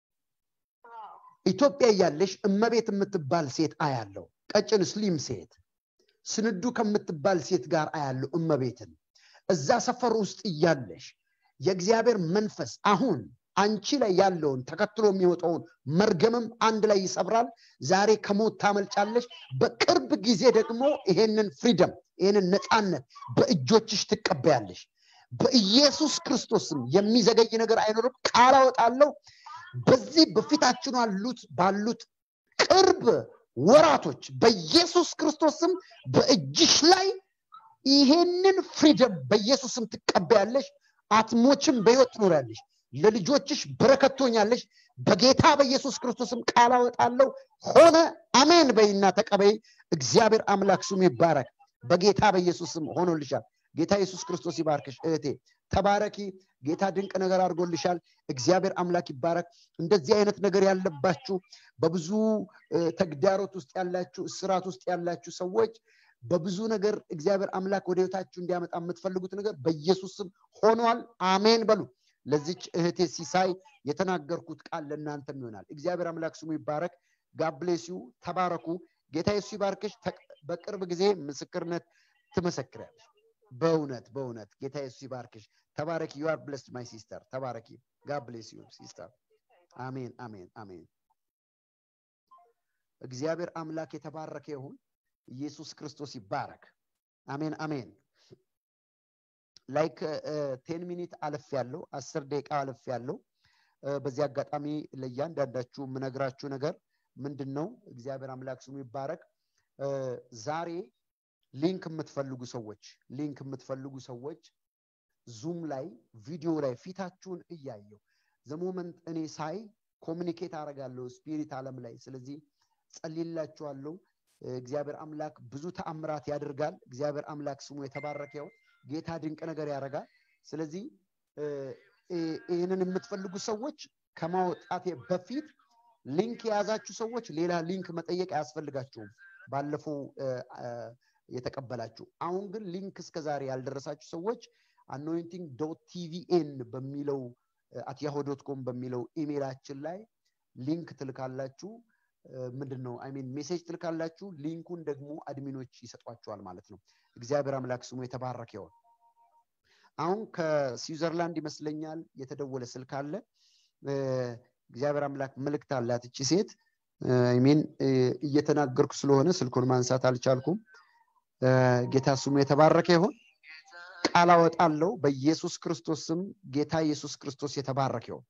ኢትዮጵያ እያለሽ እመቤት የምትባል ሴት አያለው ቀጭን ስሊም ሴት ስንዱ ከምትባል ሴት ጋር አያለው እመቤትን እዛ ሰፈር ውስጥ እያለሽ የእግዚአብሔር መንፈስ አሁን አንቺ ላይ ያለውን ተከትሎ የሚወጣውን መርገምም አንድ ላይ ይሰብራል ዛሬ ከሞት ታመልጫለሽ በቅርብ ጊዜ ደግሞ ይሄንን ፍሪደም ይሄንን ነፃነት በእጆችሽ ትቀበያለሽ በኢየሱስ ክርስቶስም የሚዘገይ ነገር አይኖርም ቃል አወጣለሁ በዚህ በፊታችን አሉት ባሉት ቅርብ ወራቶች በኢየሱስ ክርስቶስም በእጅሽ ላይ ይሄንን ፍሪደም በኢየሱስም ትቀበያለሽ አትሞችም በህይወት ትኖሪያለሽ ለልጆችሽ በረከት ትሆኛለሽ በጌታ በኢየሱስ ክርስቶስም ቃል አወጣለሁ ሆነ አሜን በይና ተቀበይ እግዚአብሔር አምላክ ስሙ ይባረክ በጌታ በኢየሱስም ሆኖልሻል ጌታ ኢየሱስ ክርስቶስ ይባርክሽ እህቴ ተባረኪ ጌታ ድንቅ ነገር አድርጎልሻል እግዚአብሔር አምላክ ይባረክ እንደዚህ አይነት ነገር ያለባችሁ በብዙ ተግዳሮት ውስጥ ያላችሁ እስራት ውስጥ ያላችሁ ሰዎች በብዙ ነገር እግዚአብሔር አምላክ ወደ ህይወታችሁ እንዲያመጣ የምትፈልጉት ነገር በኢየሱስ ስም ሆኗል አሜን በሉ ለዚች እህቴ ሲሳይ የተናገርኩት ቃል ለእናንተም ይሆናል እግዚአብሔር አምላክ ስሙ ይባረክ ጋብሌሲዩ ተባረኩ ጌታ ኢየሱስ ይባርክሽ በቅርብ ጊዜ ምስክርነት ትመሰክሪያለሽ በእውነት በእውነት ጌታ ኢየሱስ ይባርክሽ ተባረኪ ዩ አር ብለስድ ማይ ሲስተር ተባረኪ ጋድ ብሌስ ዩ ሲስተር አሜን አሜን አሜን እግዚአብሔር አምላክ የተባረከ ይሁን ኢየሱስ ክርስቶስ ይባረክ አሜን አሜን ላይክ ቴን ሚኒት አለፍ ያለው አስር ደቂቃ አለፍ ያለው በዚህ አጋጣሚ ለእያንዳንዳችሁ የምነግራችሁ ነገር ምንድን ነው እግዚአብሔር አምላክ ስሙ ይባረክ ዛሬ ሊንክ የምትፈልጉ ሰዎች ሊንክ የምትፈልጉ ሰዎች ዙም ላይ ቪዲዮ ላይ ፊታችሁን እያየው ዘሞመንት እኔ ሳይ ኮሚኒኬት አደርጋለሁ ስፒሪት አለም ላይ ስለዚህ ጸልላችኋለሁ እግዚአብሔር አምላክ ብዙ ተአምራት ያደርጋል እግዚአብሔር አምላክ ስሙ የተባረከው ጌታ ድንቅ ነገር ያደርጋል ስለዚህ ይህንን የምትፈልጉ ሰዎች ከማውጣቴ በፊት ሊንክ የያዛችሁ ሰዎች ሌላ ሊንክ መጠየቅ አያስፈልጋችሁም ባለፈው የተቀበላችሁ አሁን ግን ሊንክ እስከ ዛሬ ያልደረሳችሁ ሰዎች አኖይንቲንግ ዶት ቲቪኤን በሚለው አትያሆ ዶት ኮም በሚለው ኢሜይላችን ላይ ሊንክ ትልካላችሁ ምንድን ነው አይሚን ሜሴጅ ትልካላችሁ ሊንኩን ደግሞ አድሚኖች ይሰጧችኋል ማለት ነው እግዚአብሔር አምላክ ስሙ የተባረከ ይሆን አሁን ከስዊዘርላንድ ይመስለኛል የተደወለ ስልክ አለ እግዚአብሔር አምላክ መልእክት አላት እቺ ሴት ሚን እየተናገርኩ ስለሆነ ስልኩን ማንሳት አልቻልኩም ጌታ ስሙ የተባረከ ይሆን ቃል አወጣለው በኢየሱስ ክርስቶስ ስም ጌታ ኢየሱስ ክርስቶስ የተባረከ ይሆን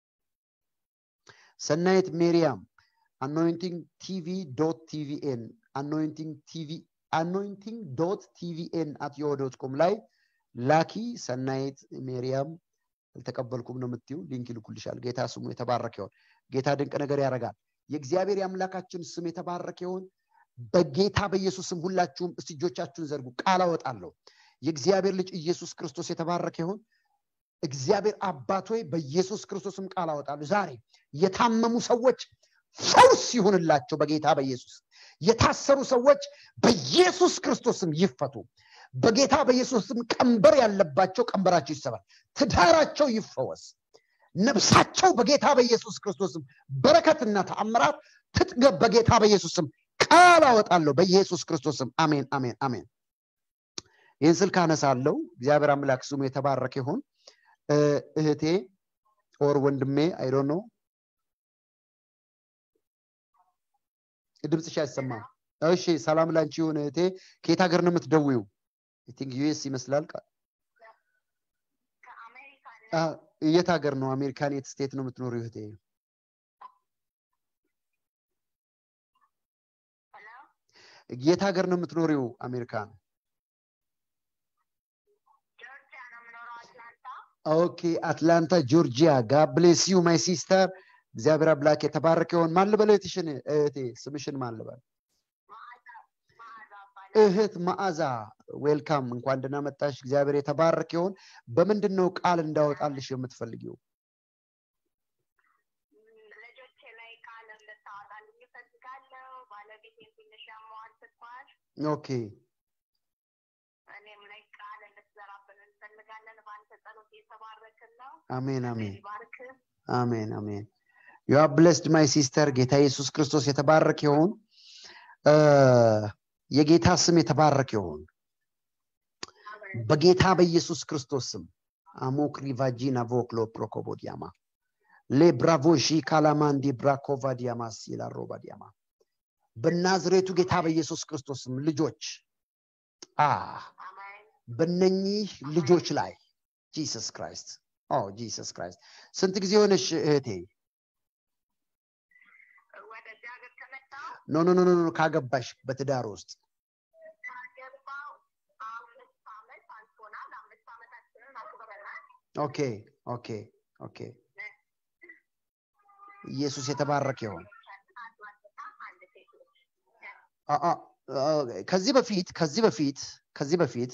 ሰናይት ሜሪያም አኖይንቲንግ ቲቪ ዶት ቲቪኤን አኖይንቲንግ ቲቪ አኖይንቲንግ ዶት ቲቪኤን አት ዮ ዶት ኮም ላይ ላኪ ሰናይት ሜሪያም አልተቀበልኩም ነው የምትዩ ሊንክ ይልኩልሻል ጌታ ስሙ የተባረከ ይሆን ጌታ ድንቅ ነገር ያደርጋል የእግዚአብሔር የአምላካችን ስም የተባረከ ይሆን በጌታ በኢየሱስ ስም ሁላችሁም እስቲ እጆቻችሁን ዘርጉ ቃል አወጣለሁ የእግዚአብሔር ልጅ ኢየሱስ ክርስቶስ የተባረከ ይሆን እግዚአብሔር አባት ሆይ በኢየሱስ ክርስቶስም ቃል አወጣለሁ ዛሬ የታመሙ ሰዎች ፈውስ ይሁንላቸው በጌታ በኢየሱስ የታሰሩ ሰዎች በኢየሱስ ክርስቶስም ይፈቱ በጌታ በኢየሱስም ቀንበር ያለባቸው ቀንበራቸው ይሰባል ትዳራቸው ይፈወስ ነፍሳቸው በጌታ በኢየሱስ ክርስቶስም በረከትና ተአምራት ትጥገብ በጌታ በኢየሱስም ቃል አወጣለሁ በኢየሱስ ክርስቶስም አሜን አሜን አሜን ይህን ስልክ አነሳለሁ እግዚአብሔር አምላክ ስሙ የተባረከ ይሁን እህቴ ኦር ወንድሜ አይዶ ነው ድምፅሽ አይሰማም እሺ ሰላም ላንቺ ይሁን እህቴ ከየት ሀገር ነው የምትደውዩ ቲንክ ዩኤስ ይመስላል የት ሀገር ነው አሜሪካን የት ስቴት ነው የምትኖሩ እህቴ የት ሀገር ነው የምትኖሪው አሜሪካን ኦኬ አትላንታ ጆርጂያ ጋብሌስ ዩ ማይ ሲስተር እግዚአብሔር አምላክ የተባረከ ይሆን ማን ልበል እህትሽን እህቴ ስምሽን ማን ልበል እህት መዓዛ ዌልካም እንኳን ደህና መጣሽ እግዚአብሔር የተባረከ ይሆን በምንድን ነው ቃል እንዳወጣልሽ የምትፈልጊው ልጆቼ ላይ ቃል እንድታወጣልኝ እፈልጋለሁ ባለቤቴን ትንሽ ያመዋል ስኳር ኦኬ እኔም ላይ ቃል እንድትዘራብን እንፈልጋለን በአንተ ጸሎት የተባረክን ነው አሜን አሜን ባርክ አሜን አሜን ዩ ብለስድ ማይ ሲስተር ጌታ ኢየሱስ ክርስቶስ የተባረክ ይሁን የጌታ ስም የተባረክ ይሁን በጌታ በኢየሱስ ክርስቶስ ስም አሞክሪ ቫጂና ቮክሎ ፕሮኮቦዲያማ ሌብራቮሺ ካላማንዲ ብራኮቫዲያማስ ይላሮባዲያማ በናዝሬቱ ጌታ በኢየሱስ ክርስቶስ ስም ልጆች አ በነኚህ ልጆች ላይ ጂሰስ ክራይስት ኦ ጂሰስ ክራይስት ስንት ጊዜ ሆነሽ እህቴ ወደዚህ ሀገር ከመጣ ኖ ኖ ኖ ኖ ካገባሽ በትዳር ውስጥ ካገባው አምስት ዓመት አልፎናል አምስት ዓመታችንን አክብረናል ኦኬ ኦኬ ኦኬ ኢየሱስ የተባረከ ይሆን አንድ ወንድና አንድ ሴት ልጅ አ- አ- አ- ከዚህ በፊት ከዚህ በፊት ከዚህ በፊት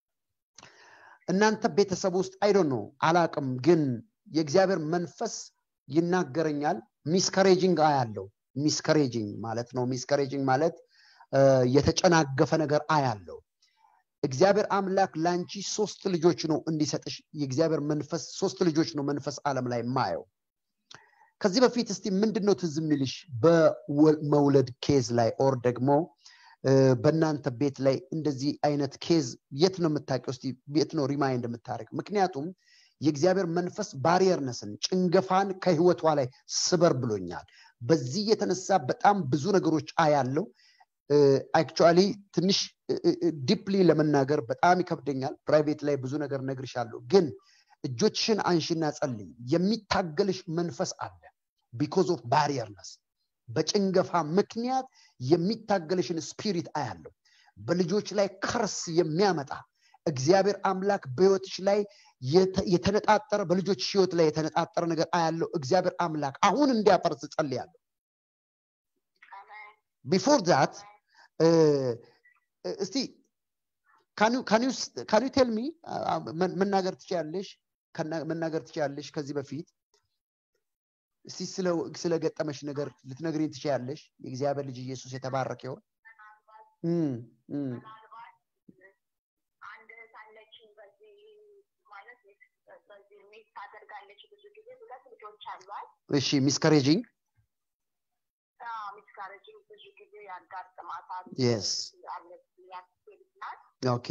እናንተ ቤተሰብ ውስጥ አይዶ ነው አላቅም ግን የእግዚአብሔር መንፈስ ይናገረኛል ሚስከሬጂንግ አያለው ሚስከሬጂንግ ማለት ነው ሚስከሬጂንግ ማለት እ፣ የተጨናገፈ ነገር አያለው እግዚአብሔር አምላክ ለአንቺ ሶስት ልጆች ነው እንዲሰጥሽ የእግዚአብሔር መንፈስ ሶስት ልጆች ነው መንፈስ ዓለም ላይ ማየው ከዚህ በፊት እስቲ ምንድን ነው ትዝ የሚልሽ በመውለድ ኬዝ ላይ ኦር ደግሞ እ፣ በእናንተ ቤት ላይ እንደዚህ አይነት ኬዝ የት ነው የምታውቂው? እስቲ የት ነው ሪማይንድ የምታደርግ? ምክንያቱም የእግዚአብሔር መንፈስ ባሪየርነስን ጭንገፋን ከህይወቷ ላይ ስበር ብሎኛል። በዚህ የተነሳ በጣም ብዙ ነገሮች አያለው። አክቹዋሊ ትንሽ ዲፕሊ ለመናገር በጣም ይከብደኛል። ፕራይቬት ላይ ብዙ ነገር ነግርሻለሁ፣ ግን እጆችሽን አንሺና ጸልይ። የሚታገልሽ መንፈስ አለ ቢኮዝ ኦፍ ባሪየርነስ በጭንገፋ ምክንያት የሚታገልሽን ስፒሪት አያለው። በልጆች ላይ ከርስ የሚያመጣ እግዚአብሔር አምላክ በህይወትሽ ላይ የተ- የተነጣጠረ በልጆች ህይወት ላይ የተነጣጠረ ነገር አያለው። እግዚአብሔር አምላክ አሁን እንዲያፈርስ ጸልያለሁ። አሜን ቢፎር ዛት እስቲ ካን ዩ ቴል ሚ መናገር ትችያለሽ ከና- መናገር ትችያለሽ ከዚህ በፊት እስቲ ስለ- ስለገጠመሽ ነገር ልትነግሪኝ ትችያለሽ የእግዚአብሔር ልጅ ኢየሱስ የተባረከ ይሆን እም፣ እም። ምናልባት አንድ እህት አለችኝ በዚህ ማለት በዚህ ሚስ ታደርጋለች ብዙ ጊዜ ሁለት ልጆች አሏት እሺ ሚስከሬጂንግ ሚስካረጅን ብዙ ጊዜ ያጋጥማታል Yes. አለች ያስኬድ ናት ኦኬ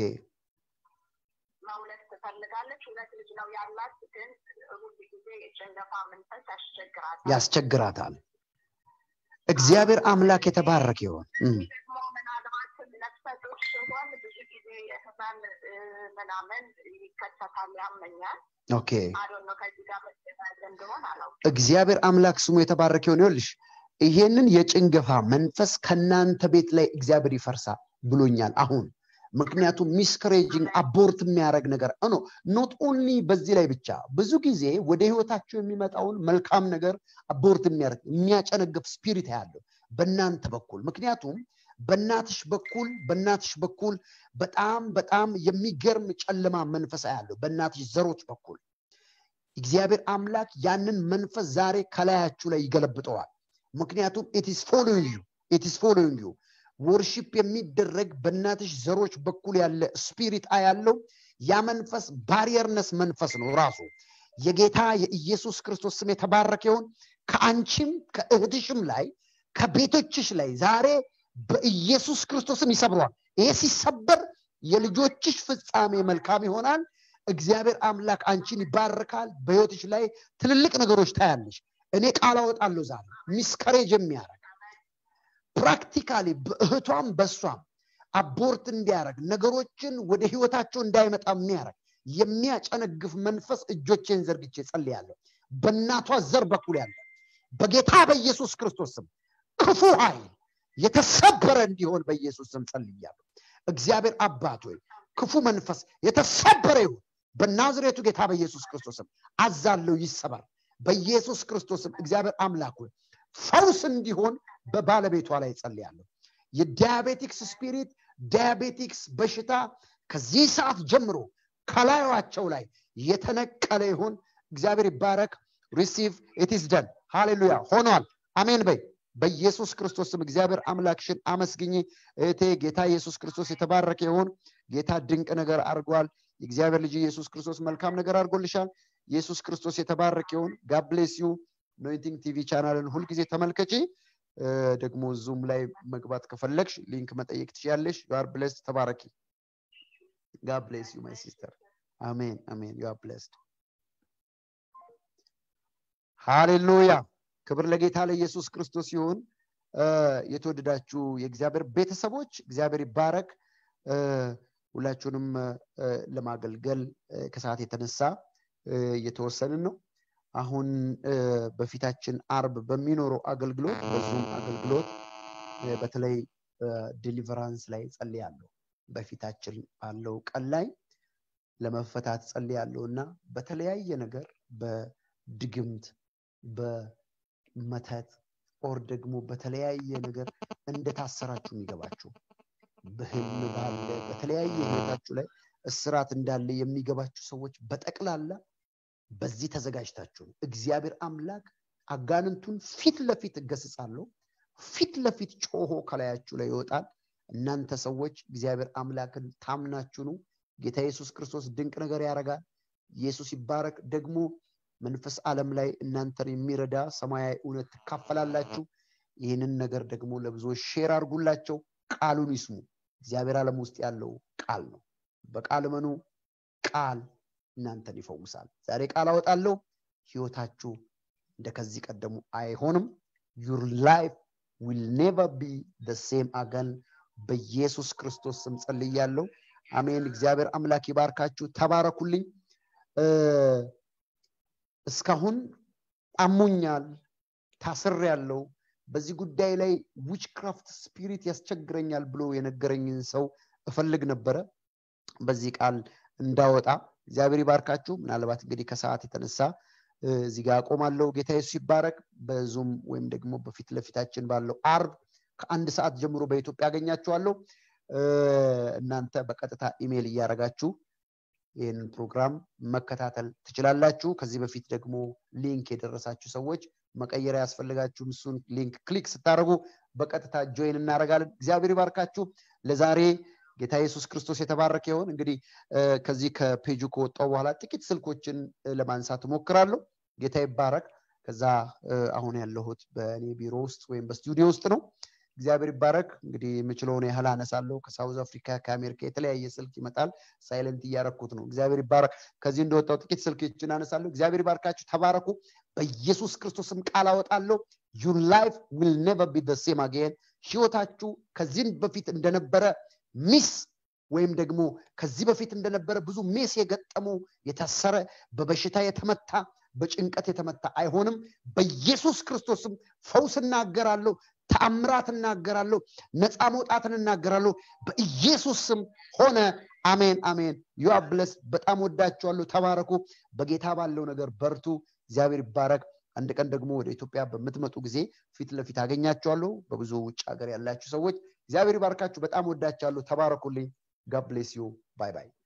መውለድ ትፈልጋለች ሁለት ልጅ ነው ያላት ግን ሁሉ ጊዜ የጭንገፋ መንፈስ ያስቸግራታል ያስቸግራታል እግዚአብሔር አምላክ የተባረከ ይሆን እም፣ ደግሞ ምናልባትም ነፍሰ ጡር ሲሆን ብዙ ጊዜ የህመም እ፣ ምናምን ይከሰታል ያመኛል ኦኬ አዶን ነው ከዚህ ጋር መገናዘብ እንደሆን አላው እግዚአብሔር አምላክ ስሙ የተባረከ ይሆን ይኸውልሽ ይሄንን የጭንገፋ መንፈስ ከእናንተ ቤት ላይ እግዚአብሔር ይፈርሳል ብሎኛል አሁን ምክንያቱም ሚስከሬጂንግ አቦርት የሚያደርግ ነገር ኖ ኖት ኦንሊ በዚህ ላይ ብቻ ብዙ ጊዜ ወደ ህይወታቸው የሚመጣውን መልካም ነገር አቦርት የሚያደርግ የሚያጨነግፍ ስፒሪት ያለው በእናንተ በኩል ምክንያቱም በእናትሽ በኩል በእናትሽ በኩል በጣም በጣም የሚገርም ጨለማ መንፈስ ያለው በእናትሽ ዘሮች በኩል እግዚአብሔር አምላክ ያንን መንፈስ ዛሬ ከላያችሁ ላይ ይገለብጠዋል ምክንያቱም ኢትስ ፎሎዊንግ ዩ ኢትስ ፎሎዊንግ ዩ ወርሺፕ የሚደረግ በእናትሽ ዘሮች በኩል ያለ ስፒሪት ያለው ያ መንፈስ ባሪየርነስ መንፈስ ነው ራሱ የጌታ የኢየሱስ ክርስቶስ ስም የተባረከ ይሁን ከአንቺም ከእህትሽም ላይ ከቤቶችሽ ላይ ዛሬ በኢየሱስ ክርስቶስም ይሰብሯል ይሄ ሲሰበር የልጆችሽ ፍጻሜ መልካም ይሆናል እግዚአብሔር አምላክ አንቺን ይባርካል በህይወትሽ ላይ ትልልቅ ነገሮች ታያለሽ እኔ ቃል አወጣለሁ ዛሬ ሚስከሬጅ የሚያደርግ ፕራክቲካሊ በእህቷም በእሷም አቦርት እንዲያደርግ ነገሮችን ወደ ህይወታቸው እንዳይመጣ የሚያደርግ የሚያጨነግፍ መንፈስ እጆቼን ዘርግቼ ጸልያለሁ በእናቷ ዘር በኩል ያለ በጌታ በኢየሱስ ክርስቶስ ስም ክፉ ኃይል የተሰበረ እንዲሆን በኢየሱስ ስም ጸልያለሁ እግዚአብሔር አባት ሆይ ክፉ መንፈስ የተሰበረ ይሁን በናዝሬቱ ጌታ በኢየሱስ ክርስቶስም አዛለው ይሰበር በኢየሱስ ክርስቶስም እግዚአብሔር አምላክ ሆይ ፈውስ እንዲሆን በባለቤቷ ላይ ጸልያለሁ የዲያቤቲክስ ስፒሪት ዲያቤቲክስ በሽታ ከዚህ ሰዓት ጀምሮ ከላዩቸው ላይ የተነቀለ ይሁን እግዚአብሔር ይባረክ ሪሲቭ ኢትስ ደን ሃሌሉያ ሆኗል አሜን በይ በኢየሱስ ክርስቶስ ስም እግዚአብሔር አምላክሽን አመስግኝ እህቴ ጌታ ኢየሱስ ክርስቶስ የተባረከ ይሁን ጌታ ድንቅ ነገር አድርጓል የእግዚአብሔር ልጅ ኢየሱስ ክርስቶስ መልካም ነገር አድርጎልሻል ኢየሱስ ክርስቶስ የተባረከ ይሁን ጋብሌስ ዩ ኖይንቲንግ ቲቪ ቻናልን ሁልጊዜ ተመልከቺ ደግሞ ዙም ላይ መግባት ከፈለግሽ ሊንክ መጠየቅ ትችያለሽ ዩአር ብሌስድ ተባረኪ ጋድ ብሌስ ዩ ማይ ሲስተር አሜን አሜን ዩ አር ብሌስድ ሃሌሉያ ክብር ለጌታ ለኢየሱስ ክርስቶስ ይሁን የተወደዳችሁ የእግዚአብሔር ቤተሰቦች እግዚአብሔር ይባረክ ሁላችሁንም ለማገልገል ከሰዓት የተነሳ እየተወሰንን ነው አሁን በፊታችን አርብ በሚኖረው አገልግሎት በዙም አገልግሎት በተለይ ዲሊቨራንስ ላይ ጸልያለሁ በፊታችን ባለው ቀን ላይ ለመፈታት ጸልያለሁ እና በተለያየ ነገር በድግምት በመተት ኦር ደግሞ በተለያየ ነገር እንደታሰራችሁ የሚገባችሁ በህልም ባለ በተለያየ ህይወታችሁ ላይ እስራት እንዳለ የሚገባችሁ ሰዎች በጠቅላላ በዚህ ተዘጋጅታችሁ እግዚአብሔር አምላክ አጋንንቱን ፊት ለፊት እገስጻለሁ ፊት ለፊት ጮሆ ከላያችሁ ላይ ይወጣል እናንተ ሰዎች እግዚአብሔር አምላክን ታምናችሁ ነው ጌታ ኢየሱስ ክርስቶስ ድንቅ ነገር ያደርጋል ኢየሱስ ይባረክ ደግሞ መንፈስ ዓለም ላይ እናንተን የሚረዳ ሰማያዊ እውነት ትካፈላላችሁ ይህንን ነገር ደግሞ ለብዙዎች ሼር አድርጉላቸው ቃሉን ይስሙ እግዚአብሔር ዓለም ውስጥ ያለው ቃል ነው በቃል መኑ ቃል እናንተን ይፈውሳል ዛሬ ቃል አወጣለሁ ህይወታችሁ እንደ ከዚህ ቀደሙ አይሆንም ዩር ላይፍ ዊል ኔቨር ቢ ሴም አገን በኢየሱስ ክርስቶስ ስም ጸልያለሁ አሜን እግዚአብሔር አምላክ ይባርካችሁ ተባረኩልኝ እስካሁን አሞኛል ታስር ያለው በዚህ ጉዳይ ላይ ዊችክራፍት ስፒሪት ያስቸግረኛል ብሎ የነገረኝን ሰው እፈልግ ነበረ በዚህ ቃል እንዳወጣ እግዚአብሔር ይባርካችሁ ምናልባት እንግዲህ ከሰዓት የተነሳ እዚህ ጋር አቆማለሁ ጌታ የሱስ ይባረክ በዙም ወይም ደግሞ በፊት ለፊታችን ባለው አርብ ከአንድ ሰዓት ጀምሮ በኢትዮጵያ ያገኛችኋለሁ እናንተ በቀጥታ ኢሜይል እያደረጋችሁ ይህንን ፕሮግራም መከታተል ትችላላችሁ ከዚህ በፊት ደግሞ ሊንክ የደረሳችሁ ሰዎች መቀየሪያ ያስፈልጋችሁም እሱን ሊንክ ክሊክ ስታደረጉ በቀጥታ ጆይን እናደረጋለን እግዚአብሔር ይባርካችሁ ለዛሬ ጌታ ኢየሱስ ክርስቶስ የተባረከ ይሆን እንግዲህ ከዚህ ከፔጁ ከወጣው በኋላ ጥቂት ስልኮችን ለማንሳት እሞክራለሁ ጌታ ይባረክ ከዛ አሁን ያለሁት በእኔ ቢሮ ውስጥ ወይም በስቱዲዮ ውስጥ ነው እግዚአብሔር ይባረክ እንግዲህ የምችለውን ያህል አነሳለሁ ከሳውዝ አፍሪካ ከአሜሪካ የተለያየ ስልክ ይመጣል ሳይለንት እያረኩት ነው እግዚአብሔር ይባረክ ከዚህ እንደወጣው ጥቂት ስልኮችን አነሳለሁ እግዚአብሔር ይባርካችሁ ተባረኩ በኢየሱስ ክርስቶስም ቃል አወጣለሁ ዩር ላይፍ ዊል ኔቨር ቢ ሴም አጌን ህይወታችሁ ከዚህም በፊት እንደነበረ ሚስ ወይም ደግሞ ከዚህ በፊት እንደነበረ ብዙ ሜስ የገጠመው የታሰረ በበሽታ የተመታ በጭንቀት የተመታ አይሆንም በኢየሱስ ክርስቶስም ፈውስ እናገራለሁ ተአምራት እናገራለሁ ነፃ መውጣትን እናገራለሁ በኢየሱስ ስም ሆነ አሜን አሜን ዩ ብለስ በጣም ወዳችኋለሁ ተባረኩ በጌታ ባለው ነገር በርቱ እግዚአብሔር ይባረክ አንድ ቀን ደግሞ ወደ ኢትዮጵያ በምትመጡ ጊዜ ፊት ለፊት አገኛችኋለሁ በብዙ ውጭ ሀገር ያላችሁ ሰዎች እግዚአብሔር ይባርካችሁ በጣም ወዳችኋለሁ ተባረኩልኝ ጋድ ብሌስ ዩ ባይ ባይ